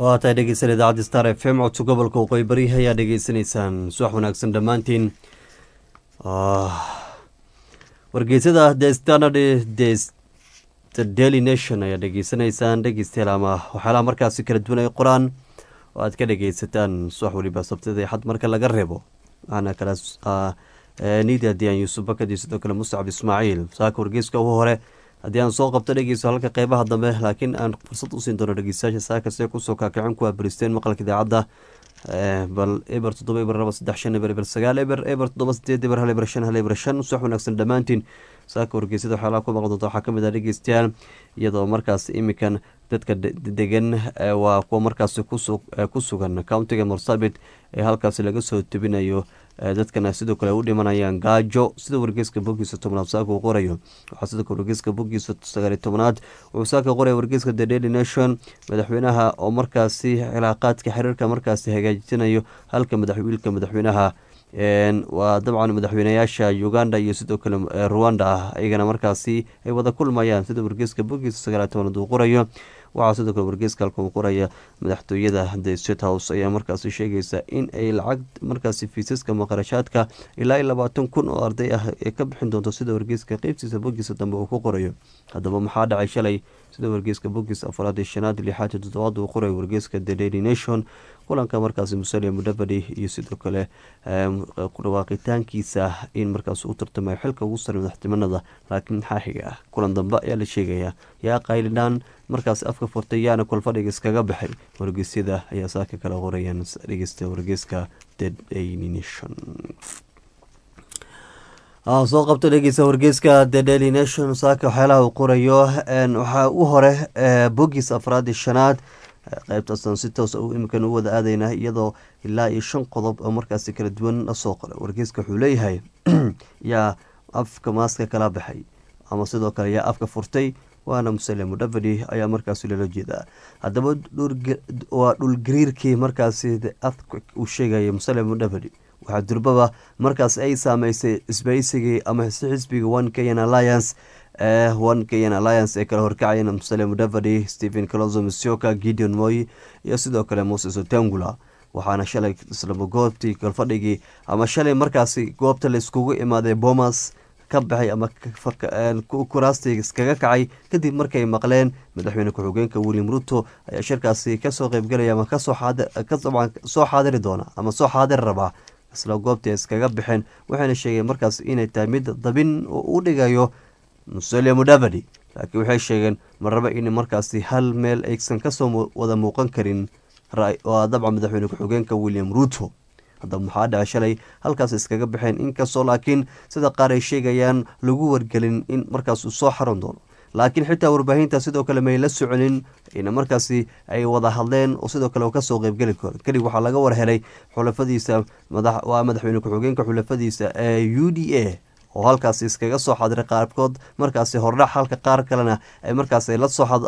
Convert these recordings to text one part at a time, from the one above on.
waa tahay dhegeysan idaacadda star f m codka gobolka waqooyi bari ayaa dhegeysanaysaan subax wanaagsan dhammaantiin wargeysada the standard the daily nation ayaa dhegeysanaysaan dhegeystayaal ama waxyaalaha markaasi kala duwan ay qoraan oo aad ka dhegeysataan subax weliba sabtida xad marka laga reebo waxaana kala nidia diyan yuusuf bakadi sidoo kale mustacab ismaaciil saaka wargeyska ugu hore haddii aan soo qabto dhegeyso halka qeybaha dambe laakiin aan fursad usiin doono dhegeystayaasha saaka see kusoo kaakicin kuwa bristeen maqalka idaacadda bal eber toddoba eber laba saddex shan eber eber sagaal eber eber toddoba sideed eber hal eber shan hal eber shan subax wanaagsan dhammaantiin saaka wargeysada waxyaalaha ku maqan doonta waxaa kamid ah dhegeystayaal iyadoo markaas imikan dadka degan waa kuwa markaasi ku sugan countiga marsabit ee halkaasi laga soo tebinayo dadkana sidoo kale u dhimanayaan gaajo sida wargeyska bogiisa tobnaad saaka uu qorayo waxaa sidoo kale wargeyska bogiisa sagaaliy tobnaad wuxuu saaka qoraya wargeyska the daily nation madaxweynaha oo markaasi cilaaqaadka xiriirka markaasi hagaajinayo halka madaxwiilka madaxweynaha waa dabcan madaxweynayaasha uganda iyo sidoo kale ruwanda ah iyagana markaasi ay wada kulmayaan sida wargeyska bogiisa sagaaliy tobnaad uu qorayo waxaa sidoo kale wargeyska halka uu qoraya madaxtooyada the state house ayaa markaasi sheegaysa in ay lacag markaasi fiisaska maqarashaadka ilaa iyo labaatan kun oo arday ah ee ka bixin doonto sida wargeyska qeybtiisa bogiisa dambe uu ku qorayo haddaba maxaa dhacay shalay sida wargeyska bogiis afaraad iyo shanaad lixaad iyo toddobaad uu qorayo wargeyska the daily nation kulanka markaasi musalia mudabadi iyo sidoo kale dhawaaqitaankiisa in markaas u tartamayo xilka ugu sare madaxtimanada laakiin maxaa xiga ah kulan dambe ayaa la sheegayaa yaa qaylidhaan markaas afka furtay yaana kolfadhiga iskaga baxay wargeysyada ayaa saaka kala qorayaan dhegeysta wargeyska the daily nation soo qabto dhegeysa wargeyska the daily nation saaka waxyaalaha uu qorayo waxaa u hore bogiis afraadi shanaad qeybtaasaan si toos imikan u wada aadayna iyadoo ilaa iyo shan qodob oo markaasi kala duwan lasoo qoray wargeyska wuxuu leeyahay yaa afka maaska kala baxay ama sidoo kale yaa afka furtay waana musale mudavadi ayaa markaasi loola jeedaa haddaba waa dhulgariirkii markaasi afka uu sheegaya musale mudavadi waxaa durbaba markaas ay saameysay isbaysigii ama xisbiga one kenyan alliance one kenyan alliance ee kala horkacayeen musale mudavadi stephen calozo misioka gideon moy iyo sidoo kale moses otangula waxaana shalay islaba goobtii galfadhigii ama shalay markaasi goobta la iskugu imaaday bomas ka baxay ama kuraastii iskaga kacay kadib markay maqleen madaxweyne ku-xigeenka william ruto ayaa shirkaasi kasoo qeybgelaya ama kasoo xaadiri doona ama soo xaadiri rabaa isla goobtii iskaga baxeen waxayna sheegeen markaas inay tahay mid dabin u dhigayo musalia mudavadi laakiin waxay sheegeen marraba in markaasi hal meel aysan kasoo wada muuqan karin waa dabca madaxweyne ku-xigeenka william ruto haddaba maxaa dhaca shalay halkaas iskaga baxeen inkastoo laakiin sida qaar ay sheegayaan lagu wargelin in markaas uu soo xaron doono laakiin xitaa warbaahinta sidoo kale may la soconin ina markaasi ay wada hadleen oo sidoo kale kasoo qeybgeli karo kadib waxaa laga warhelay xulafadiisa waa madaxweyne ku-xigeenka xulafadiisa ee u d a oo halkaasi iskaga soo xadiray qaarkood markaasi hordhac halka qaar kalena ay markaas ay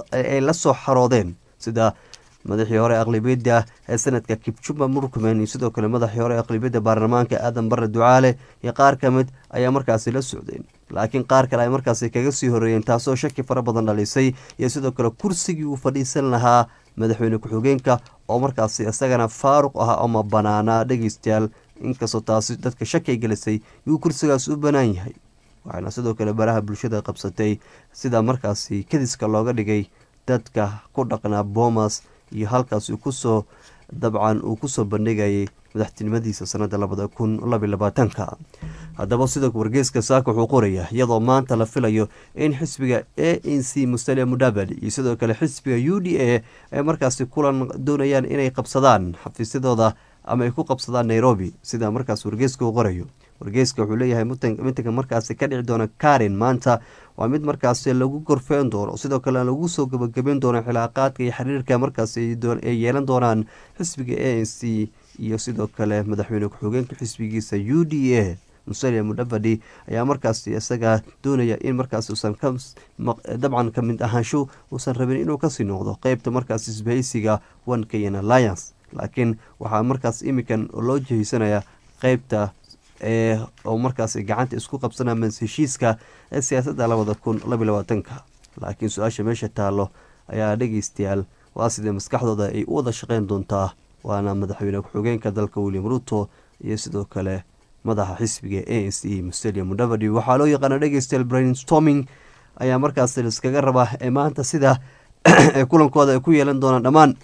la soo xaroodeen sida madaxii hore aqlibiyadda ee sanadka kibjumba murkumen iyo sidoo kale madaxii hore aqlibiyadda baarlamaanka aadan bare ducaale iyo qaar ka mid ayaa markaasi la socdeen laakiin qaar kale ay markaasi kaga sii horeeyeen taasoo shaki fara badan dhalisay iyo sidoo kale kursigii uu fadhiisan lahaa madaxweyne ku-xigeenka oo markaasi isagana faaruq ah ama banaanaa dhegeystayaal inkastoo taasi dadka shaki ay gelisay yuu kursigaas u banaan yahay waxaana sidoo kale baraha bulshada qabsatay sida markaasi kadiska looga dhigay dadka ku dhaqnaa boomas iyo halkaas uu kusoo dabcan uu kusoo bandhigayay madaxtinimadiisa sanada labada kun labiy labaatanka haddaba sidoo wargeyska saaka wuxuu qorayaa iyadoo maanta la filayo in xisbiga a n c musalia mudavadi iyo sidoo kale xisbiga u d a ay markaasi kulan doonayaan inay qabsadaan xafiisyadooda ama ay ku qabsadaan nairobi sida markaas wargeyska uu qorayo wargeyska wuxuu leeyahay mitinka markaasi ka dhici doona karin maanta waa mid markaasi lagu gorfeen doono sidoo kale lagu soo gabagabeyn doono xilaaqaadka iyo xiriirka markaas ay yeelan doonaan xisbiga a n c iyo sidoo kale madaxweyne ku-xigeenka xisbigiisa u d a musalia mudavadi ayaa markaasi isaga doonaya in markaas uusan dabcan ka mid ahaansho uusan rabin inuu kasii noqdo qeybta markaas isbahaysiga one kenyan alliance laakiin waxaa markaas imikan loo jeheysanaya qeybta oo markaas gacanta isku qabsanaa mas heshiiska ee siyaasadda labada kun labiy labaatanka laakiin su-aasha meesha taallo ayaa dhegeystayaal waa sidee maskaxdooda ay u wada shaqeyn doontaa waana madaxweyne ku-xigeenka dalka william ruto iyo sidoo kale madaxa xisbiga a n c mustelia mudavadi waxaa loo yaqaana dhegeystayaal brainstorming ayaa markaas liskaga rabaa ee maanta sida ee kulankooda ay ku yeelan doonaan dhammaan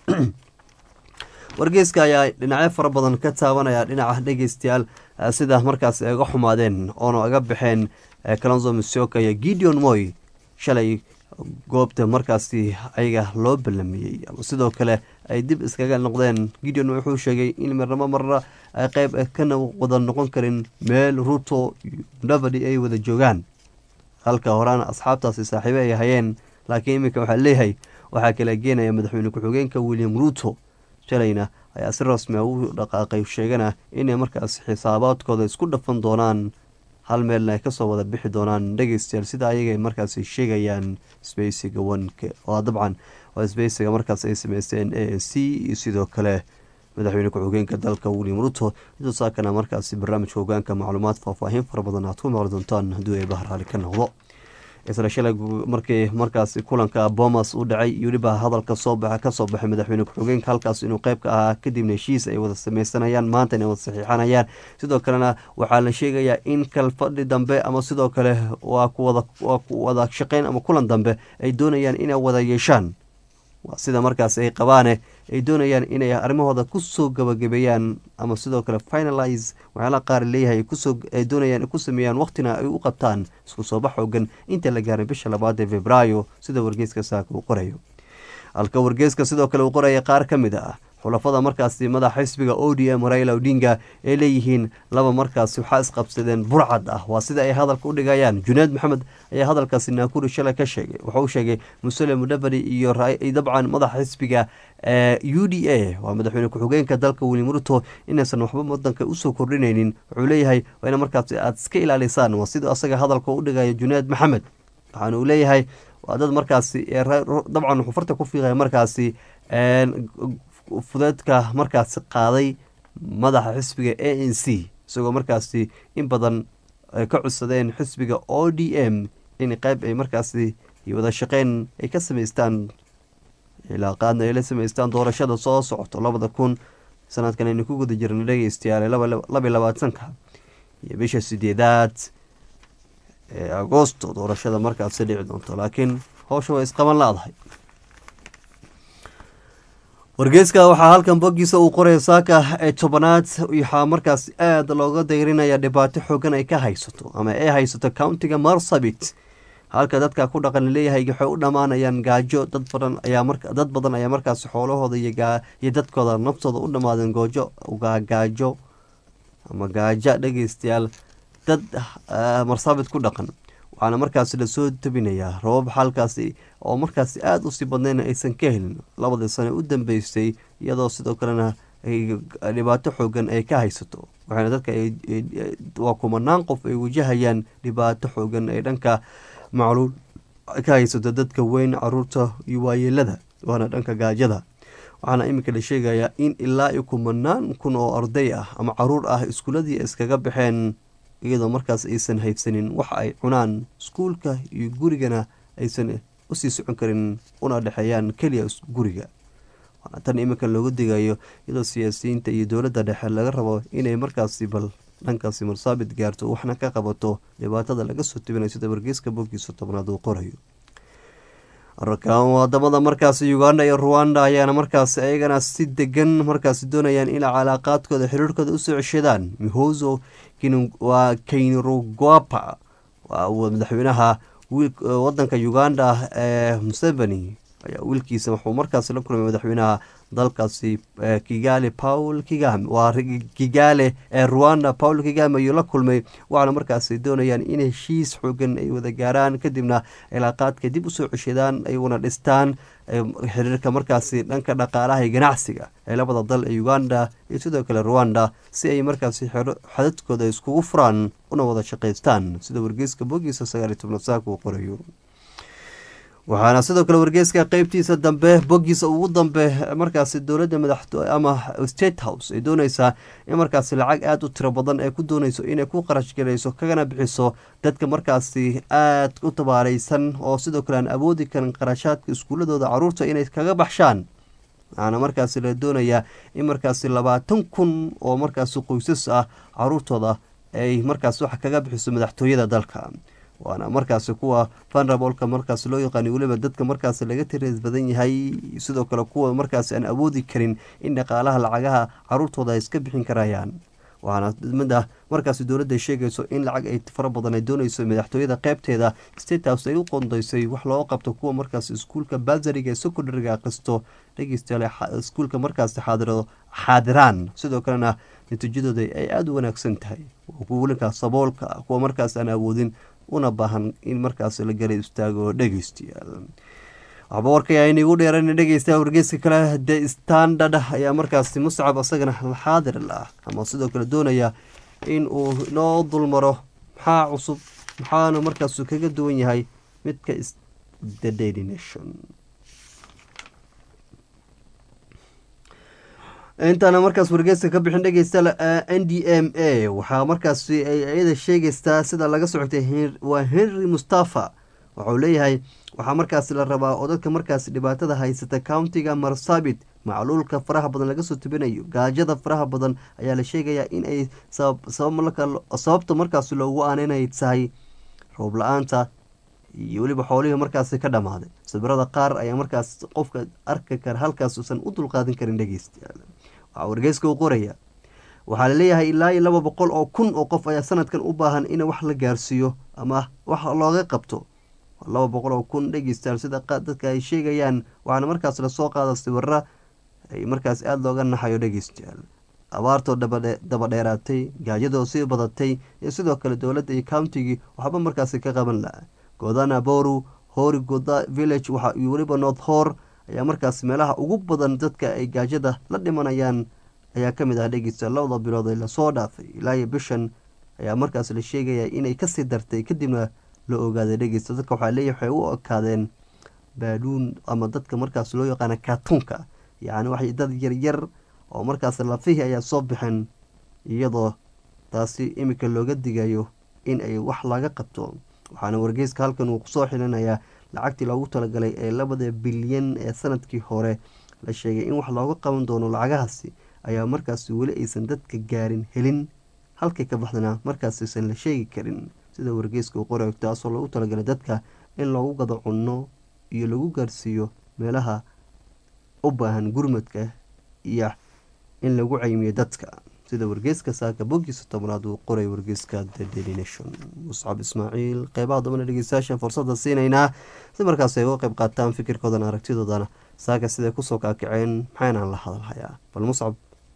wargeyska ayaa dhinacyo fara badan ka taabanaya dhinaca dhegeystayaal sida markaas ay uga xumaadeen oona aga baxeen calonzo misoka iyo gideon moy shalay goobta markaasi ayaga loo ballamiyey ama sidoo kale ay dib iskaga noqdeen gideon wuxuu sheegay in marnamo marna ay qeyb kana wada noqon karin meel ruto mudavadi ay wada joogaan halka horaana asxaabtaasi saaxiibe ay hayeen laakiin iminka waxaa leeyahay waxaa kala geenaya madaxweyne ku-xigeenka william ruto shalayna ayaa si rasmi a u dhaqaaqay sheegana inay markaas xisaabaadkooda isku dhafan doonaan hal meelna ay kasoo wada bixi doonaan dhegeystayaal sida ayaga markaas sheegayaan sbeysiga onka waa dabcan waa sbeysiga markaas ay sameysteen a n c iyo sidoo kale madaxweyne ku-xigeenka dalka william ruto idoo saakana markaasi barnaamijka hogaanka macluumaad faahfaahin fara badan aad ku maqli doontaan hadduu ay bahraali ka noqdo isla shalay markii markaasi kulanka bomas u dhacay iyo weliba hadalka soo baxa kasoo baxay madaxweyne ku-xigeenka halkaas inuu qeyb ka ahaa kadibna heshiis ay wada sameysanayaan maanta inay wada saxiixanayaan sidoo kalena waxaa la sheegayaa in kalfadhi dambe ama sidoo kale waa kuwada waa ku wada shaqeyn ama kulan dambe ay doonayaan inay wada yeeshaan waa sida markaas ay qabaane ay doonayaan inay arrimahooda kusoo gabagabeeyaan ama sidoo kale finalize waxyaalaha qaar leeyahay ay doonayaan ku sameeyaan waqtina ay u qabtaan isku soo bax xoogan inta la gaaray bisha labaad ee februaayo sida wargeyska saaka uu qorayo halka wargeyska sidoo kale uu qoraya qaar ka mid ah xulafada markaasi madaxa xisbiga o d m raila odinga ay leeyihiin laba markaasi waxaa isqabsadeen burcad ah waa sida ay hadalka u dhigayaan junayd maxamed ayaa hadalkaasi naakuri shalay ka sheegay wuxuu sheegay musele mudavadi iyo dabcan madaxa xisbiga u d a waa madaxweyne ku-xigeenka dalka william ruto inaysan waxba wadanka usoo kordhinaynin wuxuu leeyahay waa ina markaasi aada iska ilaalisaan waa sida asaga hadalka u dhigaya junayd maxamed waxaana uu leeyahay waa dad markaasi dabcan wuxuu farta ku fiiqaya markaasi fudeedka markaasi qaaday madaxa xisbiga a n c isagoo markaasi in badan ay ka codsadeen xisbiga o d m in qeyb ay markaasi wada shaqeyn ay ka sameystaan ilaaqaadna ay la sameystaan doorashada soo socoto labada kun sanadkan aynu ku guda jirna dhegeystayaal labiy labaatanka iyo bisha sideedaad ee agoosto doorashada markaasi dhici doonto laakiin howsha way isqaban la-dahay wargeyska waxaa halkan boggiisa uu qoraya saaka ee tobanaad waxaa markaas aada looga dayrinaya dhibaato xoogan ay ka haysato ama ay haysato countiga marsabit halka dadka ku dhaqan leeyahay waxay u dhammaanayaan gaajo dad badan ayaa dad badan ayaa markaas xoolahooda iyo dadkooda naftooda u dhammaadeen goojo gaajo ama gaajo dhegeystayaal dad marsabit ku dhaqan waxaana markaasi lasoo tabinayaa rabab halkaasi oo markaasi aada usii badnayn aysan ka helin labadii sane u dambeysay iyadoo sidoo kalena dhibaato xoogan ay ka haysato waxaana dadka waa kumanaan qof ay wajahayaan dhibaato xoogan ee dhanka macluul ka haysato dadka weyn caruurta iyo waayeelada waana dhanka gaajada waxaana iminka la sheegayaa in ilaa iyo kumanaan kun oo arday ah ama caruur ah iskuuladii iskaga baxeen iyadoo markaas aysan haysanin waxa ay cunaan iskuulka iyo gurigana aysan usii socon karin una dhexeeyaan keliya guriga waana tan iminka loogu digayo iyadoo siyaasiyiinta iyo dowladda dhexe laga rabo inay markaasi bal dhankaasi marsaabit gaarto waxna ka qabato dhibaatada laga soo tibinayo sida wargeyska boggiisa tobnaad uu qorayo wadamada markaasi uganda iyo ruwanda ayaana markaasi ayagana si degan markaasi doonayaan in calaaqaadkooda xiriirkooda usoo ceshadaan mihoso waa kaynrogwapa waa madaxweynaha wadanka uganda ee museveni ayaa wiilkiisa wuxuu markaasi la kulmay madaxweynaha dalkaasi kigali paul kigame waa kigaale ee ruanda paul kigame ayuu la kulmay waxaana markaasi doonayaan in heshiis xoogan ay wada gaaraan kadibna cilaaqaadka dib usoo ceshadaan ay wana dhistaan xiriirka markaasi dhanka dhaqaalaha iyo ganacsiga ee labada dal ee uganda iyo sidoo kale ruanda si ay markaasi xadadkooda iskugu furaan una wada shaqaystaan sida wargeyska bogiisa sagaaliy tobnaad saaka uu qorayo waxaana sidoo kale wargeyska qeybtiisa dambe boggiisa ugu dambe markaasi dowladda madaxto ama state house ay dooneysaa in markaasi lacag aada u tiro badan ay ku dooneyso inay ku qarash garayso kagana bixiso dadka markaasi aada u tabaareysan oo sidoo kale aan awoodi karin qarashaadka iskuuladooda caruurta inay kaga baxshaan waxaana markaasi la doonayaa in markaasi labaatan kun oo markaasi qoysas ah caruurtooda ay markaas wax kaga bixiso madaxtooyada dalka waana markaasi kuwa vanrabolka markaas loo yaqaani weliba dadka markaas laga tirees badan yahay sidoo kale kuwa markaas aan awoodi karin in dhaqaalaha lacagaha caruurtooda ay iska bixin karayaan waxaana mid ah markaasi dowladda ay sheegayso in lacag ay fara badan ay doonayso madaxtooyada qeybteeda state house ay u qondaysay wax looga qabto kuwa markaas iskuulka basariga ee secondariga akhristo dhegeystayaal iskuulka markaasi xaadiro xaadiraan sidoo kalena natiijadooda ay aada u wanaagsan tahay kuwalinka saboolka kuwa markaas aan awoodin una baahan in markaas la gala istaago dhegeystayaal waxba warkaya inigu dheeran dhegeysta wargeyska kale the standard ayaa markaasi muscab asagana xaadir lah ama sidoo kale doonaya in uu noo dulmaro maxaa cusub maxaana markaas kaga duwan yahay midka the daily nation intaana markaas wargeyska ka bixin dhegeysta n d m a waxaa markaasi ay iyada sheegeystaa sida laga socotay waa henry mustafa waxauu leeyahay waxaa markaasi la rabaa oo dadka markaasi dhibaatada haysata countiga marsabit macluulka faraha badan laga soo tubinayo gaajada faraha badan ayaa la sheegayaa in ay sababta markaasi loogu aaninay tahay roob la-aanta iyo weliba xoolihii markaasi ka dhammaaday sawirada qaar ayaa markaas qofka arki kara halkaas uusan u dulqaadan karin dhegeystayaal waxaa wargeyska u qoraya waxaa laleeyahay ilaa iyo laba boqol oo kun oo qof ayaa sanadkan u baahan in wax la gaarsiiyo ama wax looga qabto laba boqol oo kun dhegeystayaal sida dadka ay sheegayaan waxaana markaas lasoo qaada sawira ay markaas aada looga naxayo dhegeystayaal abaartoo daba dheeraatay gaajadoo sii badatay iyo sidoo kale dowladda iyo countigii waxba markaasi ka qaban laha godana boru hori goda village waxa iyo weliba north hor ayaa markaas meelaha ugu badan dadka ay gaajada la dhimanayaan ayaa kamid ah dhegeystayaal labada bilood ee lasoo dhaafay ilaa iyo bishan ayaa markaas la sheegaya inay kasii dartay kadibna la ogaaday dhegeysta dadka waxaa leeyahy waxay u ekaadeen baaluun ama dadka markaas loo yaqaana kaatuunka yacni waxay dad yaryar oo markaas lafihii ayaa soo baxeen iyadoo taasi imika looga digayo in ay wax laga qabto waxaana wargeyska halkan uu kusoo xilinayaa lacagtii loogu talagalay ee labada bilyan ee sanadkii hore la sheegay in wax looga qaban doono lacagahaasi ayaa markaas weli aysan dadka gaarin helin halkay ka baxdana markaas aysan la sheegi karin sida wargeyska uu qorayo taasoo loogu talagalay dadka in loogu gado cunno iyo lagu gaarsiiyo meelaha u baahan gurmadka iyo in lagu caymiyo dadka sida wargeyska saaka bogiisa tobnaad uu qoray wargeyska the daily nation muscab ismaaciil qeybaha dambana dhegeystayaashan fursada siinaynaa si markaas ay uga qeyb qaataan fikirkoodan aragtidoodana saaka siday kusoo kaakaceen maxaynaan la hadalhayaa bal muscab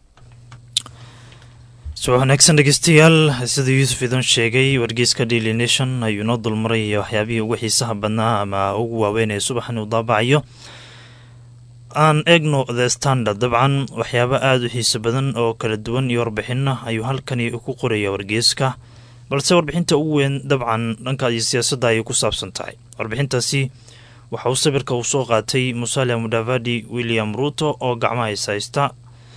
subax wanaagsan dhegeystayaal sida yuusuf idin sheegay wargeyska daily nation ayuu noo dulmaraya waxyaabihii ugu xiisaha badnaa ama ugu waaweyn ee subaxan uu daabacayo aan eegno the standard dabcan waxyaabo aada u xiiso badan oo kala duwan iyo warbixina ayuu halkani ku qoraya wargeyska balse warbixinta ugu weyn dabcan dhanka iyo siyaasadda ayay ku saabsan tahay warbixintaasi waxa uu sawirka uu soo qaatay musalia mudavadi william ruto oo gacmaha is haysta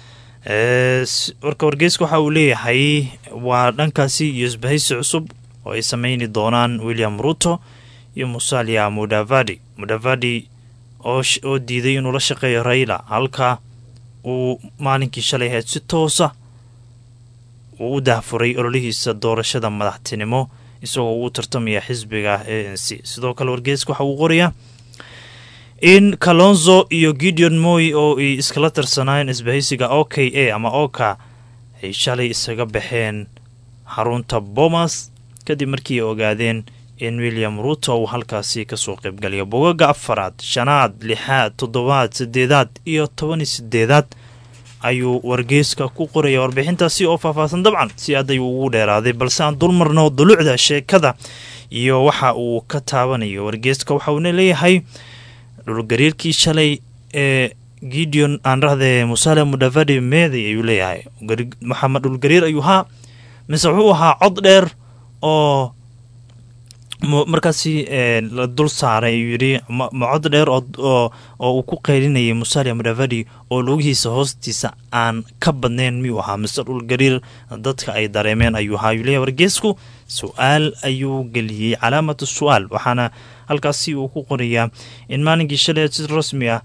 warka wargeyska waxa uu leeyahay waa dhankaasi iyo isbahaysi cusub oo ay sameyni doonaan william ruto iyo musalia mudavadi mudavadi oo diiday inuu la shaqeeyo raila halka uu maalinkii shalay ahayd si toosa uu u dahfuray ololihiisa doorashada madaxtinimo isagoo uu tartamaya xisbiga a n c sidoo kale wargeyska waxa uu qorayaa in kalonzo iyo gideon moy oo ay iskala tirsanaayeen isbahaysiga o k a ama oka ay shalay isaga baxeen xarunta bomas kadib markii ay ogaadeen in william ruto uu halkaasi kasoo qaybgalayo bogaga afaraad shanaad lixaad toddobaad sideedaad iyo toban iyo sideedaad ayuu wargeyska ku qoraya warbixintaasi oo faahfaahsan dabcan si aad ayuu ugu dheeraaday balse aan dulmarno dulucda sheekada iyo waxa uu ka taabanayo wargeyska waxa uuna leeyahay dhulgariirkii shalay ee gideon aan rahdee musale mudavadi meeday ayuu leeyahay maxamed dhulgariir ayuu haa mise wuxuu ahaa cod dheer oo markaasi la dul saaray ayuu yidhi macod dheer oo uu ku qeylinayay musalia mudavadi oo lugihiisa hoostiisa aan ka badnayn miyuu ahaa mise dhulgariir dadka ay dareemeen ayuu ahaa ayuu leeyahy wargeesku su-aal ayuu geliyey calaamatu su-aal waxaana halkaasi uu ku qorayaa in maalinkii shalay si rasmi ah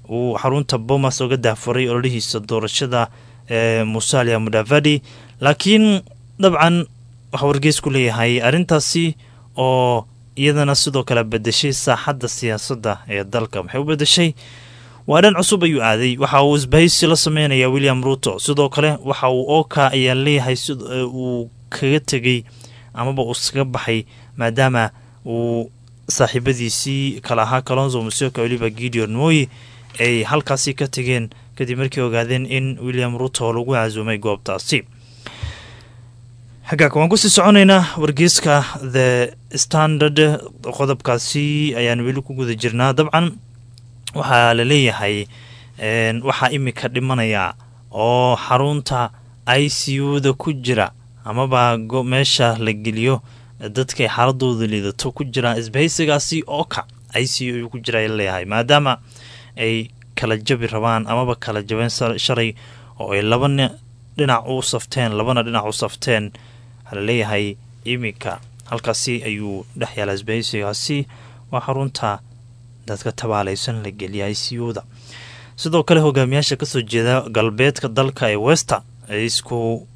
uu xarunta bomas oga daafuray ololihiisa doorashada ee musalia mudavadi laakiin dabcan waxaa wargeysku leeyahay arrintaasi oo iyadana sidoo kale bedeshay saaxadda siyaasadda ee dalka maxay u bedeshay waa dhan cusub ayuu aaday waxa uu isbahaysi la sameynaya william ruto sidoo kale waxa uu oka ayaa leeyahay uu kaga tegey amaba uu iskaga baxay maadaama uu saaxiibadiisii kala ahaa kalonzo musioka weliba gideon moyi ay halkaasi ka tegeen kadib markii ogaadeen in william ruto lagu casuumay goobtaasi xaggaaka waan kusii soconaynaa wargeyska the standard qodobkaasi ayaan weli ku guda jirnaa dabcan waxaa la leeyahay waxaa imika dhimanaya oo xarunta i c u da ku jira amaba meesha la geliyo dadkay xaaladooda liidato ku jiraan isbahaysigaasi ooka i c u ku jira leeyahay maadaama ay kala jabi rabaan amaba kala jabeen shalay oo ay laba dhinac u safteen labana dhinac u safteen waxaa laleeyahay iminka halkaasi ayuu dhex yaala isbahaysigaasi waa xarunta dadka tabaalaysan la geliya i c u da sidoo kale hogaamiyaasha kasoo jeeda galbeedka dalka ee wester ay isku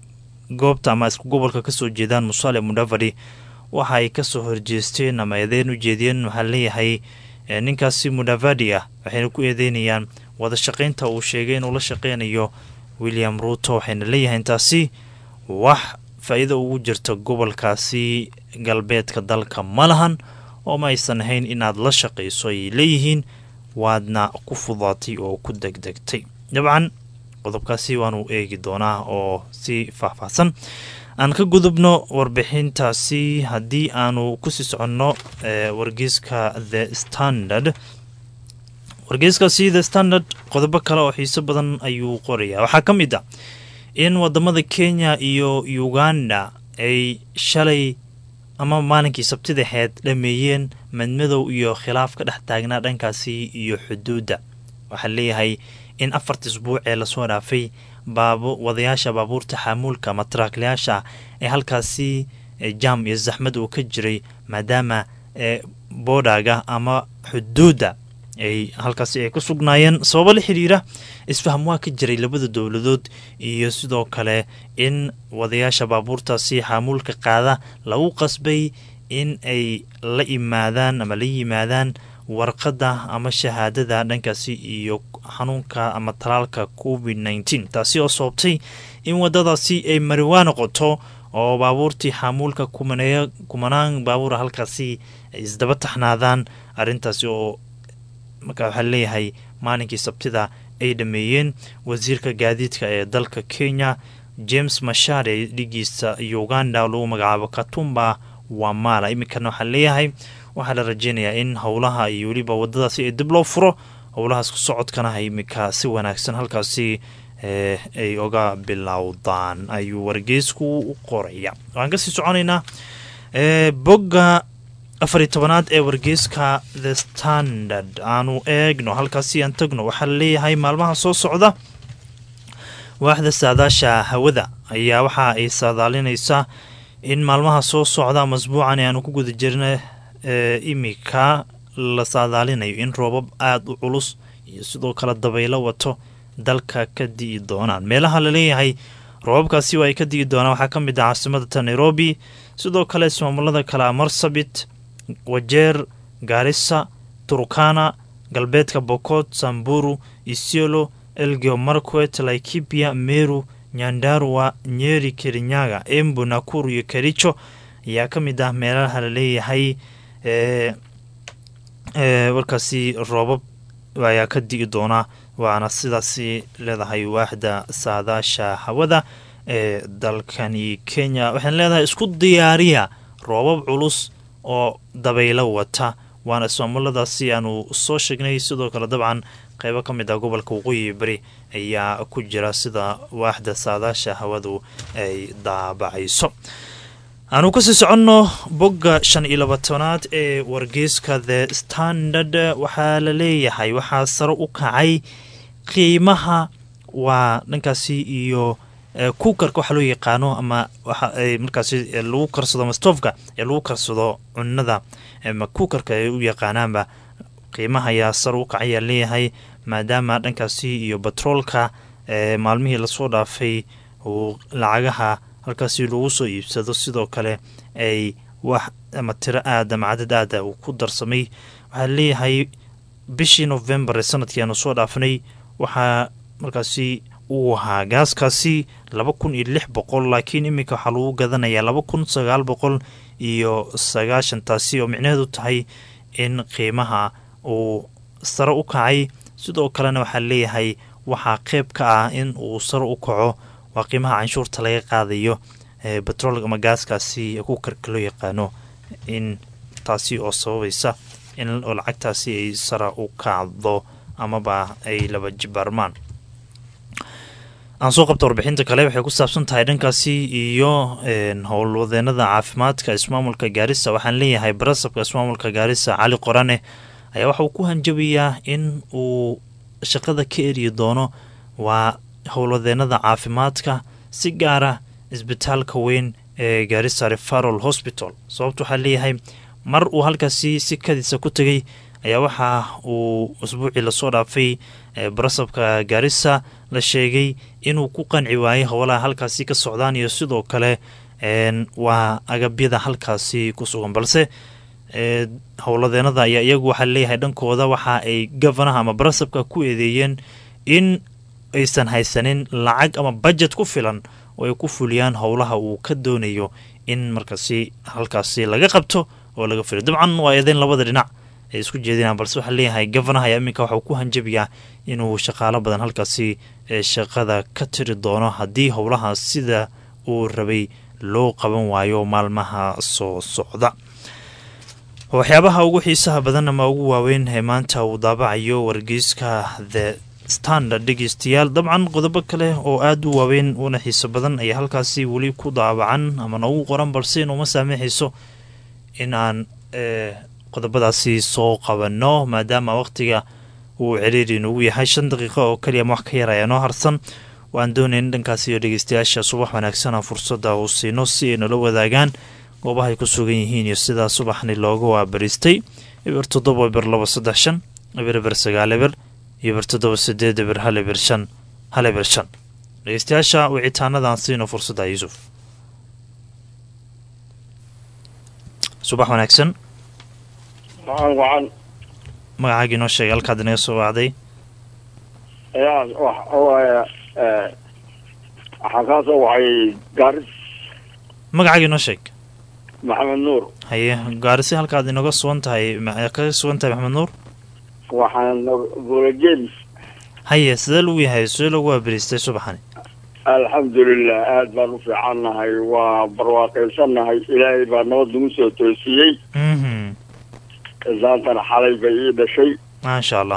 goobta ama isku gobolka kasoo jeedaan musale mudavadi waxa ay kasoo horjeesteen ama eedeyn u jeediyeen waxaa leeyahay ninkaasi mudavadi ah waxayna ku eedeynayaan wada shaqaynta uu sheegay inuu la shaqeynayo william ruto waxayna leeyahay intaasi wax faa-iida ugu jirta gobolkaasi galbeedka dalka ma lahan oo ma aysan ahayn inaad la shaqayso ayay leeyihiin waadna ku fudaatay oo ku degdegtay dabcan qodobkaasi waanu eegi doonaa oo si faahfaahsan aan ka gudubno warbixintaasi haddii aanu kusii soconno wargeyska the standard wargeyskaasi the standard qodobo kale oo xiiso badan ayuu qorayaa waxaa ka mid ah in wadamada kenya iyo uganda ay shalay ama maalinkii sabtidaxeed dhameeyeen madmadow iyo khilaaf ka dhex taagnaa dhankaasi iyo xuduudda waxaa leeyahay in afarta isbuuc ee lasoo dhaafay wadayaasha baabuurta xaamuulka ama taraaklayaasha ee halkaasi jaam iyo zaxmad uu ka jiray maadaama boodhaga ama xuduudda ay halkaasi ay ku sugnaayeen sababo la xiriira isfaham waa ka jiray labada dowladood iyo sidoo kale in wadayaasha baabuurtaasi xaamuulka qaada lagu qasbay in ay la imaadaan ama la yimaadaan warqadda ama shahaadada dhankaasi iyo xanuunka ama talaalka covid nneteen taasi oo soobtay in wadadaasi ay mariwaa noqoto oo baabuurtii xaamuulka kumaneeya kumanaan baabuura halkaasi ay isdaba taxnaadaan arrintaasi oo markaa waxaa leeyahay maalinkii sabtida ay dhameeyeen wasiirka gaadiidka ee dalka kenya james mashare dhigiisa uganda lagu magacaabo katumba wamala iminkana waxaa leeyahay waxaa la rajeynayaa in howlaha iyo weliba wadadaasi ay dib loo furo howlahaas ku socodkana iminka si wanaagsan halkaasi ay oga bilowdaan ayuu wargeysku u qoraya waxaan kasii soconaynaa bogga afariy tobanaad ee wargeyska the standard aanu eegno halkaasi aan tagno waxaa laleeyahay maalmaha soo socda waaxda saadaasha hawada ayaa waxa ay saadaalinaysaa in maalmaha soo socda masbuucan aanu ku guda jirna imika la saadaalinayo in roobab aada u culus iyo sidoo kale dabaylo wato dalka ka di'i doonaan meelaha laleeyahay roobabkaasi waa ay ka di'i doonaan waxaa ka mid ah caasimada nairobi sidoo kale ismaamulada kale marsabit wajeer gaarisa turkana galbeedka bokot samburu isiolo elgeo marquet laikipia meru nyandarua nyeri kirinyaga embu nakuru iyo kericho ayaa ka mid ah meelaha laleeyahay warkaasi roobab ayaa ka di'i doona waana sidaasi leedahay waaxda saadaasha hawada ee dalkani kenya waxaan leedahay isku diyaariya roobab culus oo dabaylo wata waana ismaamuladaasi aanu soo sheegnay sidoo kale dabcan qeybo ka mid ah gobolka waqooyi bari ayaa ku jira sida waaxda saadaasha hawadu ay daabacayso aanu kasii soconno bogga shan iyo labaatanaad ee wargeyska the standard waxaa la leeyahay waxaa sare u kacay qiimaha waa dhankaasi iyo kuukarka waxaa loo yaqaano ama waxa markaasi lagu karsado mastofka ee lagu karsado cunada ama kuukarka ay u yaqaanaanba qiimaha ayaa sar u kacayaa leeyahay maadaama dhankaasi iyo batroolka ee maalmihii lasoo dhaafay uu lacagaha halkaasi lagu soo iibsado sidoo kale ay wax ama tiro aad ama cadad aada uu ku darsamay waxaa leeyahay bishii novembar ee sanadkii aanu soo dhaafnay waxaa markaasi uu ahaa gaaskaasi laba kun iyo lix boqol laakiin iminka waxaa lagu gadanayaa laba kun sagaal boqol iyo sagaashan taasi oo micnaheedu tahay in qiimaha uu sare u kacay sidoo kalena waxaa leeyahay waxaa qeyb ka ah in uu sare u kaco waa qiimaha canshuurta laga qaadayo batrool ama gaaskaasi ku karka loo yaqaano in taasi oo sababaysa in oo lacagtaasi ay sare u kacdo amaba ay laba jibaarmaan aan soo qabta warbixinta kale waxay ku saabsan tahay dhankaasi iyo howlwadeenada caafimaadka ismaamulka gaarisa waxaan leeyahay barasabka ismaamulka gaarisa cali qorane ayaa waxa uu ku hanjabayaa in uu shaqada ka eriyi doono waa howlwadeenada caafimaadka si gaara isbitaalka weyn ee gaarisa referal hospital sababta waxaa leeyahay mar uu halkaasi si kadiisa ku tegay ayaa waxa uu usbuucii lasoo dhaafay barasabka gaarisa la sheegay inuu ku qanci waayay howlaha halkaasi ka socdaan iyo sidoo kale waa agabyada halkaasi ku sugan balse howladeenada ayaa iyagu waxaa leeyahay dhankooda waxa ay gofanaha ama barasabka ku eedeeyeen in aysan haysanin lacag ama bajet ku filan oo ay ku fuliyaan howlaha uu ka doonayo in markaasi halkaasi laga qabto oo laga fuliyo dabcan waa eedeyn labada dhinac ay isku jeedinaan balse waxaa leeyahay gofanaha ayaa iminka waxauu ku hanjabayaa inuu shaqaalo badan halkaasi shaqada ka tiri doono haddii howlaha sida uu rabay loo qaban waayo maalmaha soo socda waxyaabaha ugu xiisaha badan ama ugu waaweyn ee maanta uu daabacayo wargeyska the standard dhegeystayaal dabcan qodobo kale oo aada u waaweyn una xiiso badan ayaa halkaasi weli ku daabacan ama noogu qoran balse inuuma saamixayso in aan qodobadaasi soo qabanno maadaama waqtiga uu ciriiri inugu yahay shan daqiiqo oo keliya ama wax ka yar ayaa noo harsan waan doonayn dhankaasi iyo dhegeystayaasha subax wanaagsana fursadda uu siino si ay nala wadaagaan goobahay ku sugan yihiin iyo sidaa subaxni looga waabariistay eber toddoba eber laba saddex shan eber eber sagaal eber iyo eber toddoba sideed eber hal eber shan hal eber shan dhegeystayaasha wicitaanadan siino fursadda yuusuf subax wanaagsan wacan wacan magacaagii noo sheegay halkaad inaga soo wacday yaa waxawaaye waxaan kaa soo wacay gaaris magacaagii noo sheeg maxamed nuur haye gaarisi halkaad inaga sugan tahay kaga sugan tahay maxamed nuur waxaan buulajeelis haye sidee lagu yahay sidee lagu waabariistay subaxani alxamdulilah aad baan u fiicannahay waa barwaaqaysannahay ilaahay baa nabad nagu soo toosiyey mhm islaantana xalay bay ii dhashay maasha allah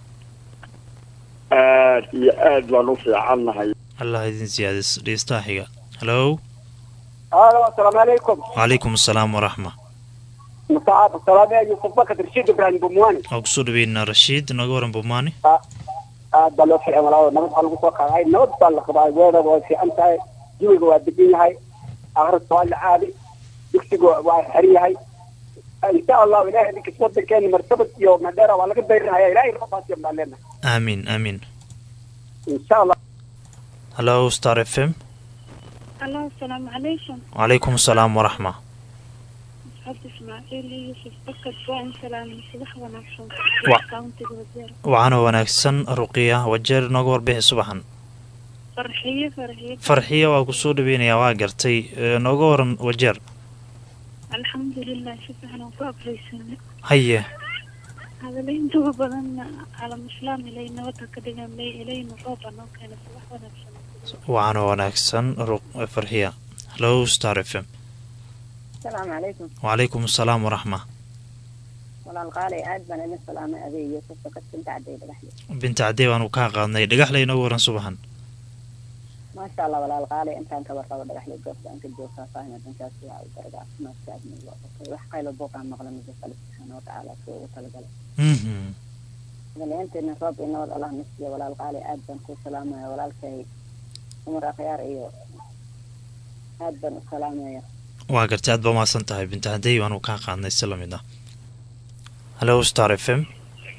aad iyo aad baan u fiicannahay allah idin siyaadis dhegeystaha xiga hallo alo asalaamu calaykum wacalaykum asalaam waraxma musaacad salaame yusuf bakar rashiid ibraahim bumwani waa kusoo dhaweynaa rashiid naga waran bumaani aad baa loo fiican walaa nabad baa lagu soo qaaday nabad baa la qabaa weerada way fiican tahay jawiga waa degan yahay akhriska waa la caadi dugsiga waa xiran yahay insha allahu ilahay idinkas wadankeena martabad iyo madheera waa laga dayrinaya ilahay roobaasiyan baan leenahay aamiin aamiin insha allah hallo star f m Hello, السلام عليكم wacalaykum asalaam waraxma عبد إسماعيل يوسف بكر وإن سلام صباح ونعشون Wa- كاونتي وزير waxaana wanaagsan ruqiya wajeer nooga warbixi subaxan فرحية فرحية farxiya waa kusoo dhaweynayaa waa gartay ee, nooga waran wajeer الحمد لله شوف احنا وفاق ليسنا haye هذا اللي انتوا بدنا على مسلم إلينا وتكدنا لي إلينا روبا نو كان صباح ونعشون waxaana wanaagsan Ruq- farxiya hallo star f m asalaamu calaykum wacalaykum asalaam waraxma walaal qaalay aad baan idin salaamay adeeg yuusuf bakar binta cadday dhagaxle binta cadee baanu kaa qaadnay dhagaxley nooga waran subaxan maasha allah walaal qaalay intaan ka warqabo dhagaxle goobta aan ka joogtaa fahma dhankaas waa u daraga caafimaadka aadmiga waa qofay wax qaylo booqaan maqla mid alle subxaana watacaala soo ugu talagalay mhm daliyanteena roob iyo nabad allah na siiya walaal qaalay aad baan ku salaamaya walaalkay cumar akhyaar iyo aad baan u salaamaya waa gartay aad baa umahadsan tahay binta cadey baanu kaa qaadnay si lamid ah hallo star f m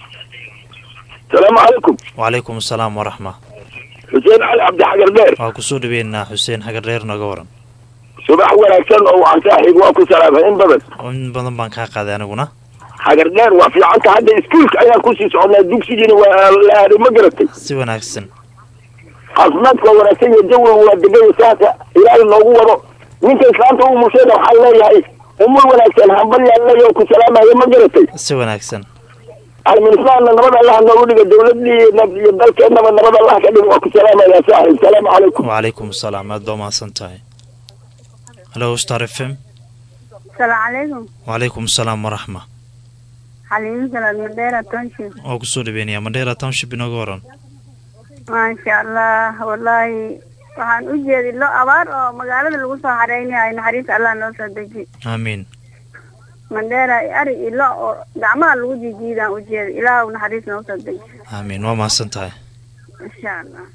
asalaamu calaykum wacalaykum asalaam waraxma xuseen cali cabdi xagar dheer waa kusoo dhaweynaa xuseen xagar dheer nooga waran subax wanaagsan oo waan saaxiib waa ku salaamay in badan in badan baan kaa qaaday aniguna xagar dheer waa fiicanta hadda iskuulka ayaan kusii socnaa dugsigiina waa la aaday ma garatay si wanaagsan caafimaadka waa wanaagsan iyo jawiga waa degay saaka ilaahay noogu wado ninka islaanta uu mushayna waxaan leeyahay umul wanaagsan hambalyaan leeyahay oo ku salaamaya ma garatay si wanaagsan alministaanna nabad allah noogu dhiga dawladii iyo dalkeennaba nabad allah ka dhiga waa ku salaamaya saaxiib salaamu calaykum wacalaykum asalaam aad baa mahadsan tahay halo star f m السلام عليكم wacalaykum asalaam waraxma حليم سلام مديرة تنشي waa kusoo dhaweynaya mandheera township inooga waran ما شاء الله والله waxaan u jeedi lo abaar oo magaalada lagu soo xareynayo naxariis allah noo soo deji aamiin mandheera ari iyo lo oo gacmaha lagu jijiidaan u jeeda ilaah naxariis noo soo deji aamiin waa mahadsan tahay insha allah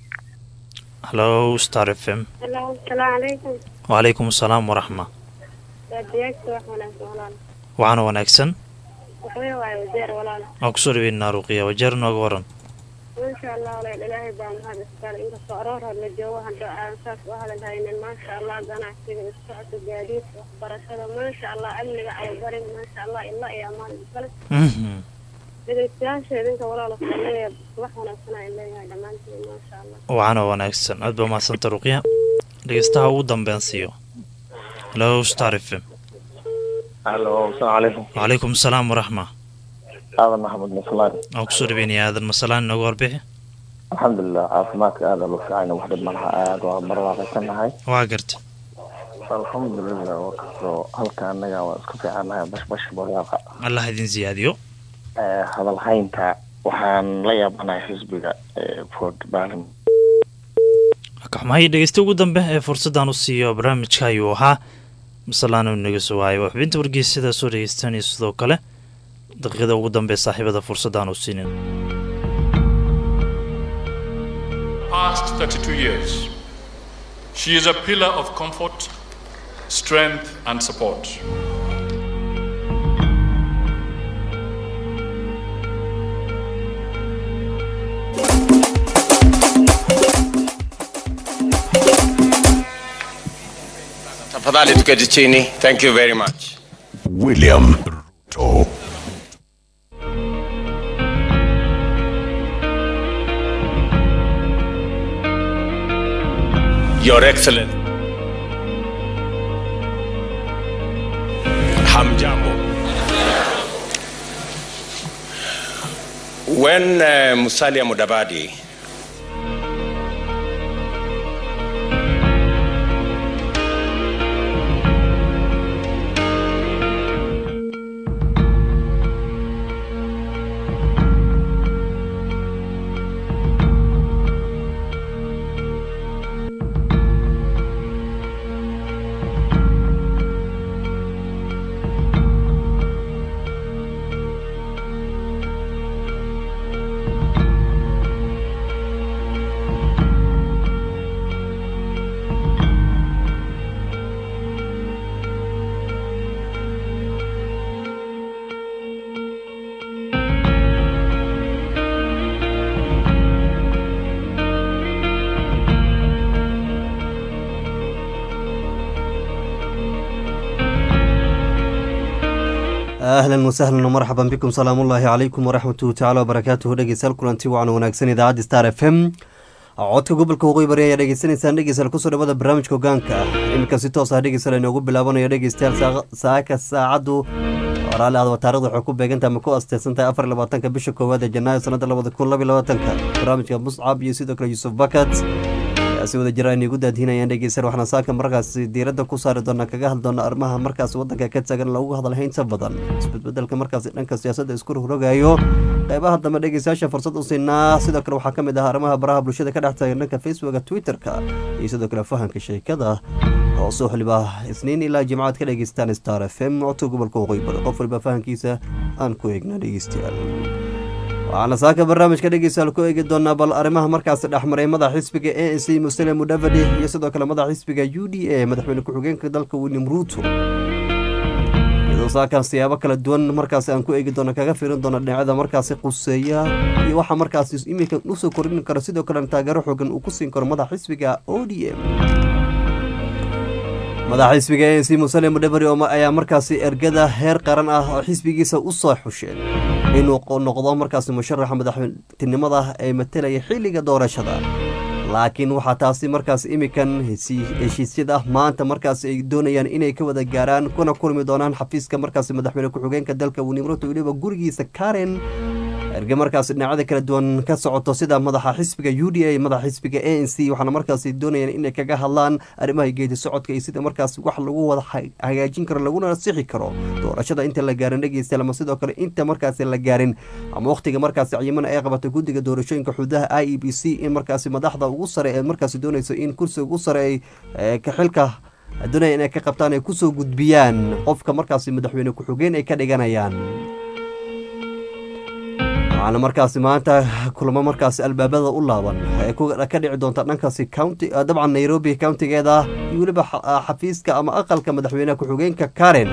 halo star f m Hello, asalaamu calaykum. wacalaykum asalaam waraxma Baadiyaagta wax wanaagsan walaal. waxaana wanaagsan Waxwey waayo wajeer walaal. waa kusoo dhaweynaa ruqiya wajeer nooga waran Masha Allah walaal ilaahay baa mahad iskale inkastoo aroor hor la joogo hadda aan saas u hadal haynin maasha Allah ganacsiga isku socodka gaadiidka waxbarashada maasha Allah amniga cababarin maasha Allah illa iyo amaan iskale Mhm. dhegeystayaasha idinka walaal waxaan leeyahay wax wanaagsan aan leeyahay dhammaantiin maasha Allah waxaana wanaagsan aad baa mahadsanta ruqya dhegeystaha ugu dambeyn siiyo halo star f m halo asalaamu calaykum wacalaykum asalaam waraxma aadan maxamed maslaan waa kusoo dhaweynaya aadan masalaan inooga warbixi alxamdulilah caafimaadka aada loo fiicana wax dhib malaha aada waa barwaaqaysanahay waa garta alxamdulilah waa kastoo halka anaga waa isku fiicanahay bashbash barwaaqa allah idin siyaadiyo Eh, hadal haynta waxaan la yaabanahay xisbiga eh, ford balim kaxmahay dhegeysta ugu dambe ee fursaddan u siiyo barnaamijka ayuu ahaa masalaan uu naga soo waayay waa xubinta wargeysyada soo dhegeystanaya sidoo kale daqiiqada ugu dambe ee saaxiibada fursaddan u siinin past 32 years. She is a pillar of comfort, strength, and support. Tafadhali tuketi chini. Thank you very much. William Ruto. Your Excellency. Hamjambo. When uh, Musalia Mudavadi ahlan wasahlan marxaban bikum salaamu ullaahi calaykum waraxmatuhu tacala wabarakaatuhu dhegeystayaal kulanti wacan wanaagsan idaacadda star f m codka gobolka waqooyi bari ayaa dhegeysanaysaan dhegeystayaal kusoo dhawada barnaamijka hogaanka iminka si toos ah dhegeystayaal inoogu bilaabanayo dhegeystayaal saa- saaka saacaddu waraali aadaba taarikhda waxay ku beegantahay ama ku asteysantahay afar iyo labaatanka bisha koowaad ee janaayo sanada labada kun laba iyo labaatanka barnaamijka muscab iyo sidoo kale yuusuf bakat ayaa si wada jira ayna igu daadinayaan dhegeystayaal waxaana saaka markaas diiradda ku saari doonaa kaga hadli doona arrimaha markaas wadanka ka tagan lagu hadalhay inta badan isbedbedelka markaas dhanka siyaasadda isku rogrogayo qeybaha dambe dhegeystayaasha fursad u siinaa sidoo kale waxaa ka mid ah arrimaha baraha bulshada ka dhex taagan dhanka facebooka twitterka iyo sidoo kale fahanka sheekada oo soo xiliba isniin ilaa jimcaad ka dhegeystaan star f m codka gobolka waqooyi bari qof waliba fahankiisa aan ku eegna dhegeystayaal waxaana saaka barnaamijka dhegeystayaal ku eegi doonaa bal arrimaha markaasi dhexmaray madaxa xisbiga a n c musele mudavadi iyo sidoo kale madaxa xisbiga u d a madaxweyne ku-xigeenka dalka william ruuto iyadoo iyadoo saakan siyaabo kala duwan markaasi aan ku eegi doono kaga firin doono dhinacyada markaasi quseeya iyo waxa markaasi iminka usoo kordhin karo sidoo kalena taageero xoogan uu ku siin karo madax xisbiga o d m madax xisbiga a n c musale mudhabari ayaa markaasi ergada heer qaran ah oo xisbigiisa u soo xusheen inuu noqdo markaasi musharaxa madaxtinimada ee matelaya xilliga doorashada laakiin waxaa taasi markaas imikan heshiisyada maanta markaas ay doonayaan inay ka wada gaaraan kuna kulmi doonaan xafiiska markaas madaxweyne ku-xigeenka dalka winimroto weliba gurigiisa karen erge markaas dhinacyada kala duwan ka socoto sida madaxa xisbiga u d a madaxa xisbiga a n c waxaana markaas doonayaan inay kaga hadlaan arrimaha geedi socodka iyo sida markaas wax lagu wada hagaajin karo laguna sixi karo doorashada inta la gaarin dhegeysta ama sidoo kale inta markaas la gaarin ama wakhtiga markaas ciyimana ay qabatay guddiga doorashooyinka xududaha i e b c in markaas madaxda ugu sare ee markaas doonayso in kursiga ugu sare ay kaxilka doonaya inay ka qabtaan ay kusoo gudbiyaan qofka markaas madaxweyne ku-xigeen ay ka dhiganayaan waxaana markaasi maanta kulamo markaasi albaabada u laaban ee ka dhici doonta dhankaasi county dabcan nairobi countigeeda iyo weliba xafiiska ama aqalka madaxweyneha ku-xigeenka karen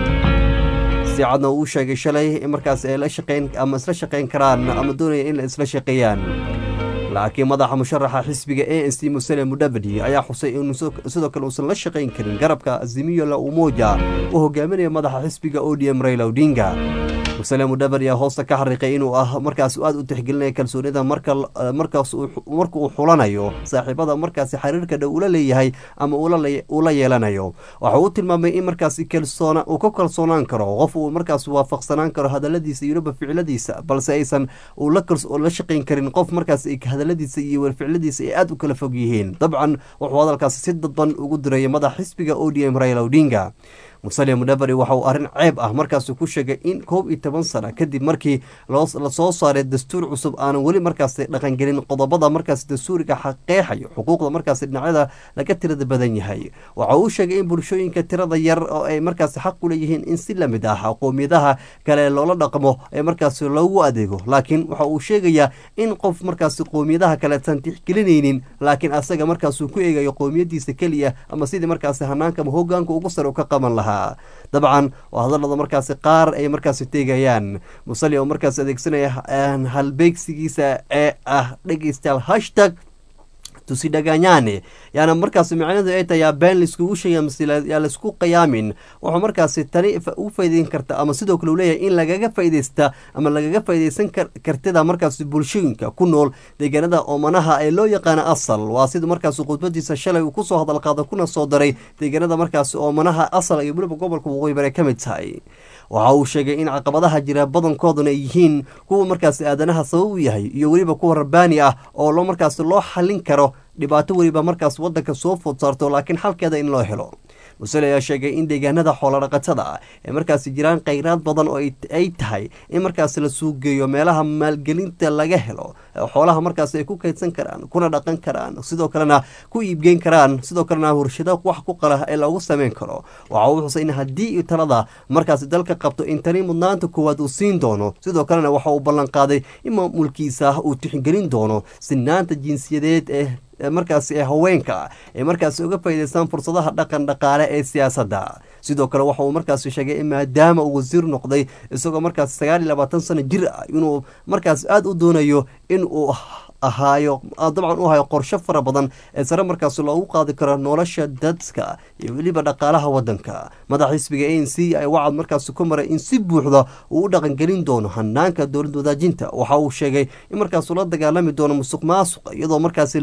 si cadna uu sheegay shalay in markaas ay la shaqeyn ama isla shaqeyn karaan ama doonaya in la isla shaqeeyaan laakiin madaxa musharaxa xisbiga a n c musele mudhabadi ayaa xusay in sidoo kale uusan la shaqayn karin garabka azimiyo la umoja uu hogaaminaya madaxa xisbiga o d m raila odinga musale mudhabadi ayaa hoosta ka xariiqay inuu ah markaas aad u tixgelinaya kalsoonida markaas marka uu xulanayo saaxiibada markaasi xiriirka dhow ula leeyahay ama ula yeelanayo waxa uu tilmaamay in markaasi kalsoona uu ka kalsoonaan karo qof uu markaas waafaqsanaan karo hadaladiisa iyo weliba ficiladiisa balse aysan uu la shaqayn karin qof markaas hadaladiisa iyo ficiladiisa ay aad u kala fog yihiin dabcan wuxuu hadalkaasi si dadban ugu dirayay madax xisbiga o d m raila odinga musale mudhabari waxa uu arrin ceeb ah markaas ku sheegay in koob iyo toban sana kadib markii lasoo saaray dastuur cusub aanan weli markaas dhaqangelin qodobada markaas dastuuriga xaqeexayo xuquuqda markaas dhinacyada laga tirada badan yahay waxa uu sheegay in bulshooyinka tirada yar oo ay markaas xaq u leeyihiin in si lamid ah qowmiyadaha kale loola dhaqmo ee markaas loogu adeego laakiin waxa uu sheegayaa in qof markaas qowmiyadaha kaleesan tixgelinaynin laakiin asaga markaasuu ku eegayo qowmiyadiisa keliya ama sidii markaas hanaanka ama hogaanka ugu sare u ka qaban lahaa dabcan waa hadalada markaasi qaar ay markaasi teegayaan musali oo markaas adeegsanaya halbeegsigiisa ee ah dhegeystayaal hashtag tusidhaganyane yaana markaas micnadu ay tahay yaa been laiskugu sheegay mase yaa laisku qiyaamin wuxuu markaasi tani u faa'iideyn karta ama sidoo kale uu leeyahay in lagaga faa'iideysta ama lagaga faa'iideysan kartida markaasi bulshooyinka ku nool deegaanada oomanaha ee loo yaqaana asal waa sida markaasi khudbadiisa shalay uu kusoo hadalqaada kuna soo daray deegaanada markaasi oomanaha asal iyo weliba gobolka waqooyi bare ka mid tahay waxa uu sheegay in caqabadaha jira badankooduna ay yihiin kuwa markaasi aadanaha sabab u yahay iyo weliba kuwa rabbaani ah oo loo markaasi loo xallin karo dhibaato weliba markaas waddanka soo food saarto laakiin xalkeeda in loo helo musale ayaa sheegay in deegaanada xoolodhaqatada ah ee markaasi jiraan kheyraad badan oo ay tahay in markaas la suugeeyo meelaha maalgelinta laga helo xoolaha markaas ay ku kaydsan karaan kuna dhaqan karaan sidoo kalena ku iibgeyn karaan sidoo kalena warshado wax ku qala ee loogu sameyn karo waxa uu xusay in haddii talada markaasi dalka qabto in tani mudnaanta koowaad uu siin doono sidoo kalena waxa uu ballanqaaday in maamulkiisa uu tixgelin doono sinaanta jinsiyadeed ee markaasi ee haweenka ay markaasi uga faa'iideystaan fursadaha dhaqan dhaqaale ee siyaasadda sidoo kale waxa uu markaasi sheegay in maadaama uu wasiir noqday isagoo markaasi sagaal iyo labaatan sano jir ah inuu markaas aada u doonayo in uu ahaayo dabcan u hayo qorsho fara badan ee sare markaas loogu qaadi karo nolosha dadka iyo weliba dhaqaalaha wadanka madax xisbiga a n c ay wacad markaasi ku maray in si buuxda uu u dhaqangelin doono hanaanka dowlad wadaajinta waxa uu sheegay in markaasuu la dagaalami doono musuq maasuqa iyadoo markaasi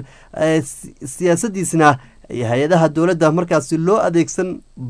siyaasadiisna hay-adaha dowladda markaasi loo adeegsan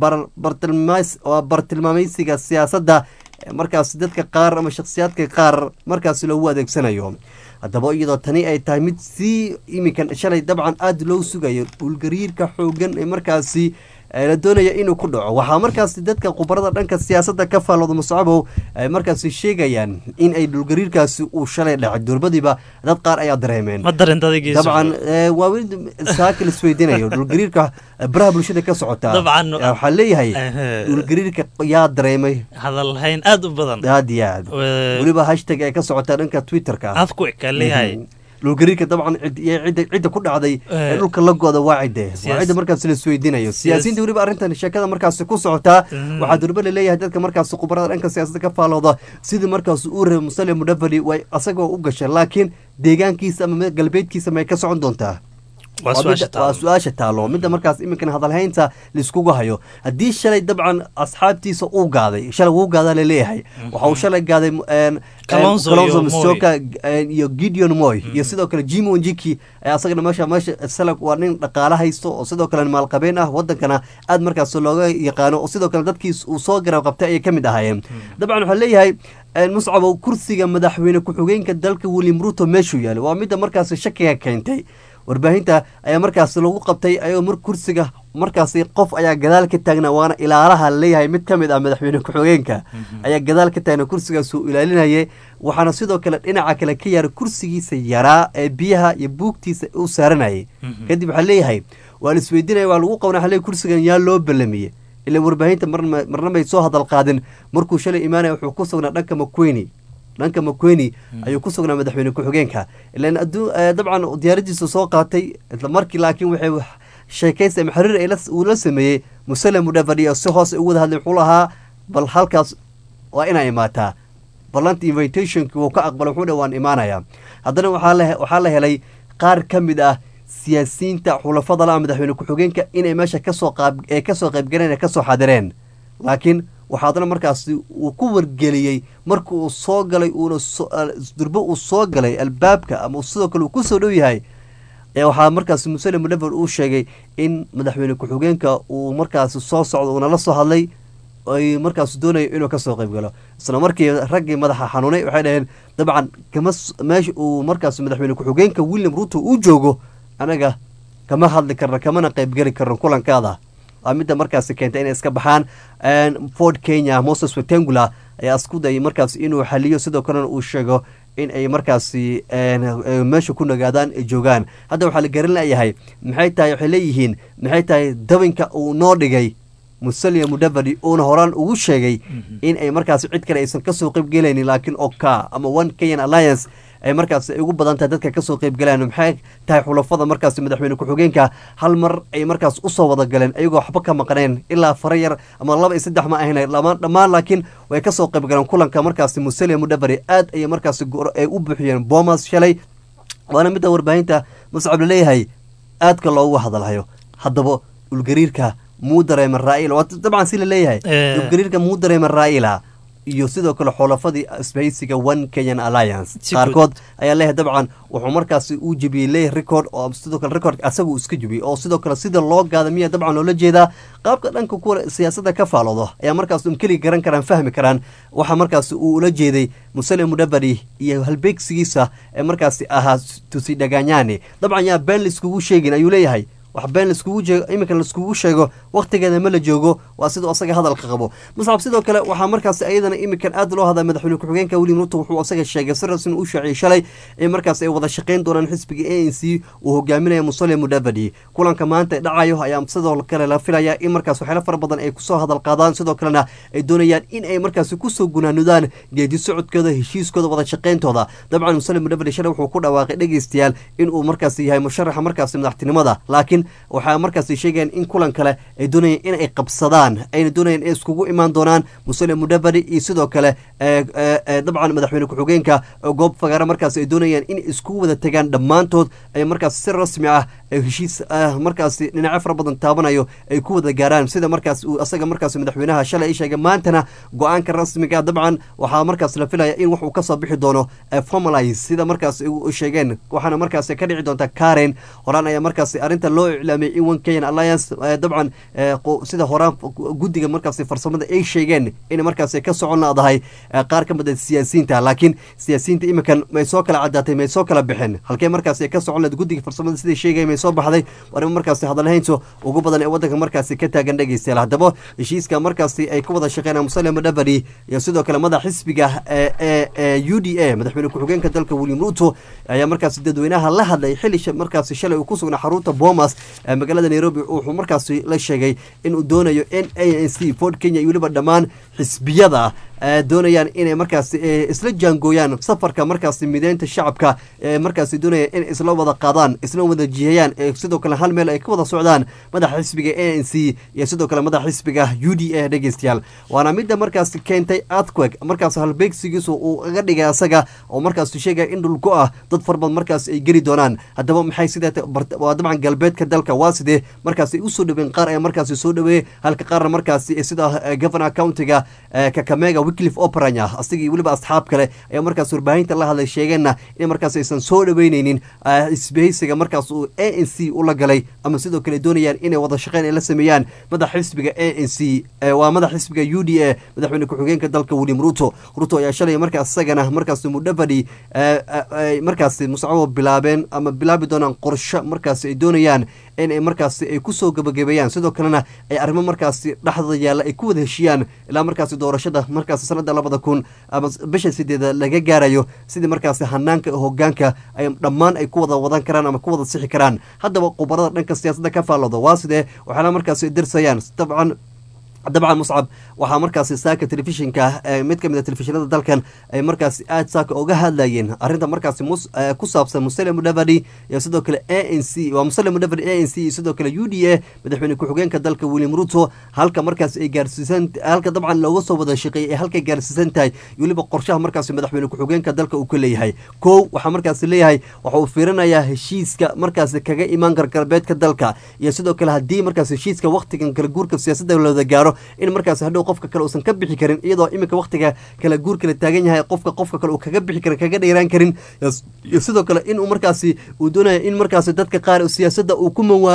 bartilmaamaysiga siyaasadda markaasi dadka qaar ama shakhsiyaadka qaar markaasi loogu adeegsanayo haddaba iyadoo tani ay tahay mid sii iminkan shalay dabcan aada loo sugayo dhulgariirka xoogan ee markaasi la doonaya inuu ku dhaco waxaa markaasi dadka khubarada dhanka siyaasadda ka faallooda muscabow ay markaasi sheegayaan in ay dhulgariirkaasi uu shalay dhacay durbadiiba dad qaar ayaa dareemeen ma dareenta adigiisa dabcan waa weli saaka la isweydiinayo dhulgariirka baraha bulshada ka socota Dabcan. waxaa leeyahay Ehe. dhulgariirka yaa dareemay hadal hayn aad u badan aad iyo aad Wee- weliba hashtag ay ka socotaa dhanka twitterka aad ku eka leeyahay dhulgariirka dabcan cid- iyo cidda cidda ku dhacday ee Eh, dhulka la goda waa cidde waa siyaas- cidda markaas la isweydiinayo siyaas- siyaasiyiinta weliba arrintan sheekada markaas ku socotaa Mhm. waxaa durba laleeyahay dadka markaas khubarada dhanka siyaasadda ka faalooda sidii markaas uu reebay musale mudavadi way asagoo u gashay laakiin deegaankiisa ama mid- galbeedkiisa may ka socon doontaa waa Waa su-aasha midda- waa taalo su-aasha taalo midda markaas iminkan hadalhaynta laiskugu hayo haddii shalay dabcan asxaabtiisa uu gaaday shalay wuu gaadaa laleeyahay waxa uu shalay gaaday een, Kalonzo een, iyo Moi. Musyoka, een, iyo gideon moy iyo sidoo kale jimo njiki ayaa asagana meesha meesha sala waa nin dhaqaale haysto oo sidoo kale maalqabeen ah wadankana aad markaas looga yaqaano oo sidoo kale dadkiis uu soo garab qabtay ayay ka mid ahaayeen dabcan waxaa leeyahay een, muscabo kursiga madaxweyne ku-xigeenka dalka william ruto meeshuu yaalo waa midda markaas shakiga keentay warbaahinta ayaa markaas lagu qabtay ayagoo mar kursiga markaasi qof ayaa gadaal ka taagnaa waana ilaalaha leeyahay mid ka mid ah madaxweyne ku-xigeenka ayaa gadaal ka taagna kursigaas uu ilaalinayay waxaana sidoo kale dhinaca kale ka yaaray kursigiisa yaraa ee biyaha iyo buugtiisa u saaranayay kadib waxaa leeyahay waa la isweydiinaya waa lagu qabna waxaa leeyahay kursigan yaa loo ballamiyey ilaa warbaahinta marna marna may soo hadal qaadin markuu shalay imaanaya wuxuu ku sugnaa dhanka makweni dhanka makweni ayuu ku sugnaa madaxweyne ku-xigeenka ilan aduu dabcan diyaaradiisa soo qaatay isla markii laakiin waxay wax- sheekaysi ama xiriir ay la- uu la sameeyey musale mudhavadi oo si hoose ugu wada hadlay wuxuu lahaa bal halkaas waa inaa imaataa ballanta invitationki wuu ka aqbalay wuxuu dhe waan imaanayaa haddana waxaa la waxaa la helay qaar ka mid ah siyaasiyiinta xulafada la madaxweyne ku-xigeenka inay meesha kasoo qaab ee kasoo qaybgaleen ee kasoo xadireen laakiin waxaa haddana markaasi uu ku wargeliyey marka uu soo galay uuna so- al- durbo uu soo galay albaabka ama uu sidoo kale uu kusoo dhow yahay ee waxaa markaasi musale mudhaver uu sheegay in madaxweyne ku-xigeenka uu markaasi soo socdo uuna la soo hadlay ay markaas doonayo inuu kasoo qayb galo isla markii raggii madaxa xanuunay waxay dhaheen dabcan kama s- meesha uu markaas madaxweyne ku-xigeenka william ruto uu joogo anaga kama hadli karno kamana qaybgeli karno kulankaada waa midda markaasi keentay inay iska baxaan ford kenya moses wetangula ayaa isku dayay markaas inuu xaliyo sidoo kalena uu sheego in ay markaasi een, eh, meesha ku nagaadaan ay joogaan hadda waxaa la garan layahay maxay tahay waxay leeyihiin maxay tahay dabinka uu noo dhigay musalia mudavadi uuna horaan ugu sheegay in ay markaasi cid kale aysan kasoo qaybgelaynin laakiin oka ama one kenyan alliance ay markaas ay ugu badan tahay dadka kasoo qaybgalaan maxay tahay xulafada markaasi madaxweyne ku-xigeenka hal mar ay markaas usoo wada galeen ayagoo waxba ka maqneen ilaa fara yar ama laba iyo saddex ma ahayn lama dhammaan laakiin way kasoo qaybgaleen kulanka markaasi musalia mudavadi aad ayay markaasi go- ay u buuxiyeen bomas shalay waana midda warbaahinta muscab laleeyahay aadka loogu hadalhayo haddaba dhulgariirka muu dareema raa'ila waa dabcan si laleeyahay Eh. dhulgariirka muu dareema raa'ila iyo sidoo kale xulafadii isbahaysiga one kenyan alliance Si qaarkood ayaa leeyahay dabcan wuxuu markaasi uu jebiyey leeyahay record oo sidoo kale record asaga uu iska jebiyey oo sidoo kale sida loo gaada miya dabcan loola jeedaa qaabka dhanka kuwa siyaasadda ka faaloodo ayaa markaas um keliga garan karaan fahmi karaan waxa markaasi uu ula jeeday musale mudavadi iyo halbeegsigiisa ee markaasi ahaa tusi dhaganyani dabcan yaa been laiskugu sheegin ayuu leeyahay wax been laiskugu jeego iminka laiskugu sheego waktigeeda ma la joogo waa siduu asaga hadalka qabo muscab sidoo kale waxaa markaasi ayadana iminkan aad loo hadlay madaxweyne ku-xigeenka william ruto wuxuu asaga sheegay si rasmi u shaaciyey shalay in markaas ay wada shaqayn doonaan xisbiga a n c uu hogaaminaya musale mudavadi kulanka maanta dhacayo ayaa sidoo kale la filaya in markaas waxyaalo fara badan ay kusoo hadal qaadaan sidoo kalena ay doonayaan in ay markaasi kusoo gunaanudaan geedi socodkooda heshiiskooda wada shaqayntooda dabcan musale mudavadi shalay wuxuu ku dhawaaqay dhegeystayaal inuu markaasi yahay musharaxa markaasi madaxtinimada laakiin waxaa markaasi sheegayaan in kulan kale ay doonayaan in ay qabsadaan ayna doonayaan inay iskugu imaan doonaan musale mudavadi iyo sidoo kale ee, ee, ee, dabcan madaxweyne ku-xigeenka oo goob fagaara markaas ay doonayaan in iskugu wada tegaan dhammaantood ay markaas si rasmi ah ay heshiis ah markaasi dhinacyo fara badan taabanayo ay ku wada gaaraan sida markaas uu asaga markaas madaxweynaha shalay ay sheegay maantana go-aanka rasmiga ah dabcan waxaa markaas la filaya in wax uu kasoo bixi doono ee formalize sida markaas u sheegeen waxaana markaas ka dhici doonta karen horaan ayaa markaas arrinta loo iclaamiyay in one kenyan alliance eh, dabcan eh, qo- sida horaan guddiga markaas farsamada ay sheegeen in markaas ka socon laadahay eh, qaar ka mid ah siyaasiyiinta laakiin siyaasiyiinta iminkan may soo kala cadaatay may soo kala bixin halkee markaas ka socon lahayd guddiga farsamada siday sheegay may soo baxday arrimo markaas hadalhaynto ugu badan ee wadanka markaasi ka taagan dhegeystayaal haddaba heshiiska markaasi ay ka wada shaqeynayaan musale mudavadi iyo sidoo kale madax xisbiga ee ee ee u d a madaxweyne ku-xigeenka dalka william ruto ayaa markaasi dadweynaha la hadlay xili sha- markaasi shalay uu ku sugnaa xarunta bomas ee magaalada nairobi wuxuu markaasi la sheegay inuu doonayo n a n c ford kenya iyo weliba dhammaan xisbiyada doonayaan inay markaasi isla jaangooyaan safarka markaasi mideynta shacabka ee markaasi doonayaan inay isla wada qaadaan isla wada jihayaan ee sidoo kale hal meel ay ka wada socdaan madaxa xisbiga a n c iyo sidoo kale madaxa xisbiga u d a dhegeystayaal waana midda markaasi keentay earthquake markaas halbeegsigiisu uu aga dhigay asaga oo markaasi sheegaya in dhulgo ah dad farbad markaas ay geli doonaan haddaba maxay sidee waa dabcan galbeedka dalka waa sidee markaas ay usoo dhaween qaar ayaa markaasi soo dhaweeyey halka qaarna markaasi sida governor countiga kakamega wickliff operanya asigii weliba asxaab kale ayaa markaas warbaahinta la hadlay sheegeenna in markaas aysan soo dhaweyneynin isbahaysiga markaas uu a n c ula galay ama sidoo kale doonayaan inay wada shaqeyn ay la sameeyaan madax xisbiga a n c waa madax xisbiga u d a madaxweyne ku-xigeenka dalka william ruto ruto ayaa shalay markaas isagana markaas mudhavadi markaas muscabo bilaabeen ama bilaabi doonaan qorsho markaas ay doonayaan inay markaasi ay kusoo gabagabeeyaan sidoo kalena ay arrimo markaasi dhexdooda yaalla ay ku wada heshiyaan ilaa markaasi doorashada markaasi sanada labada kun ama bisha sideeda laga gaarayo sidii markaasi hanaanka hogaanka ay dhammaan ay ku wada wadan karaan ama ku wada sixi karaan haddaba khubarada dhanka siyaasadda ka faallooda waa sidee waxaana markaasi dirsayaan dabcan dabcan muscab waxaa markaasi saaka telefishinka mid ka mid a telefishinada dalkan ay markaasi aad saaka oga hadlayeen arrinta markaasi ku saabsan musale mudhavadi iyo sidoo kale a n c waa musale mudhavadi a n c iyo sidoo kale u d a madaxweyne ku-xigeenka dalka william ruto halka markaasi ay gaarsiisan halka dabcan looga soo wada shaqeeyay ay halkay gaarsiisan tahay iyo weliba qorshaha markaasi madaxweyne ku-xigeenka dalka uu ka leeyahay kow waxaa markaasi leeyahay waxa uu fiirinayaa heshiiska markaasi kaga imaan kara galbeedka dalka iyo sidoo kale haddii markaasi heshiiska waktigan kala guurka siyaasadda looda gaaro in markaas hadhow qofka kale uusan ka bixi karin iyadoo iminka waktiga kala guurka la taagan yahay qofka qofka kale uu kaga bixi karin kaga dheeraan karin iyo sidoo kale inuu markaasi uu doonaya in markaasi dadka qaar siyaasadda uu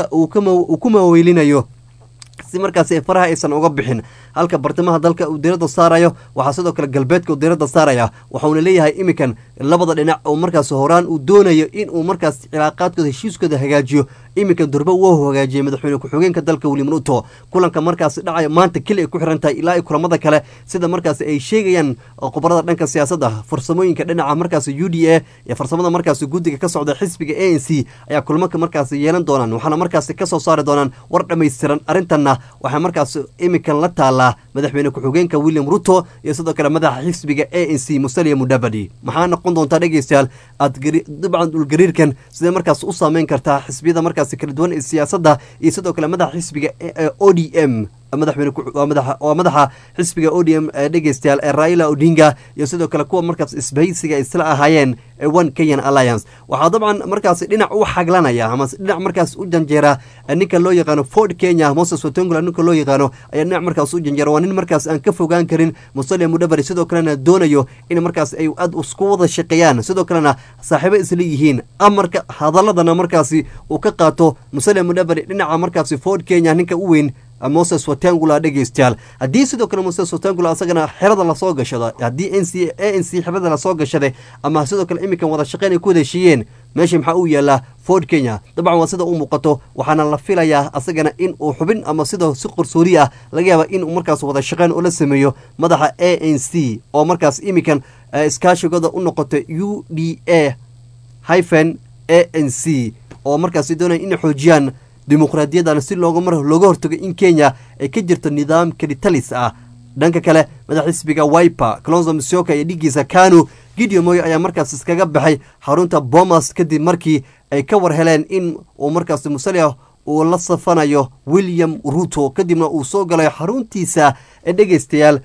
ku maweylinayo si markaasi faraha aysan uga bixin halka bartamaha dalka uu diiradda saarayo waxaa sidoo kale galbeedka uu diiradda saaraya waxauna leeyahay iminkan labada dhinac oo markaas horaan uu doonayo inuu markaas cilaaqaadkooda heshiiskooda hagaajiyo iminkan durba wuu hagaajiyey madaxweyne ku-xigeenka dalka william ruto kulanka markaasi dhacaya maanta keli ay ku xiran tahay ilaa i kulamada kale sida markaasi ay sheegayaan khubarada dhanka siyaasadda farsamooyinka dhinaca markaasi u d a iyo farsamada markaasi guddiga ka socda xisbiga a n c ayaa kulmanka markaasi yeelan doonaan waxaana markaasi kasoo saari doonaan war dhammaystiran arrintanna waxaa markaas iminkan la taallaa madaxweyne ku-xigeenka william ruto iyo sidoo kale madaxa xisbiga a n c musalia mudhabadi maxaa noqon doontaa dhegeystayaal aad dabcan dhulgariirkan sidee markaas u saameyn kartaa xisbiyada markaas kala duwan ee siyaasadda iyo sidoo kale madaxa xisbiga o d m madaxweyne waa madaxa xisbiga o d m dhegeystayaal ee raila odinga iyo sidoo kale kuwa markaas isbahaysiga isla ahaayeen one kenyan alliance waxaa dabcan markaas dhinac u xaglanaya ama dhinac markaas u janjeera ninka loo yaqaano ford kenya moses watongula ninka loo yaqaano ayaa dhinac markaas u janjeera waa nin markaas aan ka fogaan karin musalia mudhabari sidoo kalena doonayo in markaas ay aad isku wada shaqeeyaan sidoo kalena saaxiibo isla yihiin amarka hadaladana markaasi uu ka qaato musalia mudhabari dhinaca markaasi ford kenya ninka u weyn moses watangula dhegeystayaal haddii sidoo kale moses watangula asagana xerada lasoo gashado haddii n c a n c xerada lasoo gashaday ama sidoo kale iminkan wada shaqeyn ay ku wada heshiiyeen meesha maxaa uu yaalaa ford kenya dabcan waa sida u muuqato waxaana la filayaa asagana in uu xubin ama sida si qorsoori ah laga yaaba inuu markaas wada shaqeyn ula sameeyo madaxa a n c oo markaas iminkan iskaashigooda u noqoto u d a hyphen a n c oo markaasi doonaya inay xoojiyaan dimuqraadiyadan si looga mar looga hortago in kenya ay ka jirto nidaam kalitalis ah dhanka kale madax xisbiga wiper clonzo misioka iyo dhigiisa kanu gideon moyo ayaa markaas iskaga baxay xarunta bomas kadib markii ay ka war heleen in uu markaas musalia uu la safanayo william ruto kadibna uu soo galayo xaruntiisa ee dhegeystayaal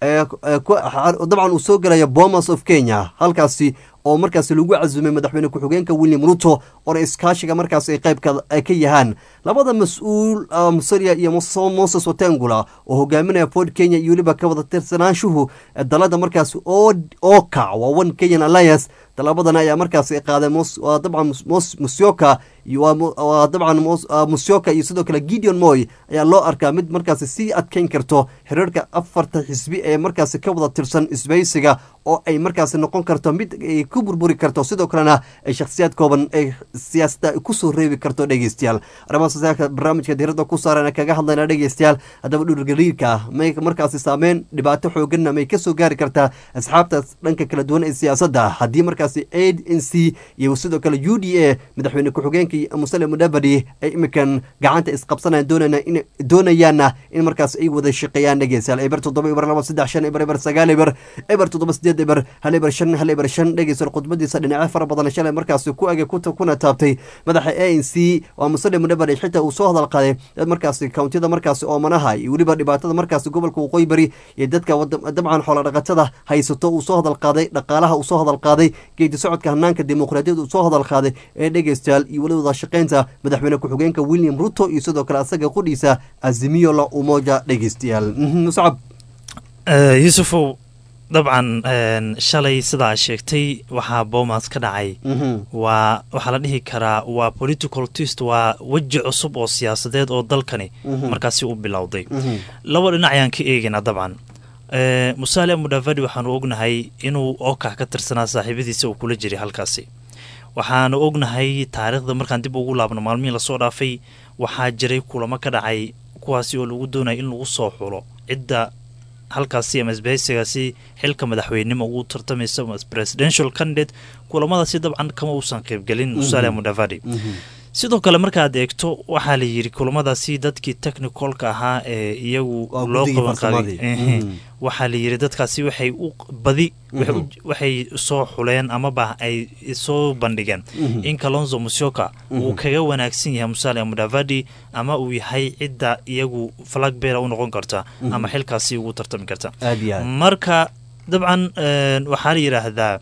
dabcan uu soo galayo bomas of kenya halkaasi oo markaas lagu casumay madaxweyne ku-xigeenka william ruto oona iskaashiga markaas ay qaybka ay ka yahaan labada mas-uul musalia iyo moses watangula oo hogaaminaya ford kenya iyo weliba ka wada tirsanaanshuhu dalada markaas oka waa one kenyan alliance talabadana ayaa markaas qaaday dabcan musyoka waa dabcan musyoka iyo sidoo kale gideon moy ayaa loo arkaa mid markaas sii adkeyn karto xiriirka afarta xisbi ee markaas ka wada tirsan isbaysiga oo ay markaas noqon karto mid ay ku burburi karto sidoo kalena ay shakhsiyaad kooban ay siyaasadda kusoo reebi karto dhegeystayaal arrimahaas barnaamijka diiradda ku saaran kaga hadlayna dhegeystayaal haddaba dhurgariirka ah may markaasi saameyn dhibaato xooganna may kasoo gaari kartaa asxaabta dhanka kala duwan ee siyaasadda haddii markaasi a n c iyo sidoo kale u d a madaxweyne ku-xigeenka musale mudavadi ay imikan gacanta isqabsanayaan doonayna in doonayaanna in markaas ay wada shaqeeyaan dhegeystayaal eber toddoba eber laba saddex shan eber eber sagaal eber eber toddoba sideed eber hal eber shan hal eber shan dhegeystayaal khudbadiisa dhinacyo fara badan shalay markaasi ku ege kuna taabtay madaxa a n c waa musale mudavadi xitaa uu soo hadal qaaday dad markaasi kawntiyada markaasi oomanaha iyo weliba dhibaatada markaasi gobolka waqooyi bari iyo dadka dabcan xoola dhaqatada haysato uu soo hadal qaaday dhaqaalaha uu soo hadal qaaday geedi socodka hanaanka dimuqraadiyada uu soo hadal qaaday ee dhegeystayaal iyo weli wada shaqeynta madaxweyne ku-xigeenka william ruto iyo sidoo kale asaga qudhiisa azimiyo la umoja dhegeystayaal muscab yuusufow dabcan shalay sidaa sheegtay waxaa boomas ka dhacay waa waxaa la dhihi karaa waa political twist waa weji cusub oo siyaasadeed oo dalkani markaasi u bilowday laba dhinac ayaan ka eegaynaa dabcan musaale mudavadi waxaanu ognahay inuu oka ka tirsanaa saaxiibadiisa uu kula jiray halkaasi waxaanu ognahay taariikhda markaan dib ugu laabno maalmihii lasoo dhaafay waxaa jiray kulamo ka dhacay kuwaasi oo lagu doonaya in lagu soo xulo cidda halkaasi ama isbahaysigaasi xilka madaxweynenimo ugu tartamaysa presidential candidate kulamadaasi dabcan kama uusan qaybgelin musaale mudavadi sidoo kale markaad eegto waxaa la yidhi kulamadaasi dadkii technicalka ahaa ee iyagu loo qaban qabay waxaa la yidhi dadkaasi waxay u badi waxay soo xuleen amaba ay soo bandhigeen in kalonzo musyoka uu kaga wanaagsan yahay musaale mudavadi ama uu yahay cidda iyagu flagbeera u noqon karta ama xilkaasi ugu tartami karta marka dabcan waxaa la yidhaahdaa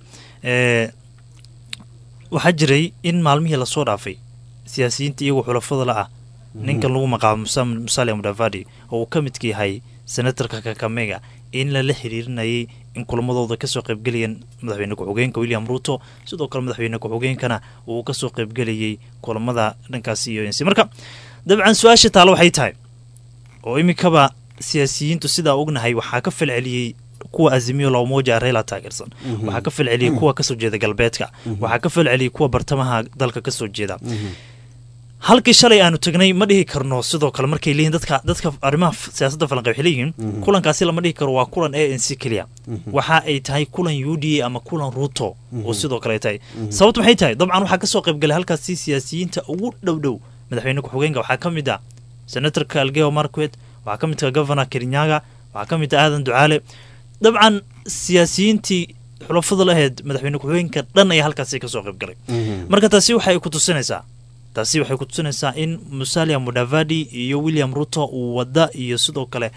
waxaa jiray in maalmihii lasoo dhaafay siyaasiyiinta iyagoo xulafada la ah ninkan lagu magacaabo musaale mudavadi oo uu ka midka yahay senatarka kakamega in lala xiriirinayay in kulamadooda kasoo qaybgelayeen madaxweyne ku-xigeenka william ruto sidoo kale madaxweyne ku-xigeenkana uu kasoo qaybgelayay kulamada dhankaasi iyo nc marka dabcan su-aasha taale waxay tahay oo iminkaba siyaasiyiintu sidaa ognahay waxaa ka falceliyey kuwa azimiyo loomoja reela taageersan waxaa ka falceliyey kuwa kasoo jeeda galbeedka waxaa ka falceliyey kuwa bartamaha dalka kasoo jeeda halkii shalay aanu tagnay ma dhihi karno sidoo kale markay leeyihin dadka dadka arrimaha siyaasadda falanqay waxay leeyihiin kulankaasi lama dhihi karo waa kulan a n c keliya waxa ay tahay kulan u d a ama kulan ruto oo sidoo kale ay tahay sababtu maxay tahay dabcan waxaa kasoo qaybgalay halkaasi siyaasiyiinta ugu dhow dhow madaxweyne ku-xigeenka waxaa ka mid ah senatorka algeo marquet waxaa ka mid ah governor kerinyaga waxaa ka mid ah aadan ducaale dabcan siyaasiyiintii xulafada laheyd madaxweyne ku-xigeenka dhan ayaa halkaasi kasoo qaybgalay marka taasi waxay ku tusinaysaa taasi waxay ku tusinaysaa in musalia mudavadi iyo william ruto uu wada iyo sidoo kale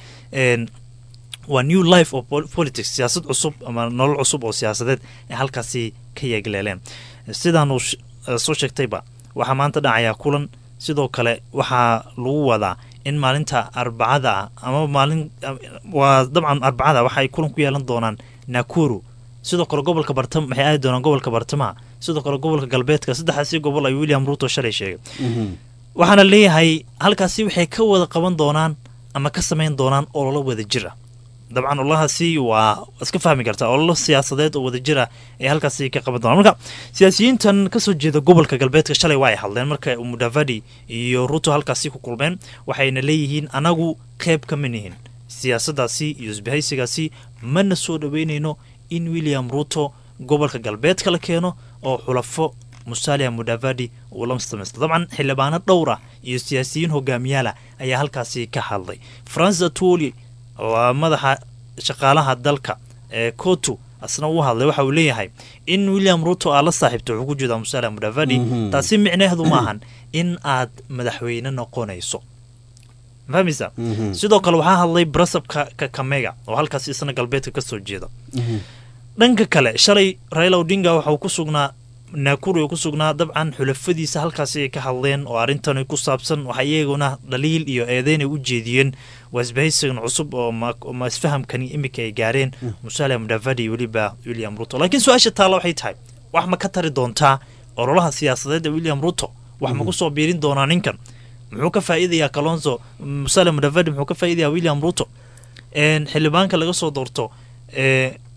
waa new life of politics siyaasad cusub ama nolol cusub oo siyaasadeed ay halkaasi ka yeegleeleen sidaanu soo sheegtayba waxaa maanta dhacayaa kulan sidoo kale waxaa lagu wadaa in maalinta arbacada ah ama maalin waa dabcan arbacada waxa ay kulan ku yeelan doonaan nakuru sidoo kale gobolka bartama waxay aadi doonaan gobolka bartamaha sidoo kale gobolka galbeedka saddexdaasi gobol ay william ruto shalay sheegay waxaana leeyahay halkaasi waxay ka wada qaban doonaan ama ka samayn doonaan ololo wada jir ah dabcan ololahaasi waa iska fahmi kartaa ololo siyaasadeed oo wada jir ah ay halkaasi ka qaban doonaan marka siyaasiyiintan kasoo jeeda gobolka galbeedka shalay waa ay hadleen marka mudavadi iyo ruto halkaasi ku kulmeen waxayna leeyihiin anagu qeyb kama nihin siyaasaddaasi iyo isbahaysigaasi mana soo dhaweynayno in william ruto gobolka galbeedka la keeno oo xulafo musalia mudavadi uu la samaysto dabcan xildhibaano dhowr ah iyo siyaasiyiin hogaamiyaala ayaa halkaasi ka hadlay francis atoli waa madaxa shaqaalaha dalka ee kotu asna uu hadlay waxa uu leeyahay in william ruto aad la saaxiibto wuxuu ku jeedaa musalia mudavadi taasi micnaheedu maahan in aad madaxweyne noqonayso fahmaysa sidoo kale waxaa hadlay brasabka kakamega oo halkaasi isna galbeedka kasoo jeeda dhanka kale shalay raila odinga waxauu ku sugnaa naakuru ku sugnaa dabcan xulafadiisa halkaasi ay ka hadleen oo arrintan ku saabsan waxa iyaguna dhaliil iyo eedeynay u jeediyeen waa isbahaysigan cusub oo ma isfahamkani iminka ay gaareen musalia mudavadi weliba william ruto laakiin su-aasha taalla waxay tahay wax ma ka tari doontaa ololaha siyaasadeed ee william ruto wax ma ku soo biirin doonaa ninkan muxuu ka faa'iidayaa kalonzo musalia mudavadi muxuu ka faa'iidayaa william ruto xildhibaanka laga soo doorto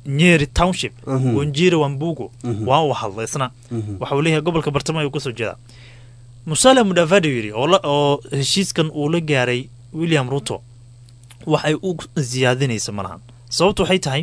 nyeri township Mhm. wanjira wambugo Mhm. waa uu hadla isna Mhm. waxa uu leeyahay gobolka bartamo ayuu kasoo jeedaa musale mudavadi yidhi oo la- oo heshiiskan uu la gaaray william ruto waxay u siyaadinaysa malahan sababtu waxay tahay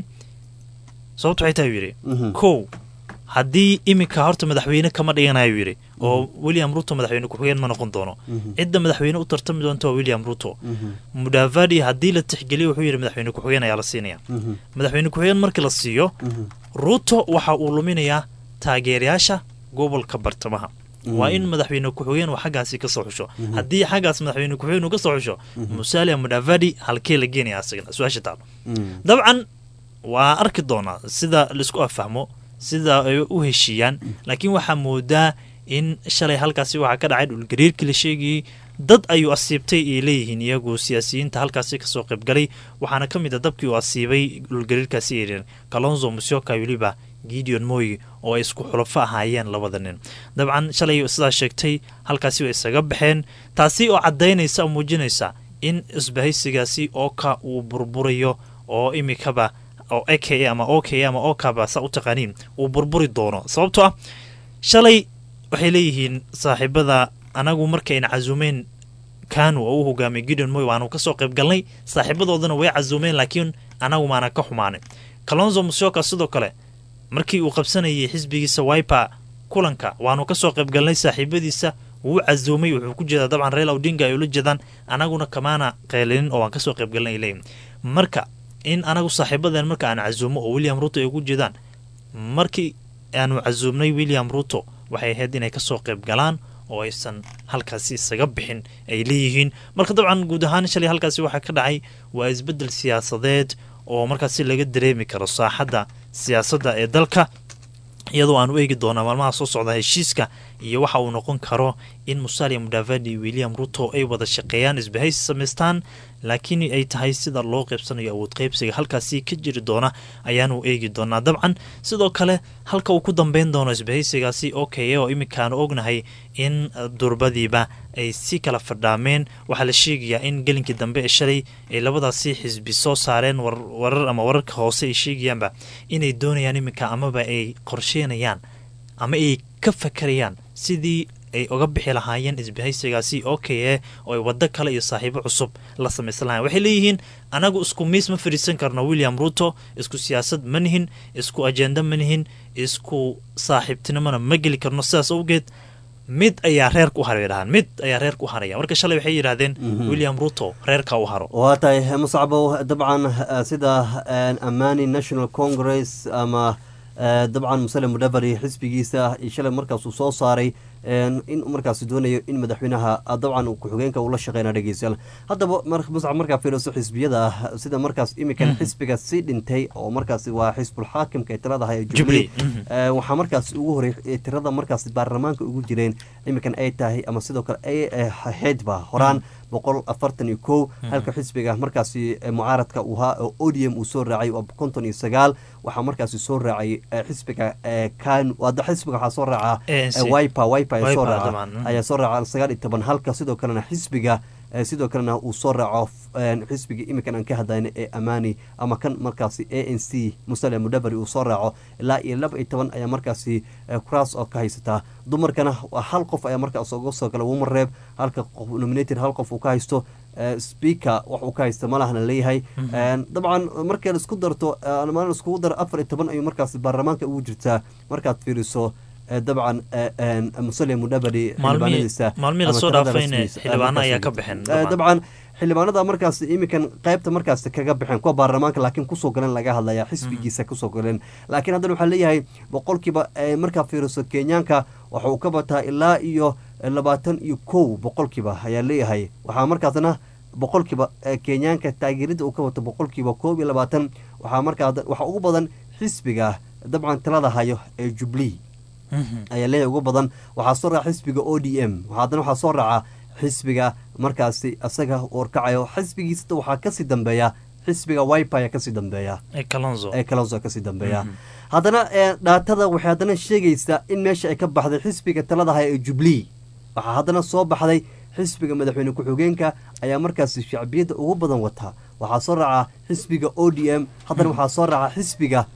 sababtu waxay tahay uu yidhi Mhm. kow haddii iminka horta madaxweyne kama dhiganayo yidhi oo william ruto madaxweyne ku-xigeen ma noqon doono Mhm. cidda madaxweyne u tartami doonta waa william ruto Mhm. mudavadi haddii la tixgeliyo wuxuu yidhi madaxweyne ku-xigeen ayaa la siinaya Mhm. madaxweyne ku-xigeen markii la siiyo Mhm. ruto waxa uu luminayaa taageerayaasha gobolka bartamaha Mhm. waa in madaxweyne ku-xigeen uu xaggaasi ka soo xusho Mhm. haddii xaggaas madaxweyne ku-xigeen uu ka soo xusho Mhm. musalia mudavadi halkee la geenaya asagana su-aasha taalo Mhm. dabcan waa arki doonaa sida laisku afahmo sida ay u heshiiyaan laakiin waxaa moodaa in shalay halkaasi waxaa ka dhacay dhulgariirkii la sheegayey dad ayuu asiibtay ay leeyihiin iyagu siyaasiyiinta halkaasi kasoo qaybgalay waxaana ka mid a dabkii uu asiibay dhulgariirkaasi erin kalonzo musyoka weliba gideon moy oo ay isku xulafo ahaayeen labada nin dabcan shalay sidaa sheegtay halkaasi way isaga baxeen taasi oo caddaynaysa oo muujinaysa in isbahaysigaasi ooka uu burburayo oo imikaba oo a k a ama o k a ama okaba saa u taqaaniin uu burburi doono sababtoo ah shalay waxay leeyihiin saaxiibada anagu markayna casuumeen kanu oo u hogaamiyay gideon moy waanu kasoo qayb galnay saaxiibadoodana way casuumeen laakiin anagu maana ka xumaanay kalonzo musyoka sidoo kale markii uu qabsanayay xisbigiisa wiper kulanka waanu kasoo qayb galnay saaxiibadiisa wuu casuumay wuxuu ku jeedaa dabcan raila odinga ay ula jeedaan anaguna kamaana qeylinin oo waan kasoo qayb galnay ay leeyihin marka in anagu saaxiibadeen marka aan casuumo oo william ruto ay ugu jeedaan markii aanu casuumnay william ruto waxay ahayd inay kasoo qayb galaan oo aysan halkaasi isaga bixin ay leeyihiin marka dabcan guud ahaan shalay halkaasi waxaa ka dhacay waa isbedel siyaasadeed oo markaasi laga dareemi karo saaxadda siyaasadda ee dalka iyadoo aanu eegi doonaa maalmaha soo socda heshiiska iyo waxa uu noqon karo in musalia mudavadi iyo william ruto ay wada shaqeeyaan isbahaysi samaystaan laakiin ay tahay sida loo qaybsanayo awood qaybsiga halkaasi ka jiri doona ayaanu eegi doonaa dabcan sidoo kale halka uu ku dambeyn doono isbahaysigaasi o k a oo iminkaanu ognahay in durbadiiba ay si kala fadhaameen waxaa la sheegayaa in gelinkii dambe ee shalay ay labadaasi xisbi soo saareen warar ama wararka hoose ay sheegayaanba inay doonayaan iminka amaba ay qorsheenayaan ama ay ka fakarayaan sidii ay uga bixi lahaayeen isbahaysigaasi o k a oo ay waddo kale iyo saaxiibo cusub la samaysan lahayen waxay leeyihiin anagu isku miis ma fadhiisan karno william ruto isku siyaasad ma nihin isku ajenda ma nihin isku saaxiibtinimona ma geli karno sidaas awgeed mid ayaa reerka u haray dhahaan mid ayaa reerka u haraya marka shalay waxay yidhaahdeen william ruto reerka u haro waa tahay musacbow dabcan sida amani national congress ama dabcan musale mudaveri xisbigiisa shalay markaasuu soo saaray in markaas doonayo in madaxweynaha dabcan ku-xigeenka uu la shaqeyna dhegeystayaal haddaba muscab markaa fiiriso xisbiyada ah sida markaas iminkan xisbiga sii dhintay oo markaas waa xisbul xaakimka ee tiradaha ee jubilee waxaa markaas ugu horey tirada markaas baarlamaanka ugu jireen iminkan ay tahay ama sidoo kale ay ahaydba horaan boqol afartan iyo kow halka xisbiga markaasi mucaaradka uhaa oo odium uu soo raacay waa konton iyo sagaal waxaa markaasi soo raacay xisbiga kan xisbiga waxaa soo raaca wiper wiper ayaa soo raaca ayaa soo raaca sagaal iyo toban halka sidoo kalena xisbiga sidoo kalena uu soo raaco xisbiga iminkan aan ka hadlayna ee amani ama kan markaasi a n c musale mudaveri uu soo raaco ilaa iyo laba iyo toban ayaa markaasi kuraas oo ka haysataa dumarkana hal qof ayaa markaas uga soo gala wumareeb halka qof nominated hal qof uu ka haysto speaker wax uu ka haysta malahna leeyahay dabcan markay isku darto maalin iskugu daro afar iyo toban ayuu markaas baarlamaanka ugu jirtaa markaad fiiriso dabcan musale mudaveri xildhibaanadiisa maalmihii lasoo dhaafayna xildhibaano ayaa ka baxeen dabcan xildhibaanada markaas iminkan qaybta markaas kaga baxeen kuwa baarlamaanka laakiin kusoo galeen laga hadlaya xisbigiisa kusoo galeen laakiin haddana waxaa leeyahay boqolkiiba markaa fiiriso kenyaanka waxa uu ka bataa ilaa iyo labaatan iyo kow boqolkiiba ayaa leeyahay waxaa markaasna boqolkiiba kenyaanka taageerida uu ka wato boqolkiiba koob iyo labaatan waxaa markaa waxaa ugu badan xisbiga dabcan talada hayo ee jubilee ayaa leeyahay ugu badan waxaa soo raaca xisbiga o d m haddana waxaa soo raaca xisbiga markaasi isaga warkacayo xisbigiisata waxaa kasii dambeeya xisbiga wiper ayaa kasii dambeeya ee kalonzo kasii dambeeya haddana dhaatada waxay haddana sheegaysaa in meesha ay ka baxday xisbiga taladaha ee jubilee waxaa haddana soo baxday xisbiga madaxweyne ku-xigeenka ayaa markaasi shacbiyadda ugu badan wataa waxaa soo raaca xisbiga o d m haddana waxaa soo raaca xisbiga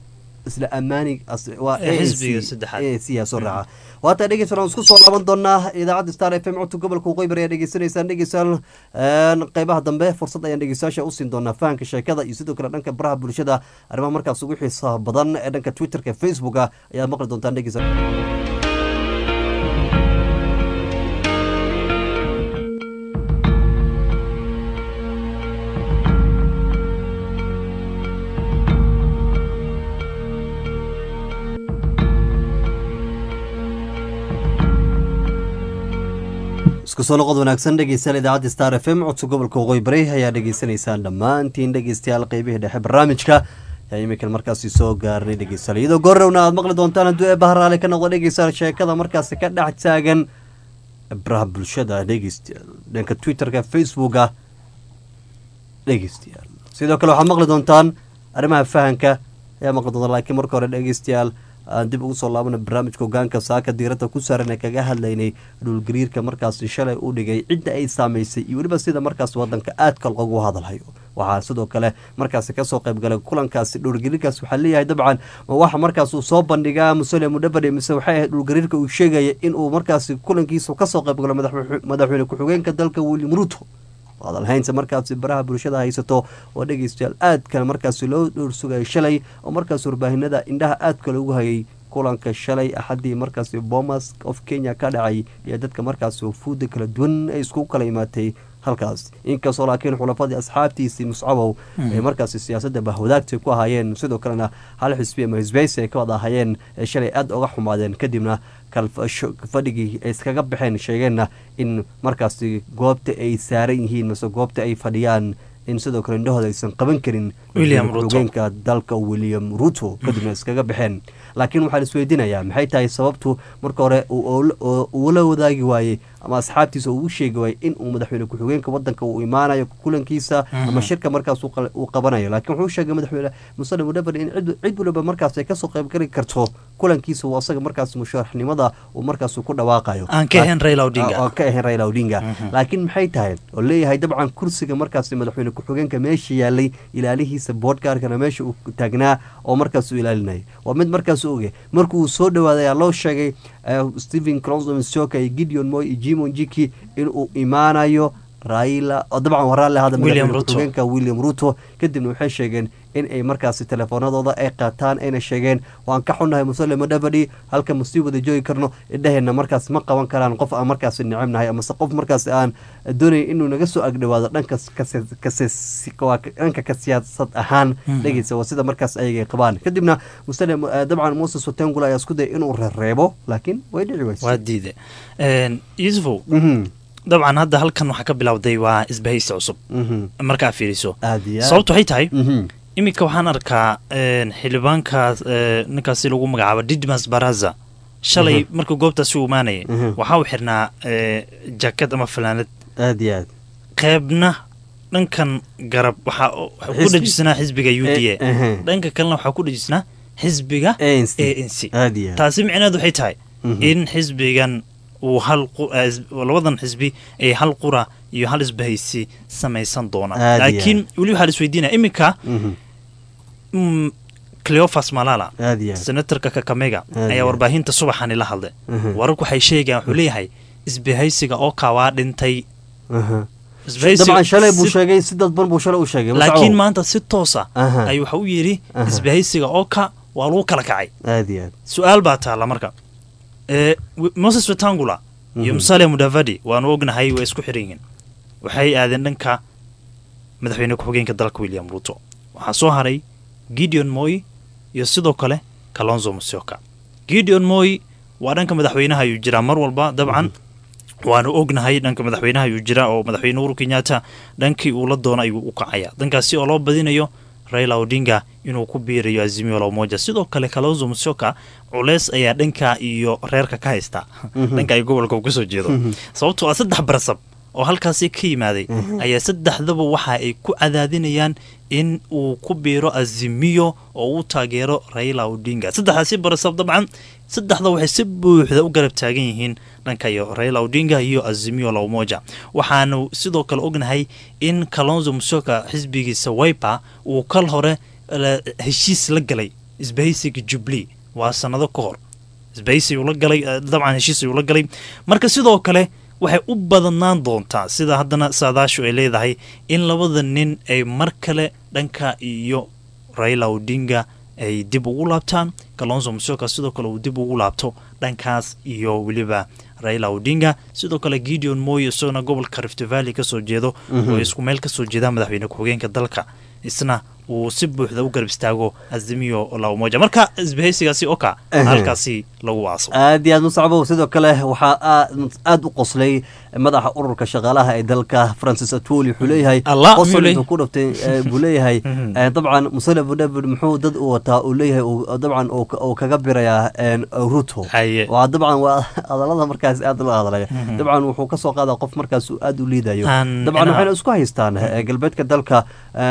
isla ammaani as- waa Ee, ANC xisbiga saddexaad. ANC yaa soo raaca waata dhegeysan aan isku soo laaban doonaa idaacadda star f m codka gobolka waqooyi bari ayaa dhegeysanaysaan dhegeysaan qeybaha dambe fursad ayaan dhegeystayaasha u siin doonaa fahanka sheekada iyo sidoo kale dhanka baraha bulshada arrimaha markaas ugu xiisaha badan ee dhanka twitterka facebooka ayaad maqli doontaan dhegeysan isku soo noqod wanaagsan dhegeystayaal idaacadda star f m codka gobolka waqooyi bari ayaa dhegeysanaysaan dhammaantiin dhegeystayaal qeybihii dhexe barnaamijka ayaa iminkan markaasi soo gaarnay dhegeystayaal iyadoo goorowna aad maqli doontaan hadduu ee baharaale ka noqdo dhegeystayaal sheekada markaasi ka dhex taagan baraha bulshada dhegeystayaal dhanka twitterka facebooka dhegeystayaal sidoo kale waxaad maqli doontaan arrimaha fahanka ayaa maqli doontaan laakiin marka hore dhegeystayaal aan dib ugu soo laabana barnaamijka hogaanka saaka diiradda ku saaran ee kaga hadlaynay dhulgariirka markaasi shalay u dhigay cidda ay saamaysay iyo weliba sida markaas wadanka aadka loogu hadalhayo waxaa sidoo kale markaasi kasoo qaybgalay kulankaasi dhulgariirkaas waxaa leeyahay dabcan ma waxa markaas uu soo bandhigaa musole mudhabadhe mise waxay ahayd dhulgariirka uu sheegaya inuu markaasi kulankiisa kasoo qaybgalo madax- madaxweyne ku-xigeenka dalka william ruto hadalhaynta markaasi baraha bulshada haysato oo dhegeystayaal aadka markaasi loo dhowrsugayay shalay oo markaas warbaahinada indhaha aadka loogu hayay kulanka shalay axadii markaasi bomas of kenya ka dhacay iyo dadka markaasi wafuuda kala duwan ay isku kala imaatay halkaas inkastoo laakiin xulafadii asxaabtiisii muscabow ay markaasi siyaasadda bahwadaagta ku ahaayeen sidoo kalena hal xisbi ama hisbaysi ay ka wada ahaayeen ee shalay aada uga xumaadeen kadibna kalfasho fadhigii ay iskaga baxeen sheegeenna in markaasi goobta ay saaran yihiin mase goobta ay fadhiyaan in sidoo kale indhahooda aysan qaban karin William Ruto. hogeenka dalka william ruto kadibna iskaga baxeen laakiin waxaa la isweydiinayaa maxay tahay sababtu marka hore uu oola- oo- uula wadaagi waayey ama asxaabtiisa uu u sheegi waayey in uu madaxweyne ku-xigeenka wadanka uu imaanayo kulankiisa ama Mhm. shirka markaas uu qal- uu qabanayo laakiin wuxuu u sheegay madaxweyne musale mudhabari in cid cid waliba markaas ay kasoo qaybgali karto kulankiisa uu asaga markaas musharaxnimada uu markaas ku dhawaaqayo Aan ka ahayn Raila Odinga. oo ka ahayn Raila Odinga Mhm. laakiin maxay tahay oo leeyahay dabcan kursiga markaas madaxweyne ku-xigeenka meesha yaalay ilaalihiisa boodhkaarkana meesha uu taagnaa oo markaas uu ilaalinayay waa mid markaas u oge markuu soo dhawaaday ayaa loo sheegay eh, stephen clonzo misoka iyo gideon moy iyo jimon jiki inuu imaanayo raila oo dabcan waa raalli hada William madaxweyne Ruto. ku-xigeenka william ruto kadibna waxay sheegeen in ay markaasi telefoonadooda ay qaataan ayna sheegeen waan ka xunnahay musale madhabadhi halka ma sii wada joogi karno indhaheenna markaas ma qaban karaan qof aan markaasi necebnahay amase qof markaas aan doonay inuu naga soo agdhawaado dhanka kase- kase- waa dhanka ka siyaasad ahaan Mhm. dhegeysa waa sida markaas ayaga ay qabaan kadibna musale eh, dabcan moses watengula ayaa isku dayay inuu rereebo laakiin way dhici weysay waa diide yusufow Mhm. dabcan hadda halkan waxaa ka bilowday waa isbahaysi cusub Mhm. markaa fiiriso aad iyo aad. sababtu waxay tahay Mhm. iminka waxaan arkaa een, xildhibaankaas ee, ninkaasi lagu magacaabo didmas baraza shalay Mhm. markuu goobtaasi u imaanayay Mhm. waxaa uu xirnaa ee, jaakad ama fanaanad aad iyo aad qeybna dhankan garab waxaa u- waxaa ku Xisbi. dhejisnaa xisbiga u d Eh, ehe. a dhanka kalena waxaa ku dhejisnaa xisbiga a ANC. n c aad iyo aad. taasi micneheedu waxay tahay Mhm. in xisbigan uu hal qu- eh, is- labadan xisbi ay hal qura iyo hal isbahaysi samaysan doonaan Aad iyo laakiin weli waxaa la isweydiinaya iminka Mhm. mm, cleofas malala aad iyo aad. senatorka kakamega Aad iyo ayaa aad. warbaahinta subaxani la hadlay Mhm. wararku waxay sheegayaan wuxuu leeyahay isbahaysiga oo kawaa dhintay Aha. Isbahaysiga dabcan shalay buu si- sheegay si dadban buu shalay u sheegay Mascaw. laakiin maanta si toosa Aha. ayuu waxa u yidhi Aha. isbahaysiga oo ka waa lagu kala kacay aad iyo aad su-aal baa taalla marka ee w- moses wetangula iyo Mhm. musale mudavadi waanu ognahay way isku xiran yihiin waxay aadeen dhanka madaxweyne ku-xigeenka dalka william ruto waxaa soo haray gideon moy iyo sidoo kale kalonzo musyoka gideon moy waa dhanka madaxweynaha ayuu jiraa mar walba dabcan waanu ognahay dhanka madaxweynaha ayuu jiraa oo madaxweyne uhuru kenyatta dhankii uu la doono ayuu u kacaya dhankaasi oo loo badinayo raila odinga inuu ku biirayo azimio la umoja sidoo kale kalonzo musyoka culeys ayaa dhanka iyo reerka ka haysta Mhm. dhanka ay gobolka uu kasoo jeedo Mhm. sababtoo ah saddex barasab oo halkaasi ka yimaaday Mhm. ayaa saddexdaba waxa ay ku cadaadinayaan in uu ku biiro azimiyo oo uu taageero raila odinga saddexdaasi barasab dabcan saddexda waxay si buuxda u garab taagan yihiin dhanka iyo raila odinga iyo azimio la umoja waxaanu sidoo kale ognahay in kalonzo musyoka xisbigiisa wiper uu kal hore la- heshiis la galay isbahaysiga jubli waa sanado ka hor isbahaysi uu la galay dabcan heshiis uu la galay marka sidoo kale waxay u badnaan doontaa sida haddana saadaashu ay leedahay in labada nin ay mar kale dhanka iyo raila odinga ay dib ugu laabtaan kalonso musyoka sidoo kale uu dib ugu laabto dhankaas iyo weliba raila odinga sidoo kale gideon moy isagona gobolka rift valley kasoo jeedo oo isku meel kasoo jeeda madaxweyne ku-xigeenka dalka isna uu si buuxda u garab istaago azimiyo la umoja marka isbahaysigaasi oka halkaasi lagu waaso aad iyo aad musacbow sidoo kale waxaa aada u qoslay madaxa ururka shaqaalaha ee dalka francis atwoli wuxuu leeyahay qosol intuu ku dhaftay buu leeyahay dabcan musale budabud muxuu dad u wataa uu leeyahay dabcan uu kaga birayaa ruto waa dabcan waa hadalada markaas aad la hadlaya dabcan wuxuu kasoo qaadaa qof markaas aada u liidayo dabcan waxayna isku haystaan galbeedka dalka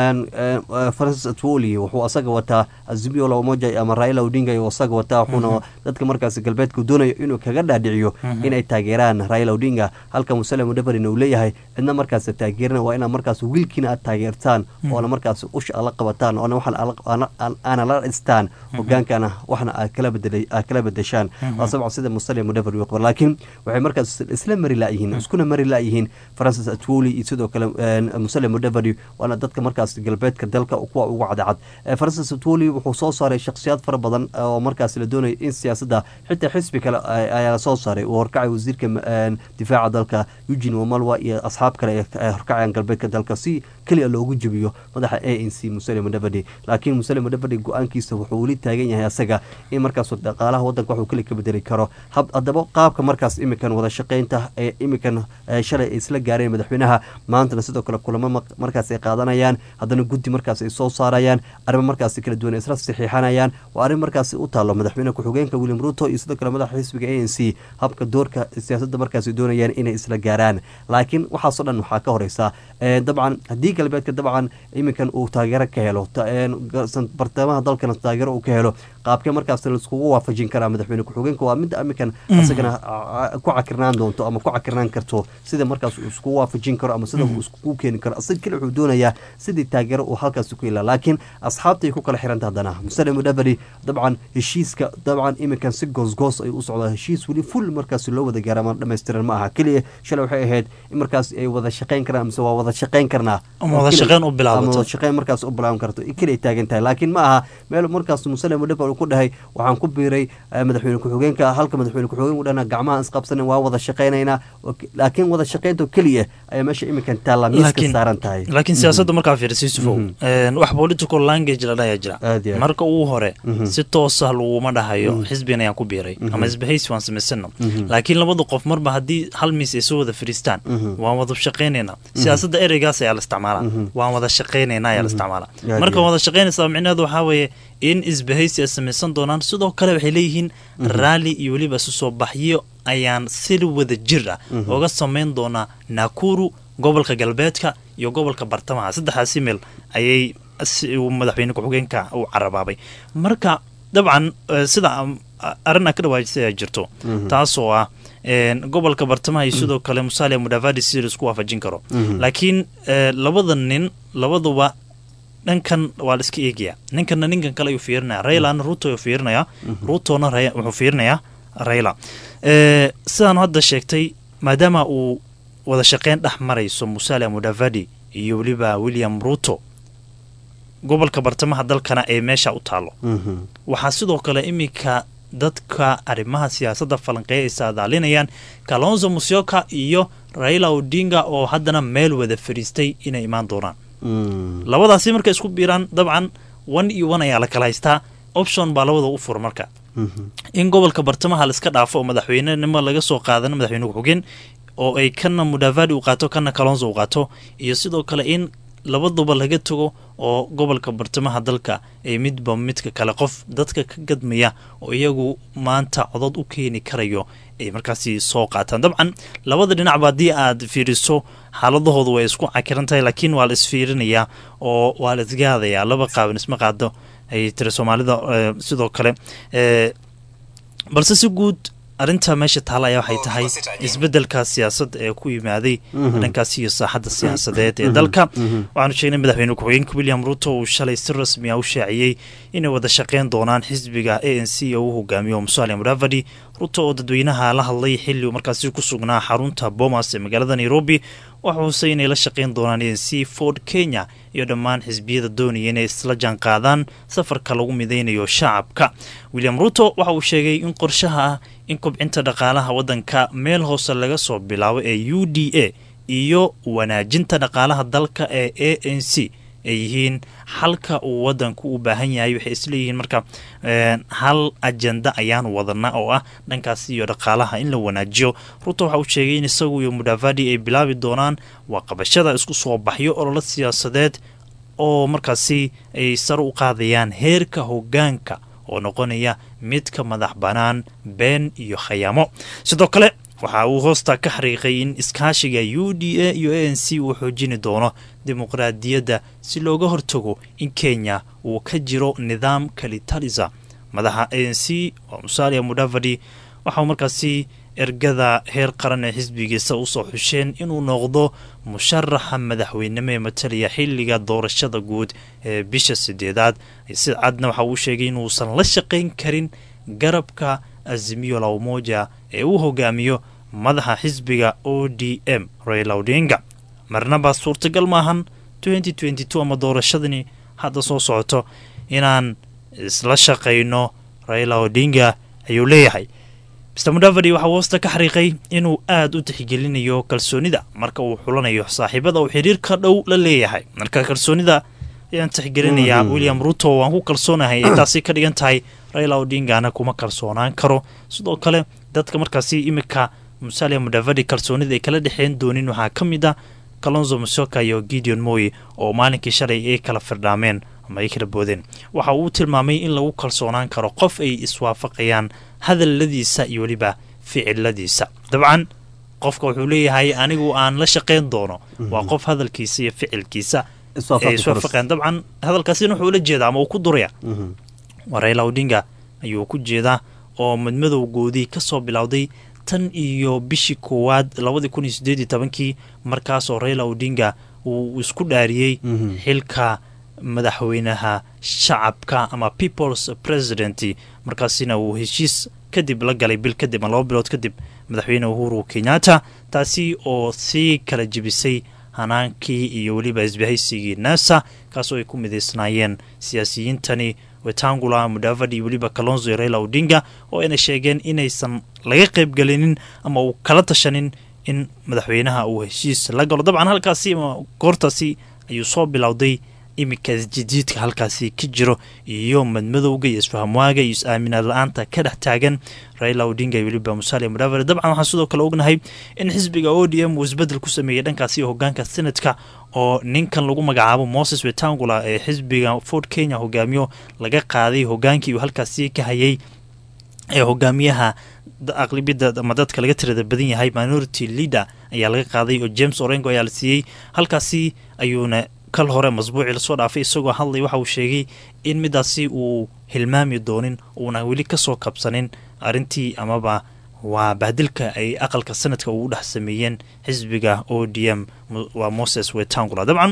francis atwoli wuxuu asaga wataa azimio la umoja ama raila odinga iyo asaga wataa wuxuuna dadka markaas galbeedka doonayo inuu kaga dhaadhiciyo inay taageeraan raila odinga halka musale mudafarina uu leeyahay cidna markaas taageerana waa inaa markaas wiilkiina aad taageertaan oona markaas usha ala qabataan oona waxaan aana la dhistaan hogaankana waxna aad kala bedeshaan waa sabca sida musale mudafari qaba laakiin waxay markaas isla mari laayihiin iskuna mari laayihiin francis atwoli iyo sidoo kale musale mudafari waana dadka markaas galbeedka dalka kuwa ugu cadcad francis atwoli wuxuu soo saaray shakhsiyaad fara badan oo markaas la doonaya in siyaasadda xitaa xisbi kale ayaa la soo saaray uu horkacay wasiirka difaaca dalka eugin wamalwa iyo asxaab kale ee horkacayaan galbeedka dalka si keliya loogu jebiyo madaxa a n c musale mudavadi laakiin musale mudavadi go-aankiisa wuxuu weli taagan yahay asaga in markaas dhaqaalaha wadanka waxuu keli ka bedeli karo haddaba qaabka markaas imikan wada shaqaynta ee imikan shalay ay isla gaareen madaxweynaha maantana sidoo kale kulamo markaas ay qaadanayaan haddana guddi markaas ay soo saarayaan arrimo markaas kala duwan ay isla saxiixanayaan waa arrin markaas u taalo madaxweyne ku-xigeenka william ruto iyo sidoo kale madaxa xisbiga a n c habka doorka siyaasadda markaas doonayaan inay isla gaaraan laakiin waxaasoo dhan waxaa ka horeysa dabcan haddii galbeedka dabcan iminkan uu taageero ka helo bartamaha dalkana taageero uu ka helo qaabkee markaas laiskugu waafajin karaa madaxweyne ku-xigeenka waa midda iminkan asagana ku cakirnaan doonto ama ku cakirnaan karto sida markaas uu iskugu waafajin karo ama sida uu iskugu keeni karo asaga keli wuxuu doonayaa sidii taageero uu halkaas ku ilaa laakiin asxaabtay ku kala xiranta haddana musale mudabari dabcan heshiiska dabcan iminkan si goosgoos ay u socdaa heshiis weli ful markaas loo wada gaara ama dhammaystiran ma aha keliya shalay waxay ahayd in markaas ay wada shaqayn karaan mise waa wada shaqayn karnaa wada shaqayn u bilaabato wada shaqayn markaas u bilaaban karto keliya taagan tahay laakiin ma aha meel markaas musale mudabari ku dhahay waxaan ku biiray madaxweyne ku-xigeenka halka madaxweyne ku-xigeen u dhana gacmaha isqabsanen waa wada shaqaynaynaa laakiin wada shaqaynta keliya ayaa meesha iminkan taalla miiska saaran tahay laakiin siyaasadda markaa fiirisa yusufow wax political language la dhayaa jira marka ugu hore si toosa laguma dhahayo xisbigan ayaan ku biiray ama isbahaysi waan samaysano laakiin labada qof marba haddii hal miis ay soo wada fadhiistaan waan wada shaqaynaynaa siyaasadda ereygaas ayaa la isticmaalaa waan wada shaqaynaynaa ayaa la isticmaalaa marka wada shaqaynaysaa micnaheedu waxaa weeye in isbahaysi ay samaysan doonaan sidoo kale waxay leeyihiin raalli iyo weliba isu soo baxyo ayaan si wada jir ah oga samayn doonaa nakuru gobolka galbeedka iyo gobolka bartamaha saddexdaasi meel ayay madaxweyne ku-xigeenka uu carabaabay marka dabcan sida arrin a ka dhawaajisay ayaa jirto taasoo ah gobolka bartamaha iyo sidoo kale musalia mudavadi si laisku waafajin karo laakiin labada nin labaduba dhankan waa la iska eegaya ninkana ninkan kale ayuu fiirinaya raylana ruto ayuu fiirinaya rutona wuxuu fiirinayaa rayla sidaan hadda sheegtay maadaama uu wada shaqeyn dhex marayso musalia mudavadi iyo weliba william ruto gobolka bartamaha dalkana ee meesha u taalo waxaa sidoo kale iminka dadka arrimaha siyaasadda falanqeeya ay saadaalinayaan kalonzo musyoka iyo raila odinga oo haddana meel wada fadhiistay inay imaan doonaan labadaasi markay isku biiraan dabcan one iyo one ayaa la kala haystaa option baa labada u fura marka in gobolka bartamaha laiska dhaafo oo madaxweynenimo laga soo qaadano madaxweyne ku-xigeen oo ay kana mudavadi u qaato kana kalonzo u qaato iyo sidoo kale in labaduba laga tago oo gobolka bartamaha dalka ay midba midka kale qof dadka ka gadmaya oo iyagu maanta codod u keeni karayo ay markaasi soo qaataan dabcan labada dhinacba haddii aad fiiriso xaaladahoodu way isku cakiran tahay laakiin waa la isfiirinayaa oo waa la isgaadayaa laba qaaban isma qaado ay tiri soomaalida sidoo kale balse si guud arrinta meesha taala ayaa waxay tahay isbeddelka siyaasadda ee ku yimaaday Mhm. dhankaas iyo saaxadda siyaasadeed ee Mhm. dalka Mhm. waxaanu sheegnay madaxweyne ku-xigeenka william ruto uu shalay si rasmi ah u shaaciyey inay wada shaqeyn doonaan xisbiga a n c oo uu hogaamiyo musalia mudavadi ruto oo dadweynaha la hadlay xilli uu markaasi ku sugnaa xarunta bomas ee magaalada nairobi waxa uuse inay la shaqeyn doonaan a n c ford kenya iyo dhammaan xisbiyada doonaya inay isla jaan qaadaan safarka lagu mideynayo shacabka william ruto waxa uu sheegay in qorshaha ah in kobcinta dhaqaalaha waddanka meel hoose laga soo bilaabo ee u d a iyo wanaajinta dhaqaalaha dalka ee a n c ay yihiin xalka uu wadanku u baahan yahay waxay isleeyihiin marka een, hal ajenda ayaan wadana oo ah dhankaasi iyo dhaqaalaha in la wanaajiyo ruto waxa uu sheegay in isagu iyo mudavadi ay bilaabi doonaan waa qabashada isku soo baxyo ololo siyaasadeed oo markaasi ay sare u qaadayaan heerka hogaanka oo noqonaya midka madax bannaan been iyo khayaamo sidoo kale waxa uu hoosta ka xariiqay in iskaashiga u d a iyo a n c uu xoojini doono dimuqraadiyadda si looga hortago in kenya uu ka jiro nidaam kalitalisa madaxa a n c oo musalia mudavadi waxauu markaasi ergada heer qaran ee xisbigiisa usoo xusheen inuu noqdo musharaxa madaxweynimo ee matalaya xiliga doorashada guud ee bisha sideedaad si cadna waxa uu sheegay inuusan la shaqayn karin garabka azimiyo la umoja ee uu hogaamiyo madaxa xisbiga o d m raila odinga marnaba suurtagal maahan ama doorashadani hadda soo socoto inaan isla shaqayno raila odinga ayuu leeyahay mr mudavadi waxaa hoosta ka xariiqay inuu aada u tixgelinayo kalsoonida marka uu xulanayo saaxiibada uu xiriirka dhow la leeyahay marka kalsoonida ayaan tixgelinayaa Mhm. william ruto waan ku kalsoonahay ay taasi ka dhigan tahay raila odingana kuma kalsoonaan karo sidoo kale dadka markaasi imika musalia mudavadi kalsoonida ay kala dhexeen doonin waxaa ka mid ah kalonzo musoka iyo gideon moy oo maalinkii shalay ay kala firdhaameen ama ay kala boodeen waxa uu tilmaamay in lagu kalsoonaan karo qof ay iswaafaqayaan hadalladiisa iyo weliba ficiladiisa dabcan qofka wuxuu leeyahay anigu aan la shaqayn doono waa qof hadalkiisa iyo ficilkiisa Iswaafaqi ay iswaafaqayaan dabcan hadalkaasina wuxuu la jeedaa ama uu ku duraya Mhm. waa raila odinga ayuu ku jeedaa oo madmadowgoodii ka soo bilowday tan iyo bishii koowaad labadii kun iyo sideed iyo tobankii markaasoo raila odinga uu isku dhaariyey Mhm. xilka madaxweynaha shacabka ama peoples president markaasina uu heshiis kadib la galay bil kadib ama laba bilood kadib madaxweyne uhuru kenyatta taasi oo sii kala jebisay hanaankii iyo weliba isbahaysigii nasa kaasoo ay ku midaysnaayeen siyaasiyiintani wetangula mudavadi iyo weliba kalonzo iyo raila odinga oo ayna sheegeen inaysan laga qaybgelinin ama uu kala tashanin in madaxweynaha uu heshiis la galo dabcan halkaasi ama goortaasi ayuu soo bilowday iminka isjijiidka halkaasi ka jiro iyo madmadowga iyo isfahamwaaga iyo is-aaminaad la-aanta ka dhex taagan raila odinga iyo weliba musalia mudavadi dabcan waxaan sidoo kale ognahay in xisbiga o d m uu isbedel ku sameeyey dhankaasi hogaanka senatka oo ninkan lagu magacaabo moses wetangula ee xisbiga ford kenya hogaamiyo laga qaaday hogaankii uu halkaasi ka hayay ee hogaamiyaha da- aqlibiyada ama dadka laga tirada badan yahay minority leader ayaa laga qaaday oo james orengo ayaa la siiyey halkaasi ayuuna kal hore masbuucii lasoo dhaafay isagoo hadlay waxa uu sheegay in midaasi uu hilmaami doonin uuna weli kasoo kabsanin arrintii amaba waa bahdilka ay aqalka sanadka ugu dhex sameeyeen xisbiga o d m Mo- waa moses wetangula dabcan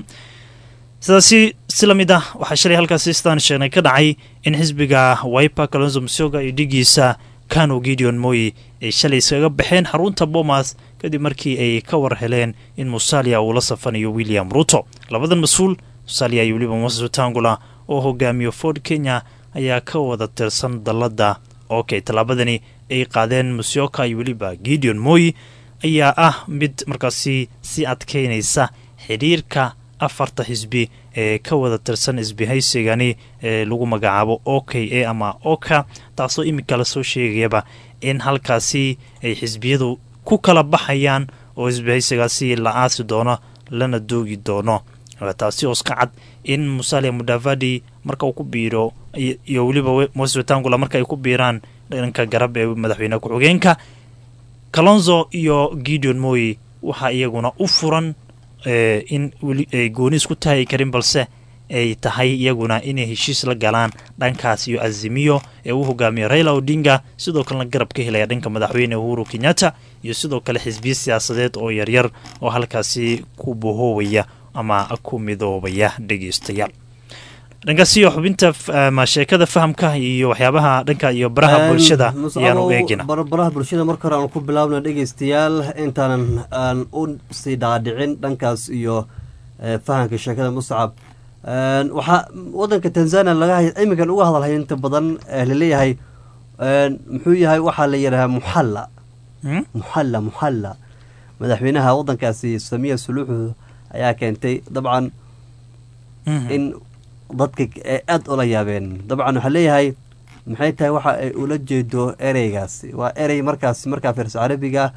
sidaasi si lamid ah waxaa shalay halkaasi sidaan sheegnay ka dhacay in xisbiga wiper kalonzo musyoga iyo dhigiisa kano gideon moy ay shalay iskaga baxeen xarunta bomas kadib markii ay ka war heleen in musalia uu la safanayo william ruto labadan mas-uul musalia iyo weliba moses wetangula oo hogaamiyo ford kenya ayaa ka wada tirsan dalladda okay tallaabadani ay qaadeen musyoka iyo weliba gideon moy ayaa ah mid markaasi si adkeynaysa xidhiirka afarta xisbi ee ka wada tirsan isbihaysigani ee lagu magacaabo o k a ama oka taasoo iminka lasoo sheegayaba in halkaasi ay xisbiyadu ku kala baxayaan oo isbihaysigaasi la aasi doono lana doogi doono Waa taasi oo iska cad in musalia mudavadi marka uu ku biiro iyo- iyo weliba we- moses wetangula marka ay ku biiraan dhanka garab ee madaxweyne ku-xigeenka kalonzo iyo gideon moy waxaa iyaguna u furan eh, in weli ay gooni isku taagi karin balse ay tahay iyaguna inay heshiis la galaan dhankaas iyo azimiyo ee uu hogaamiya raila odinga sidoo kalena garab ka helaya dhanka madaxweyne uhuru kenyatta iyo sidoo kale xisbiyo siyaasadeed oo yaryar oo halkaasi ku bohoobaya ama ku midoobaya dhegeystayaal dhankaasiyo xubinta ama sheekada fahamka iyo waxyaabaha dhanka iyo baraha bulshada ayaan u eegina baraha bulshada marka hore aan ku bilaabna dhegeystayaal intaanan aan u sii dhaadhicin dhankaas iyo fahamka sheekada muscab waxaa wadanka tanzania laga iminkan uga hadalhay inta badan laleeyahay muxuu yahay waxaa la yidhahaa muxalla muxalla muxalla madaxweynaha wadankaasi samiya suluuxu ayaa keentay dabcan in dadka ay aada ula yaabeen dabcan waxaa leeyahay maxay tahay waxa ay ula jeedo ereygaasi waa erey markaasi markaa fiirso carabiga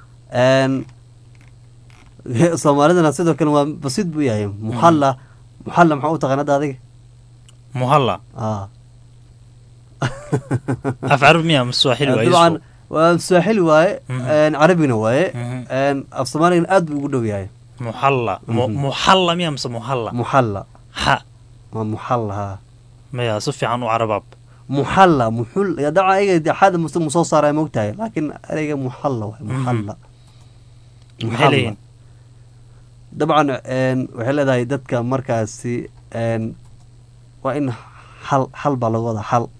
soomaalidana sidoo kale waa basiid buu yahay muxalla muxalla maxaa u taqaan hadda adiga muhalla af carabi miya ama swaaxili waaye dabcan waa swaaxili waaye carabigna waaye af soomaaligana aad buu ugu dhow yahay muxalla muxalla miya mise muhalla muxalla ha waa muxalla ha maya si fiican u carabaab muxalla muxul dabcan ayaga xaada muse musoo saaraa mogtahay laakiin ereyga muxalla waay muxalla maxay leeyihin dabcan waxay leedahay dadka markaasi waa in xal xal baa laga wadaa xal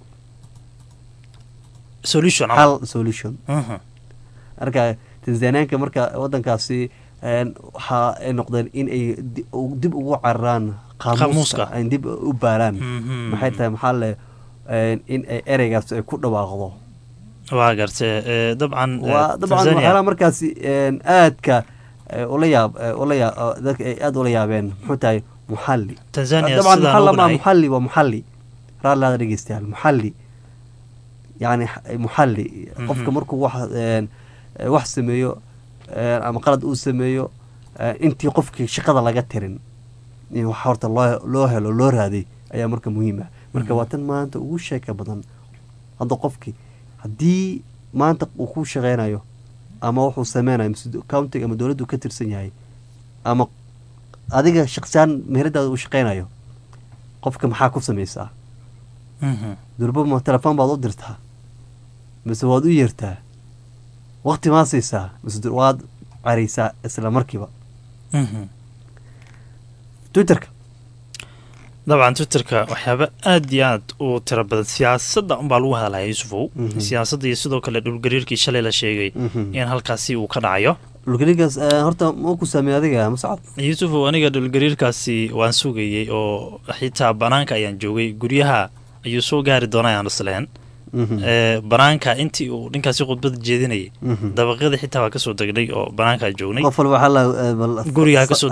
solution xal solution marka tanzaniyaanka marka wadankaasi waxa ay noqdeen in ay dib ugu cararaan qaamuuska ay dib u baaraan maxay tahay maxaa le in ay ereygaas ay ku dhawaaqdo waa garte dabcan waa dabcan waxyaalaha markaasi aadka ula yaab ula yaab dadka ay aada ula yaabeen muxuu tahay muxalli tanzania dabcan muxalla ma muxalli waa muxalli raalliada dhegeystayaal muxalli yani muxalli qofka markuu wax wax sameeyo ama qalad uu sameeyo intii qofkii shaqada laga tirin in wax horta loo loo helo loo raaday ayaa marka muhiim ah marka waa tan maanta ugu sheeka badan hadda qofkii haddii maanta uu ku shaqeynayo ama wuxuu sameynayo countiga ama dowladdu ka tirsan yahay ama adiga shaqsiyaan meheradaada uu shaqeynayo qofka maxaa ku sameysaa durba ma telefoon baad u dirtaa mise waad u yeertaa waqti maa siisaa mise waad careysaa isla markiiba twitterka dabcan twitterka waxyaaba aada iyo aad u tiro badan siyaasadda unbaa lagu hadalaya yuusufow siyaasadda iyo sidoo kale dhulgariirkii shalay la sheegay in halkaasi uu ka dhacayo dhulgariirkaas horta ma ku saameey adiga muscab yuusufow aniga dhulgariirkaasi waan sugayey oo xitaa banaanka ayaan joogay guryaha ayuu soo gaari doona ayaan isleen banaanka intii uu ninkaasi khudbada jeedinayay dabaqyada xitaa waa kasoo degnay oo banaankaa joognay qof walba guriga kasoo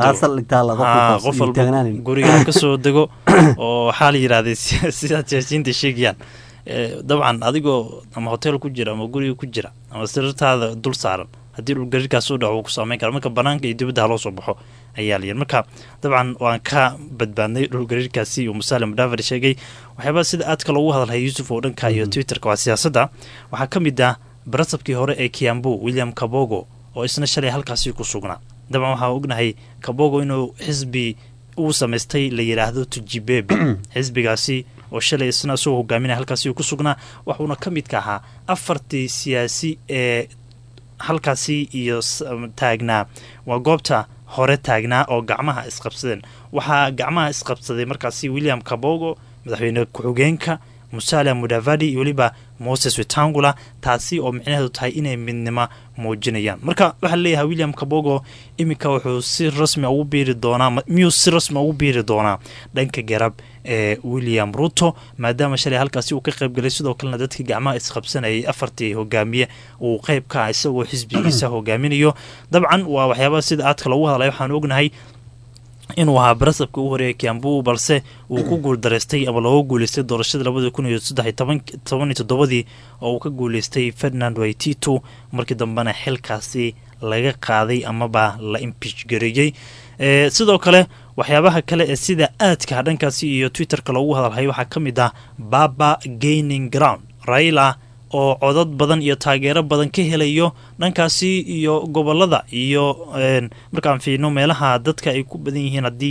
qof walba guriga ha kasoo dego oo waxaa la yidhahday sidaad siyaasiyiinta sheegayaan dabcan adigoo ama hotel ku jira ama guriga ku jira ama sirartaada dul saaran haddii dhulgariirkaas u dhaco wuu ku saameyn kara marka banaanka iyo dibadda haloo soo baxo ayaa layidhi marka dabcan waan ka badbaadnay dhulgariirkaasi uu musaale mudhaafar sheegay waxyaabaa sida aadka loogu hadalhaya yuusuf oo dhanka iyo twitterka waa siyaasadda waxaa ka mid ah barasabkii hore ee kiambu william kabogo oo isna shalay halkaasi ku sugnaa dabcan waxaa ognahay kabogo inuu xisbi uu samaystay la yidhaahdo tujibebe xisbigaasi oo shalay isna isagoo hogaaminaya halkaasi ku sugnaa waxuuna ka midka ahaa afartii siyaasi ee halkaasi iyo taagnaa waa goobta hore taagnaa oo gacmaha isqabsadeen waxaa gacmaha isqabsaday markaasi william kabogo madaxweyne ku-xigeenka musala mudavadi iyo weliba moses wetangula taasi oo micnaheedu tahay inay midnimo muujinayaan marka waxaa leeyahay william kabogo iminka wuxuu si rasmi ugu biiri doonaa miyuu si rasmi ugu biiri doonaa dhanka garab ee william ruto maadaama shalay halkaasi uu ka qayb galay sidoo kalena dadkii gacmaha isqabsanayay afartii hogaamiye uu qayb ka ah isagoo xisbigiisa hogaaminayo dabcan waa waxyaabaha sida aadka loogu hadlay waxaan ognahay inuu ahaa barasabka u horeeyay kiambu balse uu ku guuldaraystay ama looga guuleystay doorashada labada kun iyo saddex toban iyo toddobadii oo uu ka guuleystay ferdinand waitito markii dambena xilkaasi laga qaaday amaba la impiich gareeyey sidoo kale waxyaabaha kale ee sida aadka dhankaasi iyo twitterka loogu hadalhay waxaa ka mid ah baba gaining ground raila oo codad badan iyo taageero badan ka helayo dhankaasi iyo gobolada iyo markaan fiirno meelaha dadka ay ku badan yihiin haddii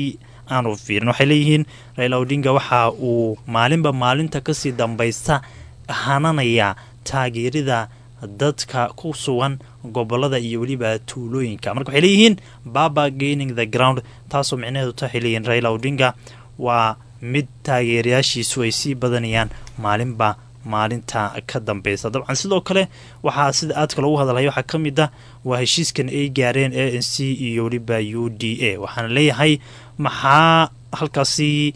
aanu fiirin waxay leeyihiin raila odinga waxa uu maalinba maalinta kasii dambaysta hananayaa taageerida dadka ku sugan gobolada iyo weliba tuulooyinka marka waxay leeyihiin baba gaining the ground taasoo micnaheedu ta waxay leeyihiin raila odinga waa mid taageerayaashiisu ay sii badanayaan maalinba maalinta ka dambeysa dabcan sidoo kale waxaa sida aadka loogu hadalhaya waxaa ka mid ah waa heshiiskan ay gaareen a n c iyo weliba u d a waxaana leeyahay maxaa halkaasi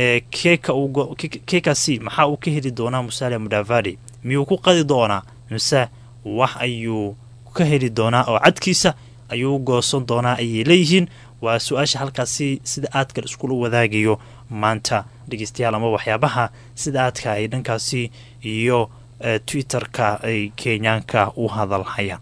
kekaasi maxaa uu ka heli doonaa musalia mudavadi miyuu ku qadi doonaa mise wax ayuu ka heli doonaa oo cadkiisa ayuu goosan doonaa ayay leeyihiin waa su-aasha halkaasi sida aadka iskula wadaagayo maanta dhegeystayaal ama waxyaabaha sida aadka ay dhankaasi iyo twitter-ka ay kenyaanka u hadalhayaan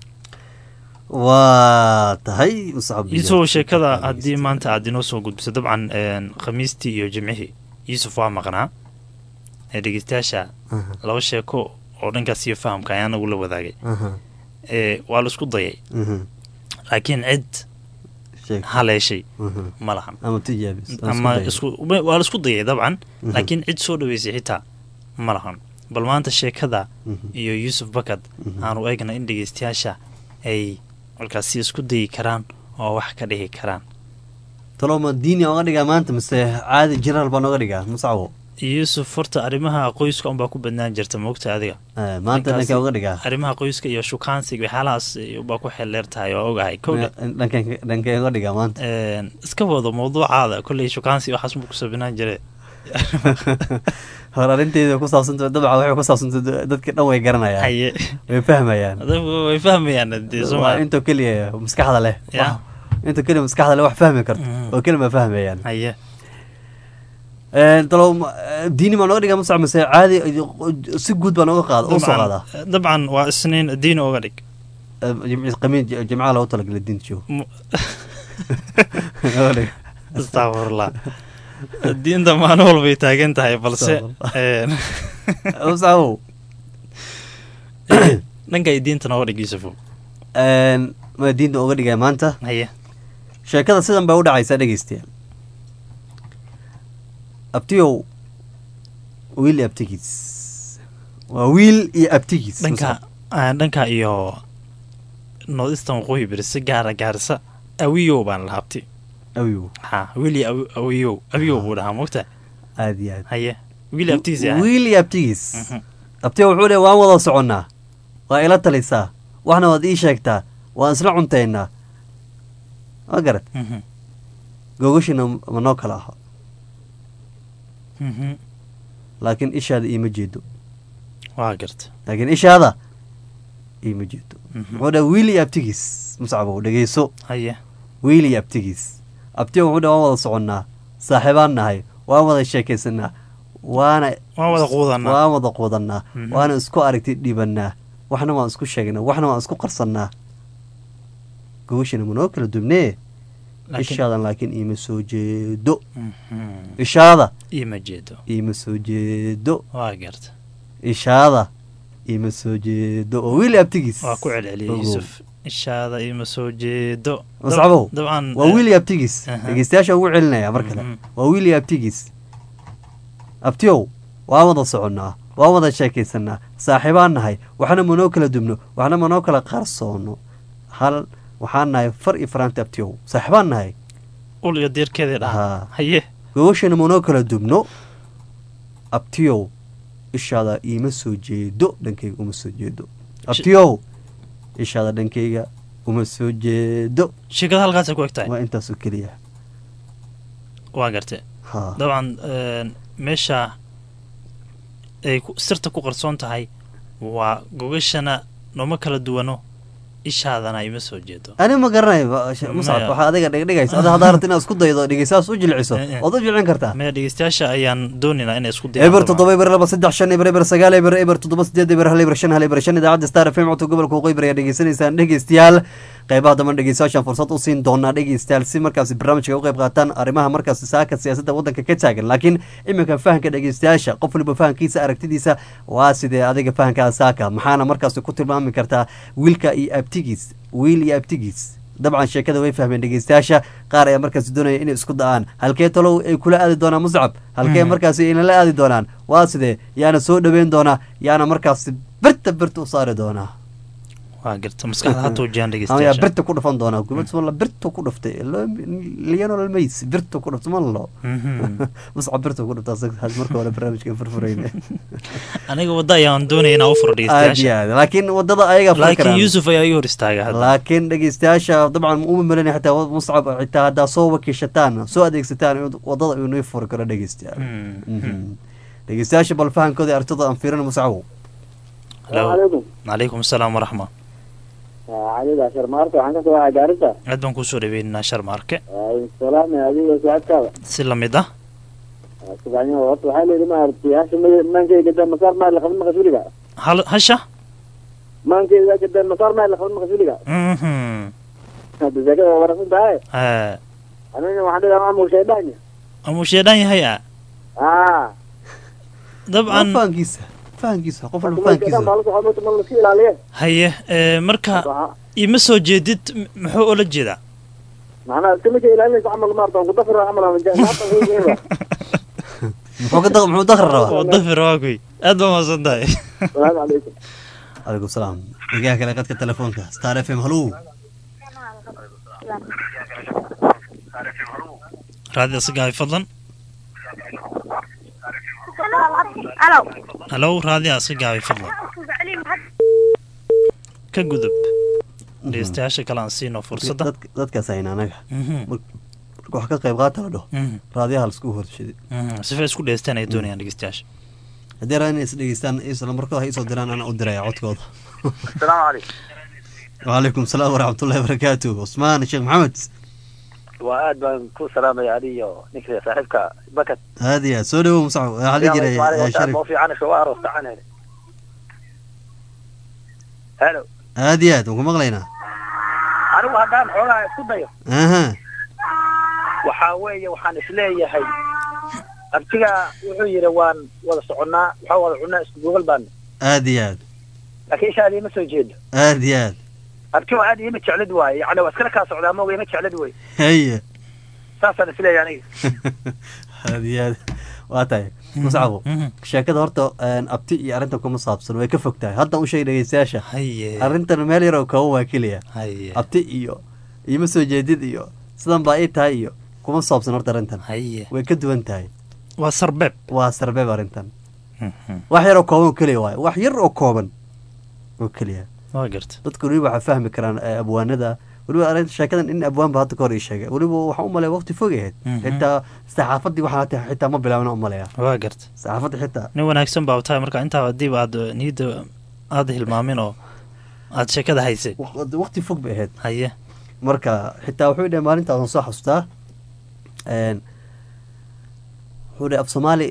waa tahay isagoo sheekada haddii maanta aad inoo soo gudbiso dabcan khamiistii iyo jimcihii yuusuf waa maqnaa dhegeystayaasha laba sheeko oo dhankaas iyo fahamka ayaa nagu la wadaagay waa la isku dayay laakiin cid haleeshay ma lahan ama waa la isku dayay dabcan laakiin cid soo dhaweysay xitaa ma lahan bal maanta sheekada iyo yuusuf bakad aanu eegna in dhegeystayaasha ay markaasi isku dayi karaan oo wax ka dhihi karaan taloma diini oga dhigaa maanta mise caadi jenaraal baa nooga dhigaa musacwo yuusuf horta arrimaha qoyska unbaa ku badnaan jirta moogta adiga maanta dhankee uga dhigaa arrimaha qoyska iyo shukaansiga waxyaalahaas ubaa ku xeeldheer tahay oo ogahay dhankee uga dhigaa maanta iska wado mawduucaada kolley shukaansi waxaas buu kusoo binaan jire hor arrinteeda ku saabsanta dabca waxay ku saabsanta dadka dhan way garanayaan haye way fahmayaan way fahmayaan dee waa intoo keliya maskaxda leh intoo keliya maskaxda leh wax fahmi karto oo keliya ma fahmayaan haye talo diini baa nooga dhigaa musac mise caadi si guud baa nooga qaada u soo qaadaa dabcan waa isniin diini oga dhig qamiin jimcaha loogu talagalay diinta joogo astaqfirullah diinta maalin walbay taagan tahay balse musacow dhankay diinta nooga dhig yuusufo ma diinta uga dhigaya maanta haye sheekada sidan bay u dhacaysaa dhegeystayaal abtiyow wiil iyo abtigiis waa wiil iyo abtigiis dhanka dhanka iyo northeastern waqooyi beri si gaara gaarisa awiyow baan la habti awiyow ha wiil iyo awiyow awiyow buu dhahaa mogta aad iyo aad haye wiil iyo abtigiis wiil iyo abtigiis abtiyow wuxuu leey waan wada soconnaa waa ila talisaa waxna waad ii sheegtaa waan isla cuntaynaa ma garad gogashina ma noo kala aho laakiin ishaada iima jeedo waa garta laakiin ishaada iima jeedo muxuu dhaha wiil iyo abtigiis muscabow dhegeyso haye wiil iyo abtigiis abtiga wuxuu dhaha waan wada soconnaa saaxiibaan nahay waan wada sheekaysanaa waana waan wada quudanaa waan wada quudannaa waana isku aragti dhibanaa waxna waan isku sheegnaa waxna waan isku qarsannaa gogashina manoo kala dubnee ishaadan laakiin iima soo jeedo ishaada iima jeedo iima soo jeedo waa garta ishaada iima soo jeedo oo wiili abtigiis waa ku celceliyay yuusuf ishaada iima soo jeedo mascabow dabcan waa wiili abtigiis dhegeystayaasha ugu celinaya mar kale waa wiili abtigiis abtiyow waan wada soconnaa waan wada sheekaysanaa saaxiibaan nahay waxna manoo kala dubno waxna manoo kala qarsoono hal waxaan nahay far iyo faraanti abtiyow saaxiibaan nahay ul iyo deerkeedii dhaha haye gogashana manoo kala dubno abtiyow ishaada iima soo jeedo dhankayga uma soo jeedo abtiyow ishaada dhankayga uma soo jeedo sheekada halkaasay ku eg tahay waa intaasoo keliya waa garte ha dabcan meesha ay sirta ku qarsoon tahay waa gogashana nooma kala duwano ishaadana ima soo jeedo ani ma garanayo muscab waxaa adiga dhigdhigaysa ada haddaa rabta inaad isku daydo dhegeystayaas u jilciso ood u jilcin kartaa maya dhegeystayaasha ayaan doonaynaa inay isku dayaan eber toddoba eber laba saddex shan eber eber sagaal eber eber toddoba sideed eber hal eber shan hal eber shan idaacadda star fm codka gobolka waqooyi bari ayaa dhegeysanaysaan dhegeystayaal qeybaha damban dhegeystayaashaan fursad u siin doonaa dhegeystayaal si markaasi barnaamijka u qeyb qaataan arrimaha markaasi saaka siyaasadda waddanka ka taagan laakiin iminka fahanka dhegeystayaasha qof waliba fahankiisa aragtidiisa waa sidee adiga fahankaa saaka maxaana markaasi ku tilmaami kartaa wiilka iyo abtigiis wiil iyo abtigiis dabcan sheekada way fahmeen dhegeystayaasha qaar ayaa markaasi doonaya inay isku da-aan halkee talow ay kula aadi doonaan muscab halkee Mhm. markaasi aynala aadi doonaan waa sidee yaana soo dhoweyn doonaa yaana markaasi birta birta u saari doonaa waa garta maskaxda hata wajaan ama yaa dhegeystayaasha birta ku dhufan doonaa gumala birta ku dhuftay liyanol mays birta ku dhuftay malo Mhm. muscab birta ku dhufta asaga marka hore barnaamijka furfurayna aniga wadda ayaan doonaya inaan u furo aad iyo dhegeystayaasha aad laakiin wadada ayaga furi laakiin karaan yuusuf ayaa ii hor istaaga hadda laakiin dhegeystayaasha dabcan uma malanay xitaa muscab xitaa haddaa soo wakiishataan soo adeegsataan in wadada inuu furi karo dhegeystayaal Mhm. dhegeystayaasha bal fahankooda artada aan fiirin muscabow Hello. calaykum calaykum asalaam waraxma caliga sharmaarka waxaan ka soo waxay gaarisa aad baan kusoo dhaweynaynaa sharmaarke salaam adiga socodkaada si lamid ah subaxnimo horta waxaa layidhi maaragtay hasha maankeyga gadaa masaar maa la qaban maqasuuliga hal hasha maankeyga gadaa masaar maa la qaban maqasuuliga Mhm. hadda sheekada waa wanaagsan tahay Haa. aniga waxaan dhigaa maamul shaydaan amuu sheedhan yahay ah aa dabcan fahankiisa fahankiisa qof walba shaydaan fahankiisa baa la socon mota ma laska ilaaliye haye ee, marka ima soo jeedid m- muxuu ula jeedaa macnaha iska marka ilaalinaysa camal maarta ku dafira camal ama ja- maanta way weyn muxuu ka da- muxuu dakri rabaa oo dafir waa kuy aad baa mahadsan tahay salaamu calaykum calaykum salaam dhigaha kale qadka telefoonka star f m hallow raadida sigaabi fadlan Alo. halow raadiya iska gaabay fadlan ka gudub dhegeystayaasha kale aan siino fursadda Dadk- dadkaas ayna anaga Mhm. Mar- marka wax ka qayb qaata la dhaho Mhm. raadiyaha laisku horshidi Mhm, sifa isku dhegeystaan ay doonayaan dhegeystayaasha haddii rabaan inay is dhegeystaan isla markooda ha isoo diraan ana u diraya codkooda asalaamu calaykum wcalaykum salaam waraxmatullahi wabarakaatu cusmaan sheekh maxamed waa aad baan ku salaamaya adi iyo ninka saaxiibka bakat aad iyo aad soo dhawow musax waxaa la jiray eh, sharif ma fiican soo aroos tacan hele helo aad iyo aad waan ku maqlaynaa anigu haddaan xoogaa isku dayo aha waxaa weeye waxaan isleeyahay abtiga wuxuu yidhi waan wada soconnaa waxaa wada cunnaa isku googal baana aad iyo aad laakiin ishaada ima soo jeedo aad iyo aad abtiga aad ima jeclid waaye yacni waa iskala kaa socdaa mooga ima jeclid wey haye saasaan isleeyahay aniga aad iyo aad waa tahay muscabo sheekada horta een, abti iyo arrintan kuma saabsan way ka fog tahay hadda u sheeg dhegeystayaasha haye arrintan meel yar oo kooban waa keliya haye abti iyo iima soo jeedid iyo sidan baa ii tahay iyo kuma saabsan horta arrintan haye way ka duwan tahay waa sarbeeb waa sarbeeb arrintan wax yar oo kooban oo keliya waaye wax yar oo kooban oo keliya waa garta dadku weliba waxaa fahmi karaan eh, abwaanada weliba arrinta sheekadan in abwaan ba hadda ka hor ii sheegay weliba waxaan u malaya waqti fog ahayd Mhm. xitaa saxaafadii waxaa hata xitaa ma bilaabna u malaya waa garta saxaafadda xitaa nin wanaagsan baa tahay marka intaa hadiiba aad niyadda aada hilmaamin oo aad sheekada haysay waq- waqti fog bay ahayd haye marka xitaa wuxuu dhahay maalintaas aan soo xasuustaa een, wuxuu dhahay af soomaali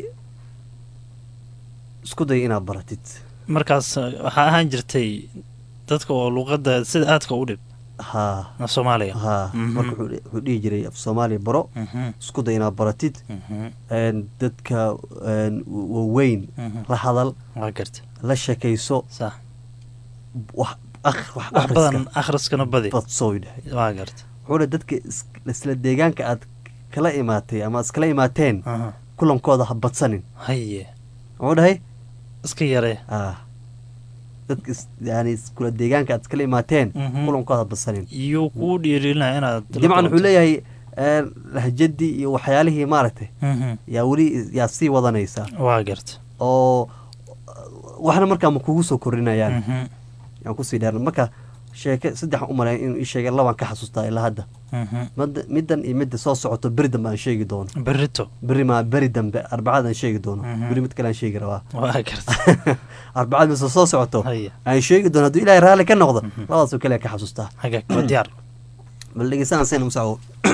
isku day inaad baratid markaas eh, waxaa ahaan jirtay dadka oo luqadda sida aadka u dhib ha af soomaaliga ha Mhm. marka wuxuu dhihi- wuxuu dhihi jiray af soomaali baro Mhm. isku day inaad baratid Mhm. een, dadka een, waaweyn Mhm. la hadal waa garta la sheekayso sax wax akh- wax wax badan akhriska akhriskana badi badsoo dhahay waa garta wuxuu dhahay dadka is- isla deegaanka aad kala imaatay ama iskala imaateen Aha. kulankooda ha badsanin haye muxuu dhahay iska yaree ah dadka is- yani iskula deegaanka aad iskala imaateen Mhm. kulankooda ha badsanin iyuu kuu dhiirilinaya inaad la dabcan wuxuu kulanto. leeyahay een, lahjadii iyo waxyaalihii maaragtay Mhm. yaa weli yaa sii wadanaysa waa garta oo waxna markaa ma kugu soo kordhinayaan Mhm. yaan kusii dheer marka sheeke saddex u malay inuu ii sheegay labaan ka xasuustaa ilaa hadda Mhm. Mid- middan iyo midda soo socoto beri dambe aan sheegi doono berito beri ma beri dambe arbacada aan sheegi doono Mhm. beri mid kale aan sheegi rabaa waa garta arbacada mise soo socoto haye aan sheegi doono hadduu ilaahay raalli ka noqdo labadaasoo kale ka xasuustaa hagaag waa diyaar bal dhegeystaan seen musaco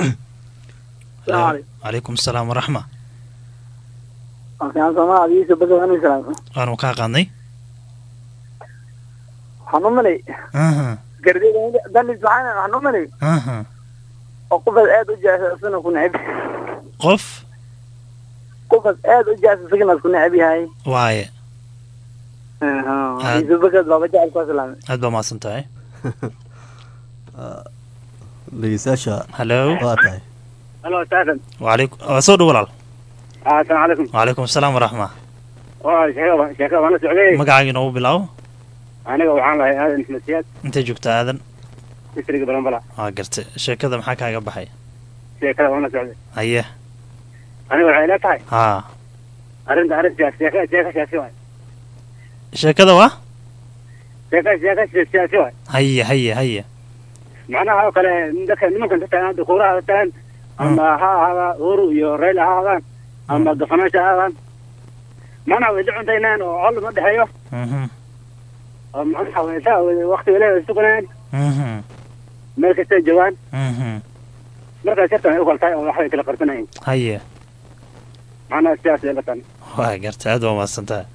calaykum asalaam waraxma Waxaan soomaa adiisa badan anu salaam. waanu kaa qaadnay Waxaan u malay Aha. gardida danis waxaan waxaan u malay Aha. oo qofad aad u jaasasana ku neceb. qof Qofad aad u jaasasana ku neceb yahay. waaye Aha. Aad. Adiisa badan baba jecel ku salaam. aad baa mahadsan tahay dhegeystayaasha hallo waa tahay halo saasan wacalaykum waa soo dhow walaal assalaamu calaykum wacalaykum asalaam waraxma waa sheekada sheekada waan la socday magacaaga inoogu bilaabo aniga waxaan lahay aadan isma siyaad intay joogta aadan distriga balanbala waa gartay sheekada maxaa kaaga baxay sheekada waan la socday haye aniga waxay ila tahay haa arrinta arrin siyaasi sheeka sheeka siyaasi waay sheekada waa sheeka sheeka siyaasi waay haye haye haye macnaha oo kale dadka nimankan ka tagaan dukuuraha ka tagaan ama ha ahaada uhuru iyo raila ha ahaadaan ama gafanaasha ha ahaadaan macnaha way la cuntaynaan oo col ma dhexeeyo Mhm, oo macnaha way saa wakti wale way suganayaan mhm, meel kastay joogaan mhm. markaa shartan ay u kala tahay oo waxbay kala qarsanayeen haye macnaha sidaas ay la tan waa gartay aad waa mahadsantaha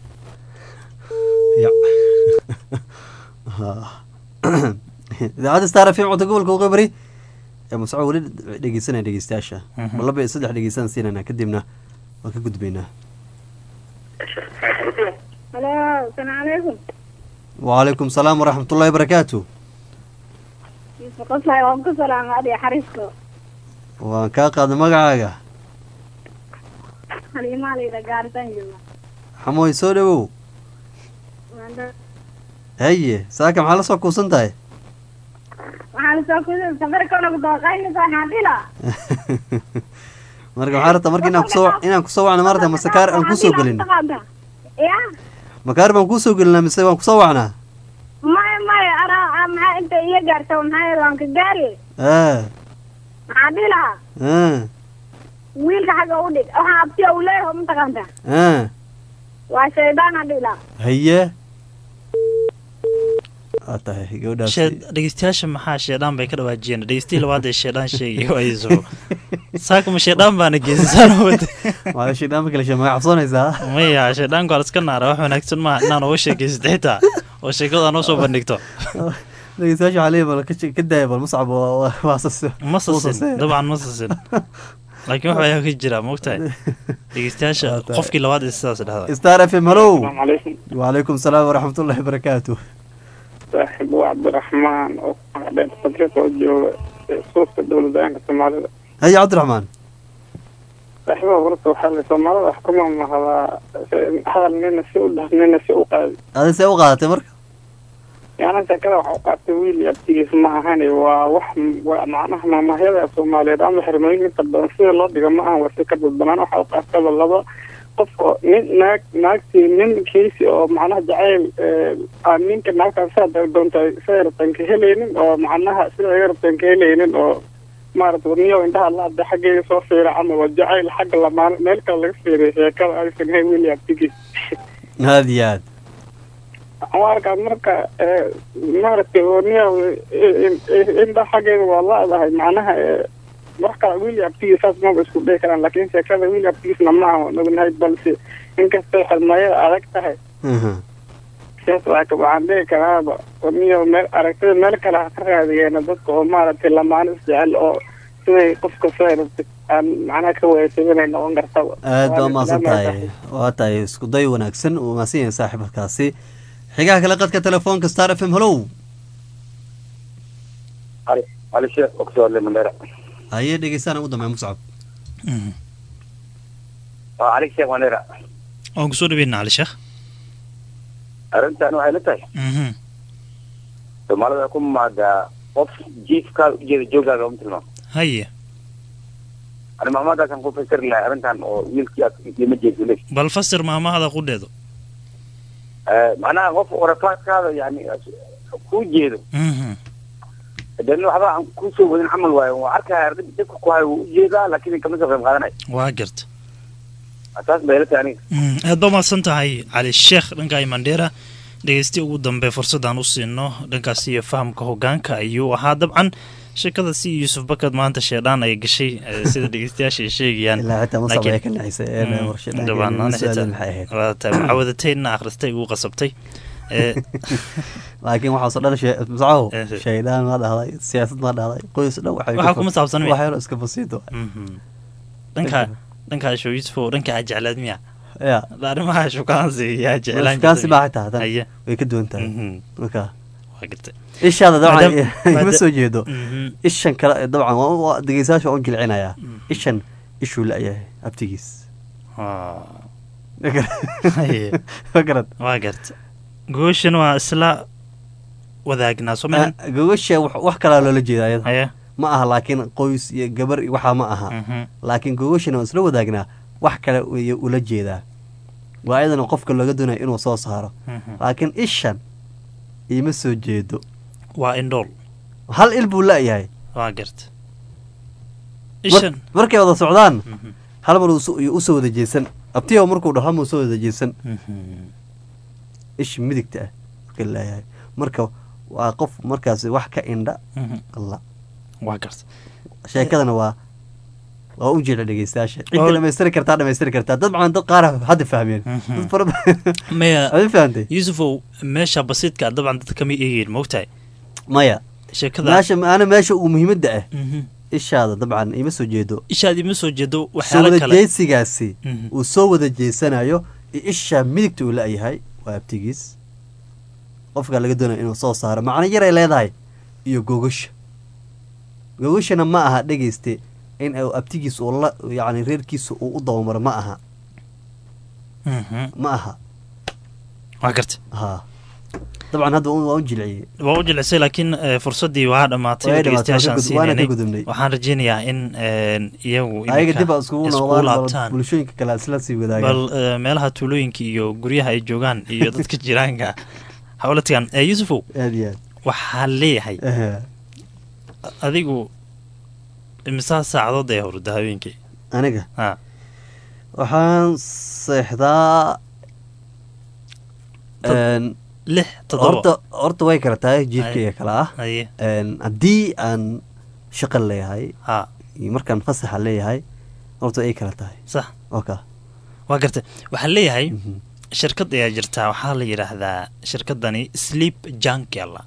Ya. Ha. idaacadda star f m codka gobolka waqooyi ee musco weli dhegeysanaya dhegeystayaasha Mhm. ma laba iyo saddex dhegeysan siinayna kadibna waan ka gudbaynaa halo asalaamu calaykum wacalaykum salaam waraxmatullahi barakaatu yusuf qaslay waan ku salaama adiga xariisko waan kaa qaaday magacaaga halimaaleyda gaaritaan jooga xamooy soo dhawow Waanda- haye saaka maxaa la soo kuusan tahay waxaan soo kuda safarkona ku dooqaynaysaa xaadila marka maxaa rabtaa marka inaan kusoo inaan kusoo wacna maarata mase kaar aan kusoo gelin ya makaar baan kusoo gelinaa mise waan kusoo wacnaa maya maya ara maxaa inta iyo gaarta maxaa waan ka gaari aa maxaa dhihi lahaa aa wiilka xagga u dhig waxaa abtiya uu leeyahay mataqaanta aa waa shaydaana dhihi lahaa haye aa tahay gabadhaas Shee- dhegeystayaasha maxaa sheedhaan bay ka dhawaajiyeen dhegeystihii labaad ee sheedhaan sheegay waa iso saaka ma sheedhaan baana geysisaan wada waa shidhaan ma kale shee magac cabsoonaysaa maya sheedhaanku waa iska naara wax wanaagsan maaha inaan uga sheekaysto xitaa oo sheekada noo soo bandhigto dhegeystayaasha waxaa leeyahay bal ka she- ka daaya bal muscab waa- waa- waa sas- ma wuu sasin sasay. dabcan ma sasin laakiin wax ayaa ka jira maogtahay dhegeystayaasha qofkii labaad ee sidaas dhahda star f m hallow calaykum wacalaykum salaam waraxmatullahi barakaatu saaxiib waa cabdiraxmaan oo kudheer fadriq oo jooga ee suufka dowladaanka soomaalida haye cabdiraxmaan saaxiibaha horta waxaa la soomaalida wax kuma mahdaa hadal nina si u dhah nina si u qaadi adi see u qaadatay marka yaana sheekada waxa u qaatay wiil iyo abtigiis ma ahan waa wax waa macnaha maamahyada soomaaliyeed ama xirmooyin inta badan sida loo dhigo ma ahan wasi ka dadbanaan waxa u qaataba laba qof oo nin naag naagtii ninkiisi oo macnaha jacayl ee, aan ninka naagtaan sidaa doonta siday rabtaan ka helaynin oo macnaha sida ay rabtaan ka helaynin oo maarata warniyo indhaha laada xaggeega soo fiira ama waa jacayl xagga lamaan meel kale laga fiiriyo sheekada aysan hay wiil iyo abtigiis aad iyo aad warkaa marka ee, maaragtay warniya indha xaggeeda waa laadahay macnaha ee, wax kale wiil iyo abtigiis saas maba isku dhihi karaan laakiin sheekada wiil iyo abtigiisna ma aha waan ognahay balse inkastay xirmayada adag tahay Mhm. sidaas waa ka waxaan dhihi karaaba warniya meel aragtida meel kale ha ka raadiyeena dadka oo maaragtay lamaano isjecel oo siday qofka siday rabtay aan macnaha ka wayasay inay noqon kartaba aad baa Waan umahadsan islaamayaa tahay waa tahay isku day wanaagsan uu mahadsan yahay saaxiibkaasi xigaha kale qadka telefoonka star f m hallow علي علي شيخ اقصد لي من درع haye dhegeystaan ugu dambeeya muscab علي شيخ من درع waan kusoo dhaweynaa cali sheekh arrintan waxay la tahay Mhm. soomaalida ku maadaa qof jiifkaa ujeeda joogaaga uma tilmaamo haye ani maamadaasaan ku fasiri lahay arrintan oo wiilkii aad ima jeedo le bal fasir maamahada qudheedo macnaha qof orafaadkaada yani kuu jeedo Mhm. dan waxba aan kusoo wadin camal waayo waa arkaya arrin dadka ku hayo wuu ujeedaa laakiin kama soo qayb qaadanayo waa garta taas bay la tahay aniga Mm, aad baa mahadsan tahay cali sheekh dhanka imandheera dhegeysti ugu dambe fursadaan u siino dhankaas iyo fahamka hogaanka ayuu ahaa dabcan sheekada si yuusuf bakad maanta sheedhaan ay gashay eh, sida dhegeystayaasha ay sheegayaan ilaa xitaa masab Laakiin- ay ka naxisay ee Mm, war sheedhaanka dabcan, inuu ana su'aalin xitaa- maxay ahayd waa tahay mucaawadatayna akhristay ugu qasabtay Eh, laakiin waxaasoo dhan shee- muscabow Eh. shaydaan ma dhahday siyaasad ma dhahday qoys dhan waxay Waxaa ku- kuma saabsan miya? wax yaro iska basiid waay. mhm. dhanka dhanka asho yuusufo dhanka aa jeclaad miya ya arrimaha shukaansi yaa jeclaan shukaansi baa xitaa hadan Haye. way ka duwan tahay Mhm. marka waa gartay ishaada dabcan Maadaam- ima maada- soo jeedo Mhm. ishan kale dabcan waa- waa dhegeystayaasha waan u jilcinayaa ishan ishuu la-yahay abtigiis Ah. Ma garan- Haye. ma garan waa garta gooshan waa isla wadaagnaa soo maahan Ah, gogasha wax wax kalaa loola jeeda ayada haye ma aha laakiin qoys iyo gabar iyo waxaa ma aha Mhm. laakiin gogashana waan isla wadaagnaa wax kale way ula jeedaa waa ayadana qofka looga doonaya inuu soo saaro Mhm. laakiin ishan iima soo jeedo waa indhool hal il buu la-yahay waa garta Mar- ishan markay wada socdaan Mhm. hal mar uu so- usoo wada jeesan abtiyo markuu dhaho ma usoo wada jeesan Mhm. ishi midigta ah marka laayahay marka waa qof markaas wax ka indha Mhm. alla waa garta sheekadana waa waa u jeeda dhegeystayaasha Oo- cidda dhamaystiri kartaa dhamaystiri kartaa dad macaan dad qaar hadda fahmeen Mhm. dad fara badan maya adi fahantay yuusufow meesha basiidka dabcan dadka kama eegeen mogtahay maya sheekada meesha ana meesha uu muhiimadda ah Mhm. ishaada dabcan ima soo jeedo ishaad ima soo jeedo soo waxyaalo wada kale jeesigaasi Mhm. uu soo wada jeesanayo iyo isha midigta uu la-yahay waa abtigiis qofka laga doonaya inuu soo saaro macno yaray leedahay iyo gogasha gogashana ma aha dhegeyste in uu abtigiis uu la yacni reerkiisa uu u dabamaro ma aha Mhm. ma aha waa garta ha dabcan hadda waa u jilciyey waa u jilisay laakiin eh, fursadii waa dhammaatay Way oo dhammaatay, dhegeystayaashaan waan ka gud- waana ka siinanay gudubnay. waxaan rajeynayaa in een, iyagu ayaga iminka dib aa iskugu isku noqdaan bal laabtaan bulshooyinka kale isla sii wadaagaan bal eh, meelaha tuulooyinka iyo guryaha ay joogaan iyo dadka jiraanka hawla tagaan Eh, yuusufow aad iyo aad waxaa leeyahay Ehe. adigu imisaa saacadood ee hurda habeenkii aniga ha waxaan seexdaa Tod- een, lix toddoba horta horta way kala tahay jiifkayga kale ah haye Een, haddii aan shaqo leeyahay ha iyo markaan fasaxa leeyahay horta ay kala tahay sax oka waa garta waxaa leeyahay shirkad ayaa jirtaa waxaa la yidhaahdaa shirkadani sleep jankela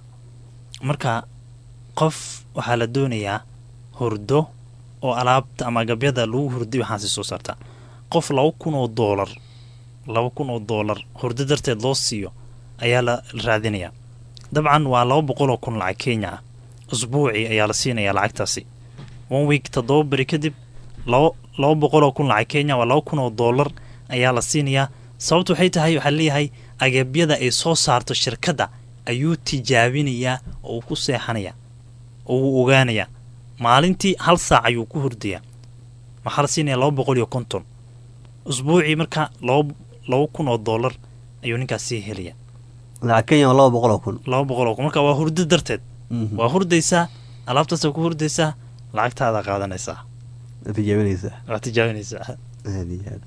marka qof waxaa la doonayaa hurdo oo alaabta ama agabyada lagu hurday waxaasi soo saartaa qof laba kun oo doolar laba kun oo doolar hurdo darteed loo siiyo ayaa la raadinayaa dabcan waa laba boqol oo kun lacag kenya ah usbuucii ayaa la siinayaa lacagtaasi one week toddoba beri kadib laba laba boqol oo kun lacag kenya waa laba kun oo doolar ayaa la siinayaa sababtu waxay tahay waxaa leeyahay agabyada ay soo saarto shirkadda ayuu tijaabinayaa oo uu ku seexanayaa oo uu ogaanayaa maalintii hal saac ayuu ku hurdayaa waxaa la siinayaa laba boqol iyo konton usbuucii marka laba laba kun oo doolar ayuu ninkaas sii helaya lacag kenya waa laba boqol oo kun laba boqol oo kun marka waa hurdo darteed Mhm. waa hurdaysaa alaabtaasa ku hurdaysaa lacagtaada qaadanaysaa Waad tijaabinaysaa waa tijaabinaysaa aad iyo aad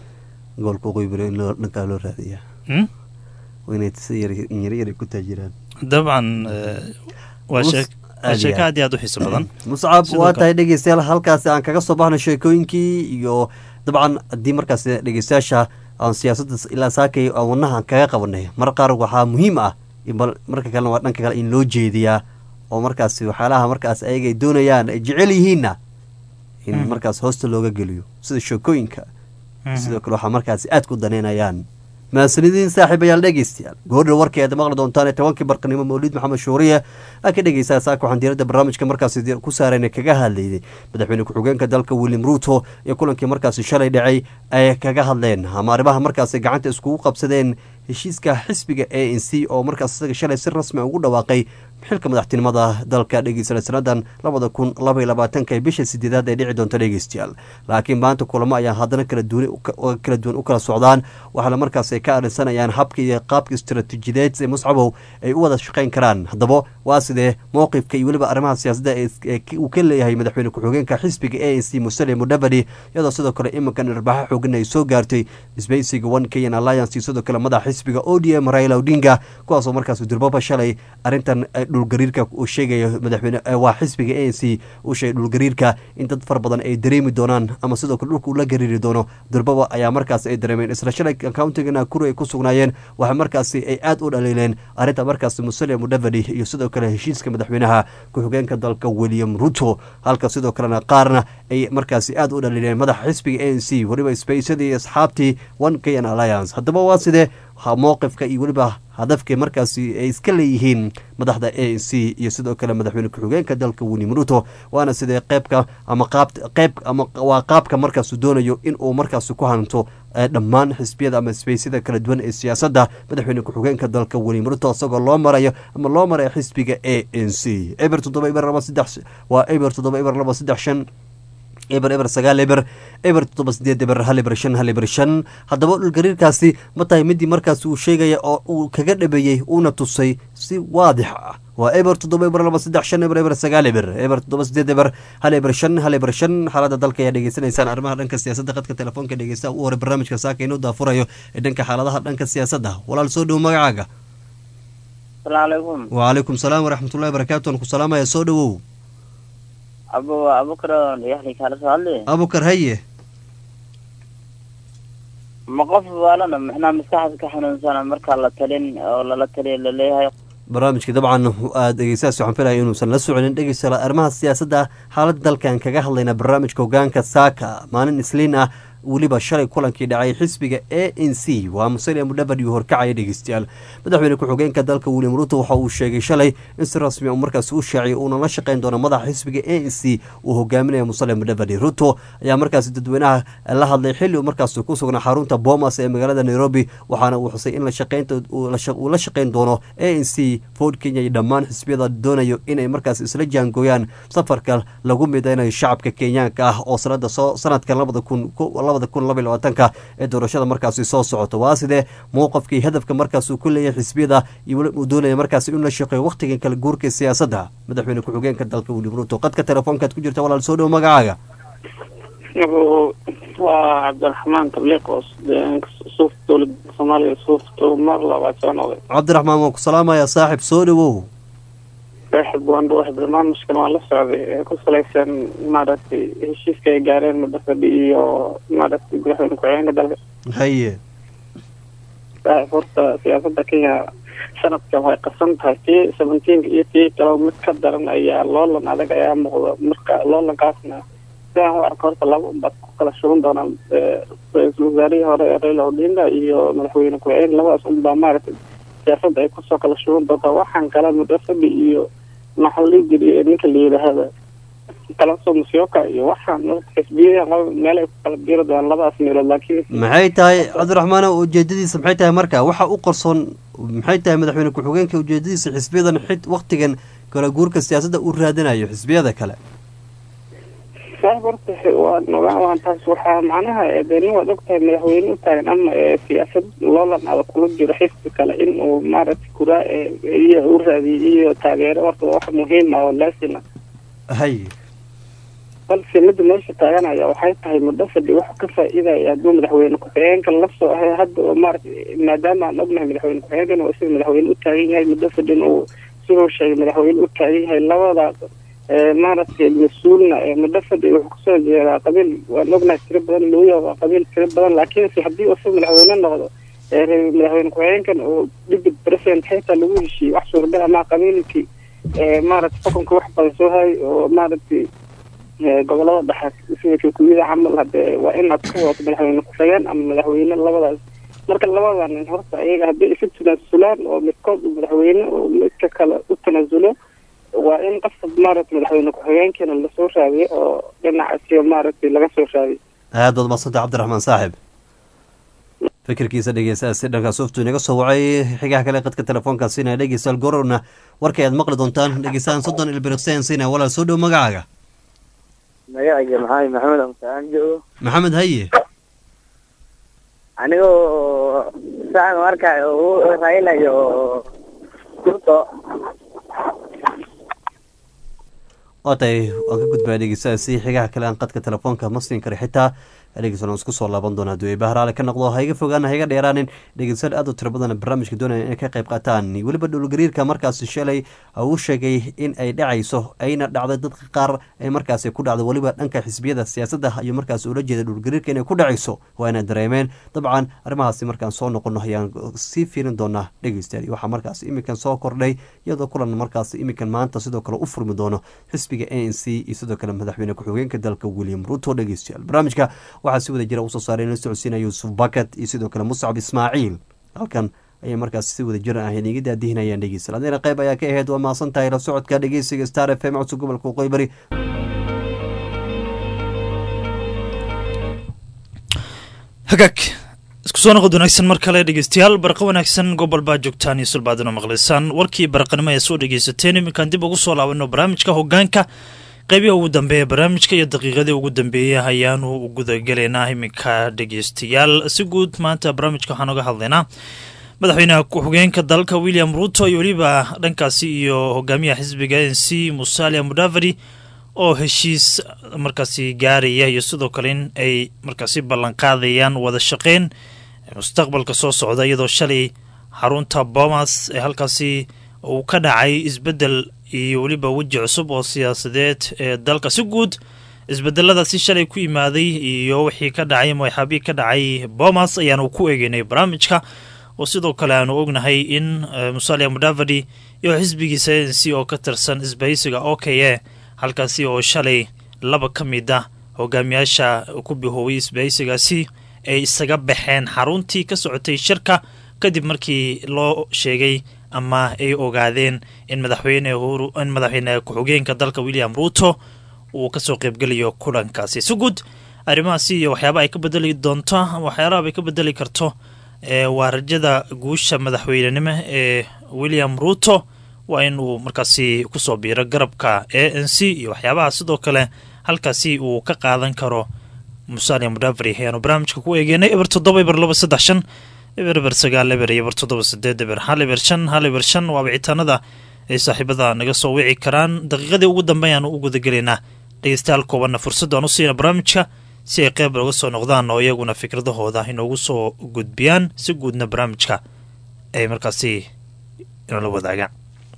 goolka qoybiro in loo dhankaa loo raadiyaa Hmm? waa inay si yar yar yar ku taajiraan dabcan eh, waa Mus- sheek- waa aad iyo sheeko aad. aad iyo aad u xiiso badan muscab Sidoo waa kale- tahay dhegeystayaal halkaasi aan kaga soo baxno sheekooyinkii iyo dabcan haddii markaas dhegeystayaasha aan siyaasadda ilaa saakay aan wadnaha aan kaga qabanay mar qaar waxaa muhiim ah in bal marka kalena waa dhanka kale in loo jeediyaa oo markaas waxyaalaha markaas ayaga ay doonayaan ay jecel yihiinna in Mhm. markaas hoosta looga geliyo sida sheekooyinka Mhm. sidoo kale waxaa markaas aad ku daneynayaan mahadsanidin saaxiibayaal dhegeystayaal goordha warkeeda maqli doontaan ee tobankii barqanimo mawlid maxamed shuuriye aa ka dhegeysaa saaka waxaan diiradda barnaamijka markaasi di- ku saarayna kaga hadlaynay madaxweyne ku-xigeenka dalka william ruuto iyo kulankii markaasi shalay dhacay ay kaga hadleen ama arrimaha markaasi gacanta iskugu qabsadeen heshiiska xisbiga a n c oo markaas isaga shalay si rasmi ugu dhawaaqay xilka madaxtinimada dalka dhegeysana sanadan labada kun laba iyo labaatanka ee bisha sideedaad ay dhici doonto dhegeystayaal laakiin maanta kulamo ayaa haddana kala duwan oo kala duwan u kala socdaan waxaana markaas ay ka arinsanayaan habka iyo qaabka istaraatiijideed ee muscabow ay u wada shaqayn karaan haddaba waa sidee mowqifka iyo weliba arrimaha siyaasadda ee is- ee uu ka leeyahay madaxweyne ku-xigeenka xisbiga a n c musale mudavadi iyadoo sidoo kale iminkan irbaxo xoogan ay soo gaartay isbeysiga one kenyan alliance iyo sidoo kale madaxa xisbiga o d m raila odinga kuwaasoo markaas durbaba shalay arrintan eh, dhulgariirka uu sheegayo madaxweyne eh, waa xisbiga a n c uu sheegay dhulgariirka in dad fara badan ay dareemi doonaan ama sidoo kale dhulka uu la gariiri doono durbaba ayaa markaas ay dareemeen isla shalay countiga nakuru ay ku sugnaayeen waxaa markaasi ay aad u dhaliileen arrinta markaasi musalia mudavadi iyo sidoo kale heshiiska madaxweynaha ku-xigeenka dalka william ruto halka sidoo kalena qaarna ay markaasi aad u dhaliileen madaxa xisbiga a n c weliba spaysadii iyo asxaabtii one kenyan alliance haddaba waa sidee mowqifka iyo weliba hadafka markaasi ay iska leeyihiin madaxda a n c iyo sidoo kale madaxweyne ku-xigeenka dalka william ruto waana sidee qeybka ama qaab qeyb ama waa qaabka markaasu doonayo in uu markaasi ku hanto dhammaan xisbiyada ama sbeysyada kala duwan ee siyaasadda madaxweyne ku-xigeenka dalka william ruto isagoo loo marayo ama loo marayo xisbiga a n c eber toddoba eber laba saddex waa eber toddoba eber laba saddex shan eber eber sagaal eber eber toddoba sideed eber hal eber shan hal eber shan haddaba dhulgariirkaasi ma tahay midii markaas uu sheegaya oo uu kaga dhabeeyey uuna tusay si waadix ah waa eber toddoba eber laba saddex shan eber eber sagaal eber eber toddoba sideed eber hal eber shan hal eber shan xaalada dalka ayaa dhegeysanaysaan arrimaha dhanka siyaasadda qadka telefoonka dhegeystaha u hore barnaamijka saaka inuu daafurayo ee dhanka xaaladaha dhanka siyaasadda walaal soo dhow magacaaga asalaamucalaykum wacalaykum salaam waraxmatullahi barakaatu aan ku salaamaya soo dhowow abu abukar yaxli kaala soo hadli abukar haye ma qof waalana maxnaa maskaxda ka xanuunsana markaa la talin oo lala taliya laleeyahay barnaamijka dabcan aad dhegeystahaas waxaan filaya inuusan la soconin dhegeysta arrimaha siyaasadda xaaladda dalkan kaga hadlayna barnaamijka hogaanka saaka maalin isliin ah weliba shalay kulankii dhacay xisbiga a n c waa musalia mudhabad iyo horkacaya dhegeystayaal madaxweyne ku-xigeenka dalka william ruto waxa uu sheegay shalay in si rasmi uu markaasi u shaaciyay uuna la shaqeyn doono madaxa xisbiga a n c uu hogaaminaya musalia mudhabadi ruto ayaa markaasi dadweynaha la hadlay xilli uu markaasi ku sugnaa xarunta bomas ee magaalada nairobi waxaana uu xusay in uu la shaqeyn doono a n c ford kenya iyo dhammaan xisbiyada doonayo inay markaasi isla jaangooyaan safarka lagu mideynayo shacabka kenyaanka ah oo sanada soo sanadkan labada kun labada kun laba iyo labaatanka ee doorashada markaasi soo socoto waa sidee mowqafkii hadafka markaas uu ku leeyahay xisbiyada iyo weli uu doonaya markaasi in la shaqeeyo wakhtigan kala guurka siyaasadda madaxweyne ku-xigeenka dalka william ruto qadka telefoonkaad ku jirta walaal soo dhow magacaaga waa cabdiraxmaan tabliiqos suuf dowlada soomaaliya suufta mar labaad soo noqday cabdiraxmaan waan ku salaamayaa saaxib soo dhowow saaxib waan dhawahay barnaamijkan waan la socday ee ku salaysan maaragtay heshiiska ay gaareen mudafadhi iyo maaragtay madaxweyne ku-xigeenka dalka haye saaxib horta siyaasadda kenya sanadkan way qasan tahay tii seventeenka iyo tii kale mid ka daran ayaa loolan adag ayaa muuqda marka loolankaasna sidaan u arko horta laba unbaad ku kala shuban doonaan ra-iisul wasaarihii hore ee raila odinga iyo madaxweyne ku-xigeen labadaas unbaa maaragtay siyaasadda ay kusoo kala shuban doontaa waxaan kale mudafadhi iyo maxaa la dhihi jiray ninka la yidhaahda kalaso musyoka iyo waxaan xisbiyadan laba meel ay ku kala biiri doonaan labadaas meelood laakiin maxay tahay cabdiraxmaan ujeedadiisa maxay tahay marka waxa u qarsoon maxay tahay madaxweyne ku-xigeenka ujeedadiisa xisbiyadan xid waktigan kala guurka siyaasadda uu raadinayo xisbiyada kale saaxib horta waa nogaan waan taas waxaa macnaha deni waad ogtahay madaxweyne u taagan ama siyaasad loolan ada kula jiro xisbi kale in uu maaragtay kuraa iyo u raadiyo iyo taageero horta wax muhiim ah oo laasima hay balse midda meesha taaganaya waxay tahay muddo fadhi wax ka faa-iidaya hadduu madaxweyne ku-xigeenka lasoo ahay hadda oo maaragtay maadaama aan ognahay madaxweyne ku-xigeenkan oo sida madaxweyne u taagan yahay muddo fadhin uu siduu sheegay madaxweyne u taagan yahay labadaas maaragtay mas-uulna muddo fadhi wuxuu kusoo jeedaa qabiil waan ognahay tiro badan luuya waa qabiil tiro badan laakiinse haddii uu madaxweyne noqdo madaxweyne ku-xigeenkan uu dhibid president xitaa lagu heshiiyey wax suuragal ama qabiilkii maaragtay xukunka wax badan soo hayay oo maaragtay gobolada dhexe sida kikuyada camal hadee waa inaad ka wadato madaxweyne ku-xigeen ama madaxweyne labadaas marka labadan horta ayaga haddii isu tanaasulaan oo midkood uu madaxweyne oo midka kale u tanaasulo waa in qofka maaragtay madaxweyne ku-xigeenkeena lasoo raadiyo oo dhinacaasi maaragtay laga soo raadiyo aad baad madsanta cabdiraxmaan saaxib fikirkiisa dhegeystaha si dhanka sooftu inaga soo wacay xigaha kale qadka telefoonkaa siinaya dhegeystayaal gororna warkay aad maqli doontaan dhegeystahan soddon ilbiriqseen siinaya walaal soo dhow magacaaga magacayga maxamed maxamed amsaan joogo maxamed haye anigoo saan markayo raila iyo ruto waa tahay waan ka gudbaya dhegeystaha si xigaha kale aan qadka telefoonka ma siin kara xitaa dhegeysan isku soo laaban doona hadduu bahraale ka noqdo ha iga fogaan ha iga dheeraanin dhegeysan aad u tiro badan barnaamijka doonaya inay ka qayb qaataan weliba dhulgariirka markaasi shalay uu sheegay in ay dhacayso ayna dhacday dadka qaar ay markaasi ku dhacdo weliba dhanka xisbiyada siyaasadda ayuu markaasi ula jeeda dhulgariirka inay ku dhacayso waa inay dareemeen dabcan arrimahaasi markaan soo noqono ayaan sii fiirin doonaa dhegeystayaal waxaa markaasi iminkan soo kordhay iyadoo kulan markaasi iminkan maanta sidoo kale u furmi doono xisbiga a n c iyo sidoo kale madaxweyne ku-xigeenka dalka william ruto dhegeystayaal barnaamijka waxaa si wada jira usoo saaray la socodsiinaya yuusuf bakat iyo sidoo kale muscab ismaaciil halkan ayay markaas si wada jir ah iniga daadihinayaan dhegeysta haddina qayb ayaa ka ahayd waa mahadsan tahay la socodka dhegeysiga star f m codka gobolka waqooyi bari hagaag isku soo noqod wanaagsan mar kale dhegeystayaal barqa wanaagsan gobol baa joogtaan iyo sulbaadino maqlaysaan warkii baraqnimo ee soo dhegeysateen iminkaan dib ugu soo laabano barnaamijka hogaanka qeybiha ugu dambeeya barnaamijka iyo daqiiqadii ugu dambeeyey ayaanu gudagelaynaa iminka dhegeystayaal si guud maanta barnaamijka waxaan oga hadlaynaa madaxweynaha ku-xigeenka dalka william ruto iyo weliba dhankaasi iyo hogaamiyaha xisbiga n c musalia mudavadi oo heshiis markaasi gaaraya iyo sidoo kale in ay markaasi ballanqaadayaan wada shaqeyn mustaqbalka soo socda iyadoo shalay xarunta bomas ee halkaasi uu ka dhacay isbedel iyo weliba weji cusub oo siyaasadeed ee dalka si guud isbedeladaasi shalay ku imaaday iyo wixii ka dhacay madaxaabihii ka dhacay bomas ayaanu ku eegeynay barnaamijka oo sidoo kale aanu ognahay in musalia mudavadi iyo xisbigiisa n c oo ka tirsan isbahaysiga o k a halkaasi oo shalay laba ka mid ah hogaamiyaasha ku bihooway isbahaysigaasi ay isaga baxeen xaruntii ka socotay shirka kadib markii loo sheegay ama ay ogaadeen in madaxweyne in madaxweyne ku-xigeenka dalka william ruto uu kasoo qeybgelayo kulankaasi si guud arrimahaasi iyo waxyaaba ay ka bedeli doonto waxyaalaha ay ka bedeli karto waa rajada guusha madaxweynenimo ee william ruto waa in uu markaasi kusoo biiro garabka a n c iyo waxyaabaha sidoo kale halkaasi uu ka qaadan karo musalia mudaveri ayaanu barnaamijka ku eegeynay eber toddoba eber laba saddex shan eber eber sagaal eber iyo eber toddoba sideed eber hal eber shan hal eber shan waa wicitaanada ay saaxiibada naga soo wici karaan daqiiqadii ugu dambe ayaanu u gudagelaynaa dhegeystayaal koobanna fursadaan u siina barnaamijka si ay qeyb looga soo noqdaan oo iyaguna fikradahooda inoogu soo gudbiyaan si guudna barnaamijka ay markaasi inoola wadaagaan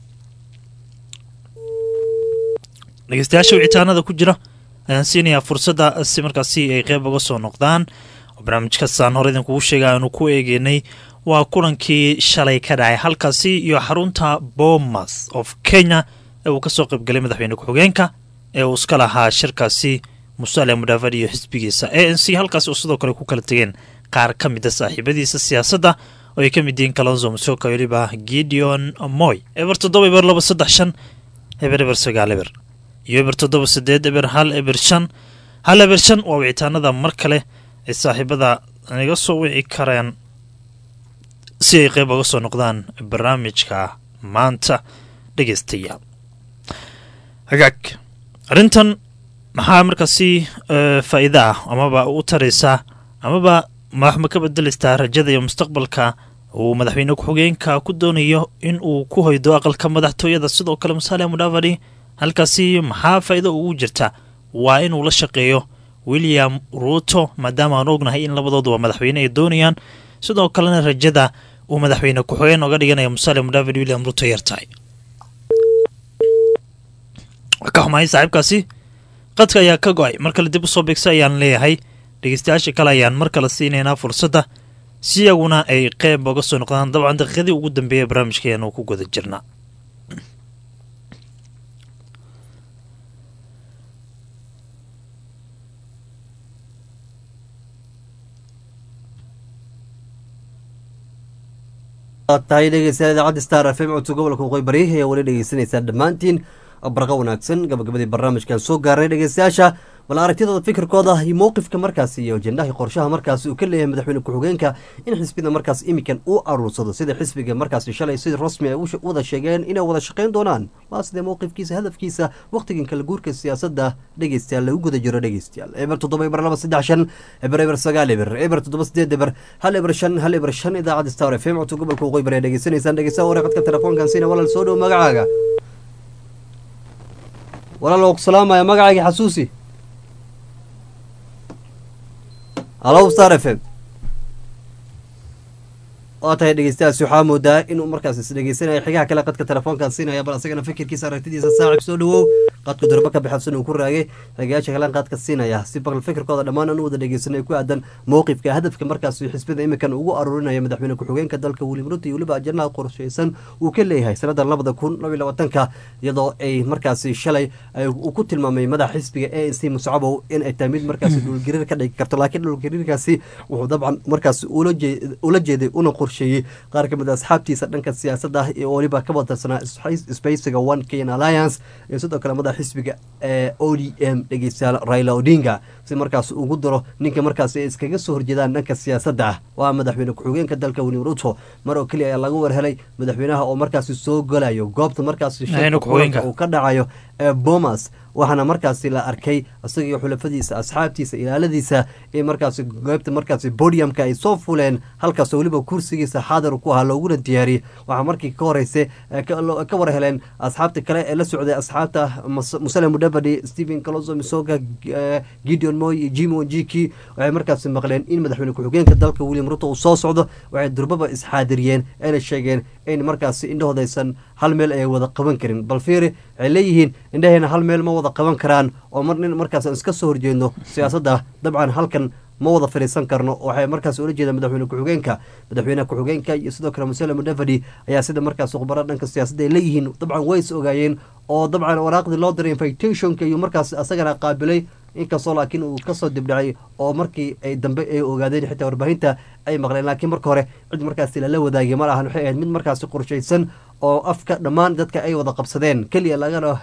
dhegeystayaasha wicitaanada ku jira ayaan siinayaa fursadda si markaasi ay qeyb uga soo noqdaan barnaamijkasaan hore idinkugu sheega aanu ku eegeynay waa kulankii shalay ka dhacay halkaasi iyo xarunta bomas of kenya ee uu kasoo qeybgalay madaxweyne ku-xigeenka ee uu iska lahaa shirkaasi musalia mudavadi iyo xisbigiisa a n c halkaas oo sidoo kale ku kala tegeen qaar ka mida saaxiibadiisa siyaasadda oo ay ka mid yihiin kalonzo musoka weliba gideon moy eber toddoba eber laba saddex shan eber eber sagaal eber iyo eber toddoba sideed eber hal eber shan hal eber shan waa wicitaanada mar kale ay saaxiibada naga soo wici kareen si ay qeyb uga soo noqdaan barnaamijka maanta dhegeystayaal hagaag arrintan maxaa markaasi faa'iida ah amaba u taraysaa amaba wax ma ka bedelaysaa rajada iyo mustaqbalka uu madaxweyne ku-xigeenka ku doonayo in uu ku hoydo aqalka madaxtooyada sidoo kale musalia mudavadi halkaasi maxaa faa'iido ugu jirta waa inuu la shaqeeyo william ruto maadaama aan ognahay in labadooduba madaxweyne ay doonayaan sidoo kalena rajada uu madaxweyne ku-xigeen oga dhiganaya musalia mudavadi william ruto yartahay ka xumahay saaxiibkaasi qadka ayaa ka go-ay mar kale dib usoo beegsa ayaan leeyahay dhegeystayaasha kale ayaan mar kale siinaynaa fursadda si iyaguna ay qeyb oga soo noqdaan dabcan daqiiqadii ugu dambeeya barnaamijka ayaanu ku guda jirnaa tahay dhegeystayaal idaacadda star f m codka gobolka waqooyi bari ayaa weli dhegeysanaysaa dhammaantiin barqa wanaagsan gabagabadii barnaamijkan soo gaaray dhegeystayaasha bal aragtidooda fikirkooda iyo mowqifka markaasi iyo ajendaha qorshaha markaasi uu ka leeyahay madaxweyne ku-xigeenka in xisbida markaas imikan uu aruursado sida xisbiga markaasi shalay si rasmi ay wada sheegeen inay wada shaqeyn doonaan waa sidee mowqifkiisa hadafkiisa waqtigan kala guurka siyaasadda dhegeystayaal lagu guda jiro dhegeystayaal eber toddoba eber laba saddex shan eber eber sagaal eber eber toddoba sideed eber hal eber shan hal eber shan idaacadda star f m codka gobolka waqooyi bari dhegeysanaysaan dhegeystaha wareeqadka telefoonkan siina walaal soo dhow magacaaga walaal waa ku salaamaya magacayga xasuusi halow star f m waa tahay dhegeystayaasi waxaa moodaa inuu markaas is dhegeysanaya xigaha kale qadka telefoonkan siinaya bal asagana fikirkiisa aragtidiisa saacib soo dhawow qadku durbo ka baxabsan uu ku raagay ragayaasha kalean qaadka siinaya si baqal fikirkooda dhammaan aan u wada dhegeysanay ku aadan mowqifka hadafka markaas xisbida imikan ugu aruurinaya madaxweyne ku-xigeenka dalka william ruto iyo weliba ajanaha qorsheysan uu ka leeyahay sanada labada kun laba iyo labaatanka iyadoo ay markaasi shalay uu ku tilmaamay madaxa xisbiga a n c muscabow in ay tahay mid markaasi dhulgariir ka dhigi karto laakiin dhulgariirkaasi wuxuu dabcan markaasi ula jeeday una qorsheeyey qaar ka mid a asxaabtiisa dhanka siyaasadda iyo weliba ka wadarsanaa spacega one kenyan alliance iyo sidoo kale madaxa xisbiga ee o d m dhegeystayaal raila odinga si markaas ugu daro ninka markaas ay iskaga soo horjeedaan dhanka siyaasadda ah waa madaxweyne ku-xigeenka dalka william ruto mar oo keliya ayaa laga warhelay madaxweynaha oo markaasi soo galayo goobta markaasi uu ka dhacayo ee bomas waxaana markaasi la arkay isagiyo xulafadiisa asxaabtiisa ilaaladiisa in markaasi goobta markaasi bodiumka ay soo fuleen halkaas weliba kursigiisa xaadir ku ahaa looguna diyaariyey waxaa markii ka horeysa ka war heleen asxaabta kale ee la socday asxaabta musale mudavadi stephen caloso misoga gideon moy iyo jimo jiki waxay markaasi maqleen in madaxweyne ku-xigeenka dalka william ruto uu soo socdo waxay durbaba isxaadiriyeen ayna sheegeen in markaasi indhahoodaysan hal meel ay wada qaban karin bal fiiri waxay leeyihiin indhaheena hal meel ma wada qaban karaan oo mar nin markaas aan iska soo horjeedno siyaasadda dabcan halkan ma wada fadhiisan karno waxay markaas ula jeedaan madaxweyne ku-xigeenka madaxweyne ku-xigeenka iyo sidoo kale musale mudavadi ayaa sida markaas khubaro dhanka siyaasadda ay leeyihiin dabcan way is ogaayeen oo dabcan waraaqdii loo diray invitationka iyo markaas asagana qaabilay inkastoo laakiin uu kasoo dibdhacay oo markii ay dambe ay ogaadeen xitaa warbaahinta ay maqleen laakiin marka hore cid markaasi lala wadaagay ma lahan waxay ahayd mid markaasi qorshaysan oo afka dhammaan dadka ay wada qabsadeen keliya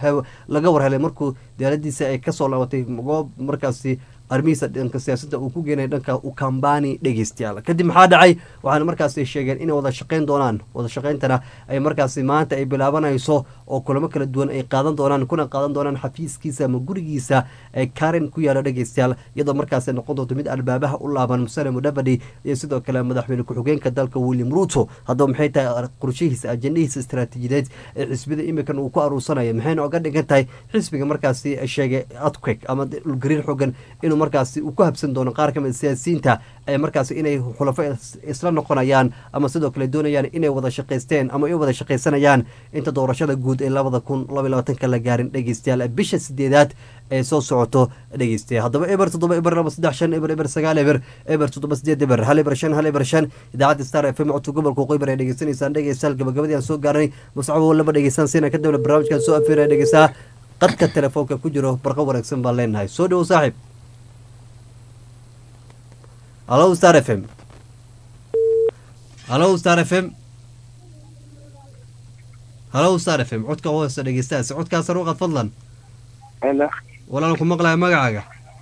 laga warhelay markuu diyaaladiisa ay kasoo laabatay goob markaasi arrimihiisa dhanka siyaasadda uu ku geenay dhanka ukambani dhegeystayaal kadib maxaa dhacay waxaana markaasi sheegeen inay wada shaqeyn doonaan wada shaqeyntana ay markaasi maanta ay bilaabanayso oo kulamo kala duwan ay qaadan doonaan kuna qaadan doonaan xafiiskiisa ama gurigiisa ee karen ku yaalo dhegeystayaal iyadoo markaasi noqon doonto mid albaabaha u laaban musale mudavadi iyo sidoo kale madaxweyne ku-xigeenka dalka william ruto haddaba maxay tahay qorshihiisa ajendahiisa istaraatiijiyadeed ee xisbida imikan uu ku aruursanaya maxayna oga dhigan tahay xisbiga markaasi sheegay adquek ama dhulgariir xoogan inuu markaasi uu ku habsan doono qaar ka mid siyaasiyiinta ee markaasi inay xulafo isla noqonayaan ama sidoo kale doonayaan inay wada shaqaysteen ama ay wada shaqaysanayaan inta doorashada guud ee labada kun laba labaatanka la gaarin dhegeystayaal bisha sideedaad ee soo socoto dhegeystayaal haddaba eber toddoba eber laba saddex shan eber eber sagaal eber eber toddoba sideed eber hal eber shan hal eber shan idaacadda star f m codka gobolka qoybar ay dhegeysanaysaan dhegeystayaal gabagabadii aan soo gaaranay muscabo laba dhegeystaan siina kadibna barnaamijkan soo afeeraya dhegeysaa qadka telefoonka ku jiro barqa wanaagsan baan leenahay soo dhowo saaxiib halo star f m halo star f m halo star f m codka hoose dhegeystaas codkaas ruuqad fadlan walaal ku maqlaya magacaaga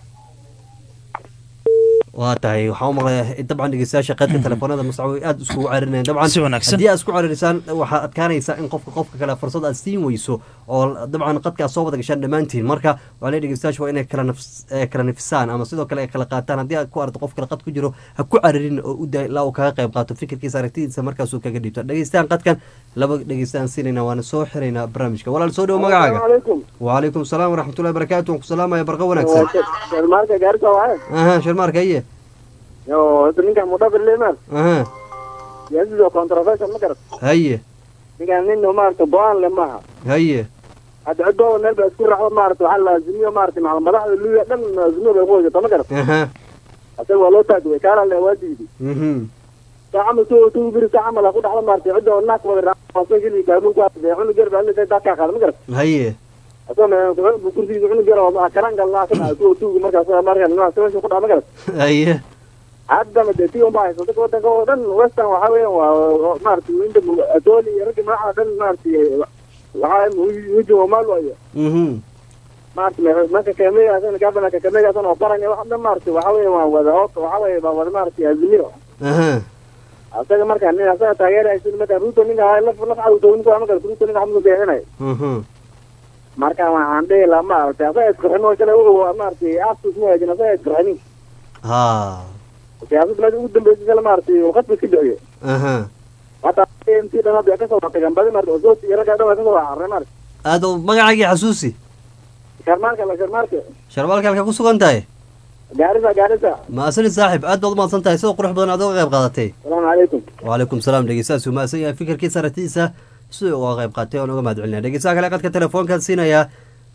waa tahay waxaa u maqlaya dabcan dhegeystayaasha qaydka telefoonada muscabo aada iskugu carinayan dabcan Si wanaagsan. haddii aad isku caririsaan waxaad adkaanaysaa in qofka qofka kale fursad aad siin weyso oo dabcan qadka aad soo wada gashaan dhammaantiin marka waxaa leeyahay dhegeystayaasha waa inay kala nafs eh, kala nafisaan ama sidoo kale ay kala qaataan haddii aad ku aragto qof kale qad ku jiro ha ku caririn oo u daa ilaa uu kaga qayb qaato fikirkiisa aragtidiisa markaasuu kaga dhiibto dhegeystayan qadkan laba dhegeystaan siinayna waana soo xiraynaa barnaamijka walaal soo dhowo magacaaga عليكم وعليكم السلام ورحمة الله وبركاته وعليكم السلام يا برقة ونكسر الماركة جاركة وعاي أها شو الماركة هي يو انت نيجا مدبر ليه مال أها يزيد كونترافيشن ما كرت هي نيجا نينو مارت بوان لما هي هاد عدو نلبس اسكو رحمة مارت وحلا زميو مارت مع المدح اللي دم زميو بيقول ما كرت أها أسوي والله تاجوي كان اللي وادي مهم. تعمل تو تو بير تعمل اخذ على مارت عدو الناس ما فاصل اللي كانوا قاعد يعملوا قرب اللي تاكا خال ما كرت هي أسوي بكرسي يعملوا قرب ما كان قال لا كنا تو تو مركز مركز الناس شو قد ما كرت هي hadda madeetiyo ma hayso dadka wadanka oo dhan western waxa weeyaan waa maaragtay inta adooli iyo ragga magaca dhan maaragtay waxaa wuji wamaal waayo مهم. maaragtay marka kameegaasana gabana kameegaasana oo baranya wax dhan maaragtay waxa weeye waa wada hoota waxa weeye waa wada maaragtay azimiro أها asaga marka nin asaga taageeraysa marka ruto ninka laf laf cawdo ninka ama kale ruto ninka xamdu beexinay مهم. marka waxaan dhihi lahaa maaragtay asaga isqurxin oo kale wuxuu maaragtay asus ma hajin asaga isqurxinin ها siyaasad meesha ugu dambeysay kale maaragtay uu qasbi ka bixiyo أها hata intii dhan hadda kasoo tagan badi marka osooti iyo ragga dhan waa kasoo carray marka هذا مقعي حسوسي sharmaarka la sharmaarka شربالك halka ku sugan tahay gaarisa gaarisa ma asani saaxib aad baad umahadsan tahay sidoo qurux badan aad uga qayb qaadatay salaamu calaykum وعليكم السلام dhegeystayaas uu mahadsan yahay fikirkiisa aragtidiisa sidoo uga qayb qaatay oon uga mahad celinaya dhegeystaha kale qadka telefoonkaan siinayaa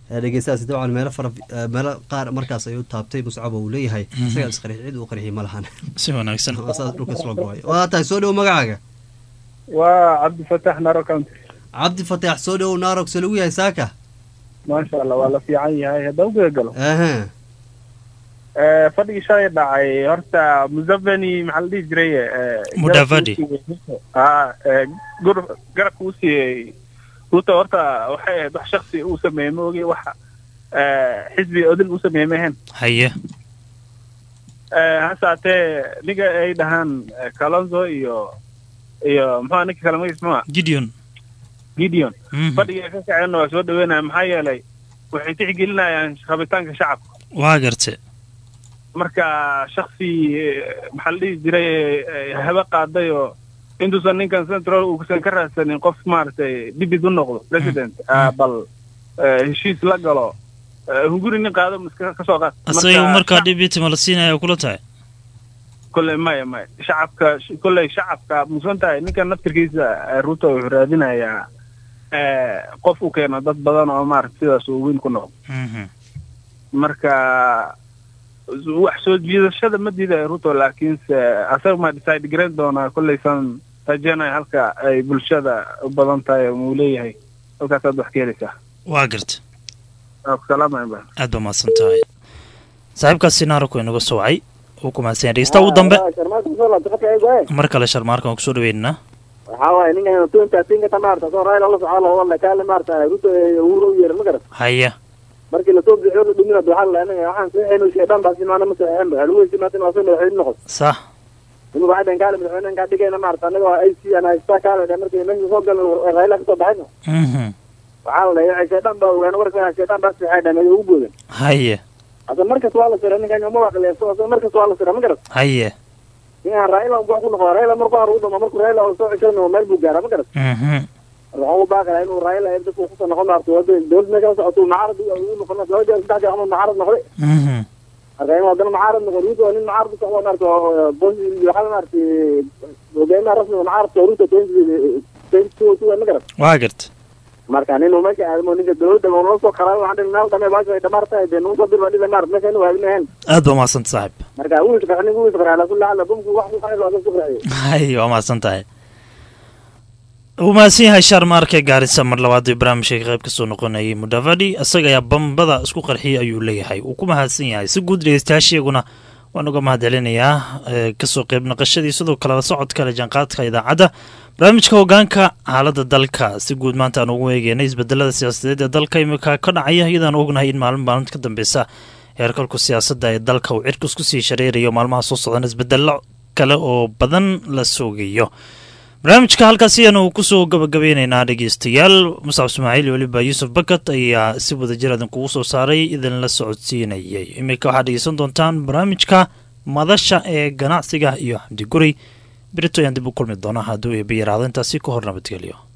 dhegeystahaasi dabcan meelo fara meelo qaar markaas ayuu taabtay muscab uu leeyahay isagaa isqarxi cid uu qarxiyay ma lahan si wanaagsan saas dhulka isla go-ay waa tahay soo dhowo magacaaga waa cabdifatax naro county cabdi fatax soo dhowow naarog se lagu yahay saaka maasha allah waa la fiican yahay hadda u gudagalo aha fadhigii shalay dhacay horta museveni maxaa la dhihi jiray eh, Mudavadi. garabka uu siiyey- ah eh, gur- garabka uu siiyey ruto horta waxay ahayd wax shaksi uu sameeyey ma ogi wax eh, xisbi odil uu sameeyey ma ahayn haye Eh, hase haatee ninka ay dhahaan eh, kalonzo iyo iyo muxua ninka kale magis muxua gideon gideon Mhm. fadhiga ka kaceenna waa soo dhaweynaya maxaa yeelay waxay tixgelinayaan rabitaanka shacabka waa garte marka shaksi eh, maxaa la dhihi jiray eh, habe qaaday oo intuusan ninkan central uusan ka raadsanin qof maaragtay dibid u noqdo president ah, bal eh, heshiis la galo eh, hunguri nin qaado miska ka soo qaad asaga markaa dhibitima la siinaya kula tahay kolley maya maya shacabka kolley shacabka musan tahay ninkan naftirkiisa eh, ruto wuxuu raadinayaa eh, qof u keeno dad badan oo maaragta sidaas uu weyn ku noqdo marka wax soo jiidashada ma diidayo ruto laakiinse asaga ma decide garan doonaa kolleysan rajeynaya halka ay bulshada u badan tahay oo uu leeyahay halkaasaad wax ka helaysaa waa garta waa ku salaamaya ba aad baa mahadsan tahay saaxiibkaasi naarku inaga soo wacay uu ku mahadsan yahay dhegeysta ugu dambe mar kale sharmaarkan kusoo dhaweynana waxaa waaye ninkan tunta tinka tamaarta soo raayla la socdo oo walla kaale maarta ruto uuro u yeeran ma garan haya markii lasoo bixiyo la dhumin waxaa la anaga waxaan saxeyn sheedhan baa simaana ma saxeyn ba lagu heshiimaa in asan madaxweyne noqon sax nima waxay dhahan kaale madaxweyne kaa dhigayna maarta anaga waa ay si ana haystaa kaale dhan markii meesha soo galan raayla kasoo baxayna Mhm. waxaa la dhahay sheedhan baa ogaan warka sheedhan baa saxeyn dhan ugu boodan haye hada markas waa la sira ninkan ma waqleeso hada markas waa la sira ma garan haye ninkan raayla wax ku noqdo raayla markuu hore u dhamo markuu raayla oo soo ceshano meel buu gaaraa ma garan Mhm. waxaan u baaqayaa inuu raayla ay dadku kusoo noqon maarta wada dowladda meesha socoto mucaarad uu noqon laba jeer saddex jeer ama mucaarad noqday Mhm. marka inuu haddana mucaarad noqon ruto waa nin mucaarad u socdo maarta oo boos waxaa maarta hogaamiyaha rasmiga mucaaradka ruto twenty two two ma garan waa garta marka ninuu meesha aadamo ninka dowladda oo noo soo qaraa waxaan dhihi meel dhamee baasha ay dhamaar tahay dee nagu soo dir baa dhiba maarta meesha inuu aadinahayn aad baa mahadsan saaxiib marka wuu isqarxay ninka wuu isqarxay ala kulli xaal bumku wax ku qaxay waa isku qaxay haye waa mahadsan tahay wuu mahadsan yahay sharmaarke gaarisa mar labaad ee barnaamijka ka qayb kasoo noqonayay mudavadi isaga ayaa bambada isku qarxiyay ayuu leeyahay wuu ku mahadsan yahay si guud dhegeystayaashiyaguna waan uga mahadcelinayaa ee, kasoo qayb naqashadii sidoo kale la socodka le jaanqaadka idaacadda barnaamijka hogaanka xaaladda dalka si guud maanta aan ugu eegeynay isbedelada siyaasadeed ee dalka imika ka dhacaya iyadaan ognahay in maalin maalinta ka dambeysa heerkalku siyaasadda ee dalka uu cirkus kusii shareerayo maalmaha soo socdan isbedelo kale oo badan la soogayo barnaamijka halkaas ayaanu kusoo gabagabeyneynaa dhegeystayaal muscab ismaaciil iyo weliba yuusuf bakat ayaa si wadajir idinkugu soo saaray idinla socodsiinayay iminka waxaad dhegeysan doontaan barnaamijka madasha ee ganacsiga iyo xamdi guri berito ayaan dib u kulmi doonaa hadduu eeba yaraado intaasi ka hor nabadgelyo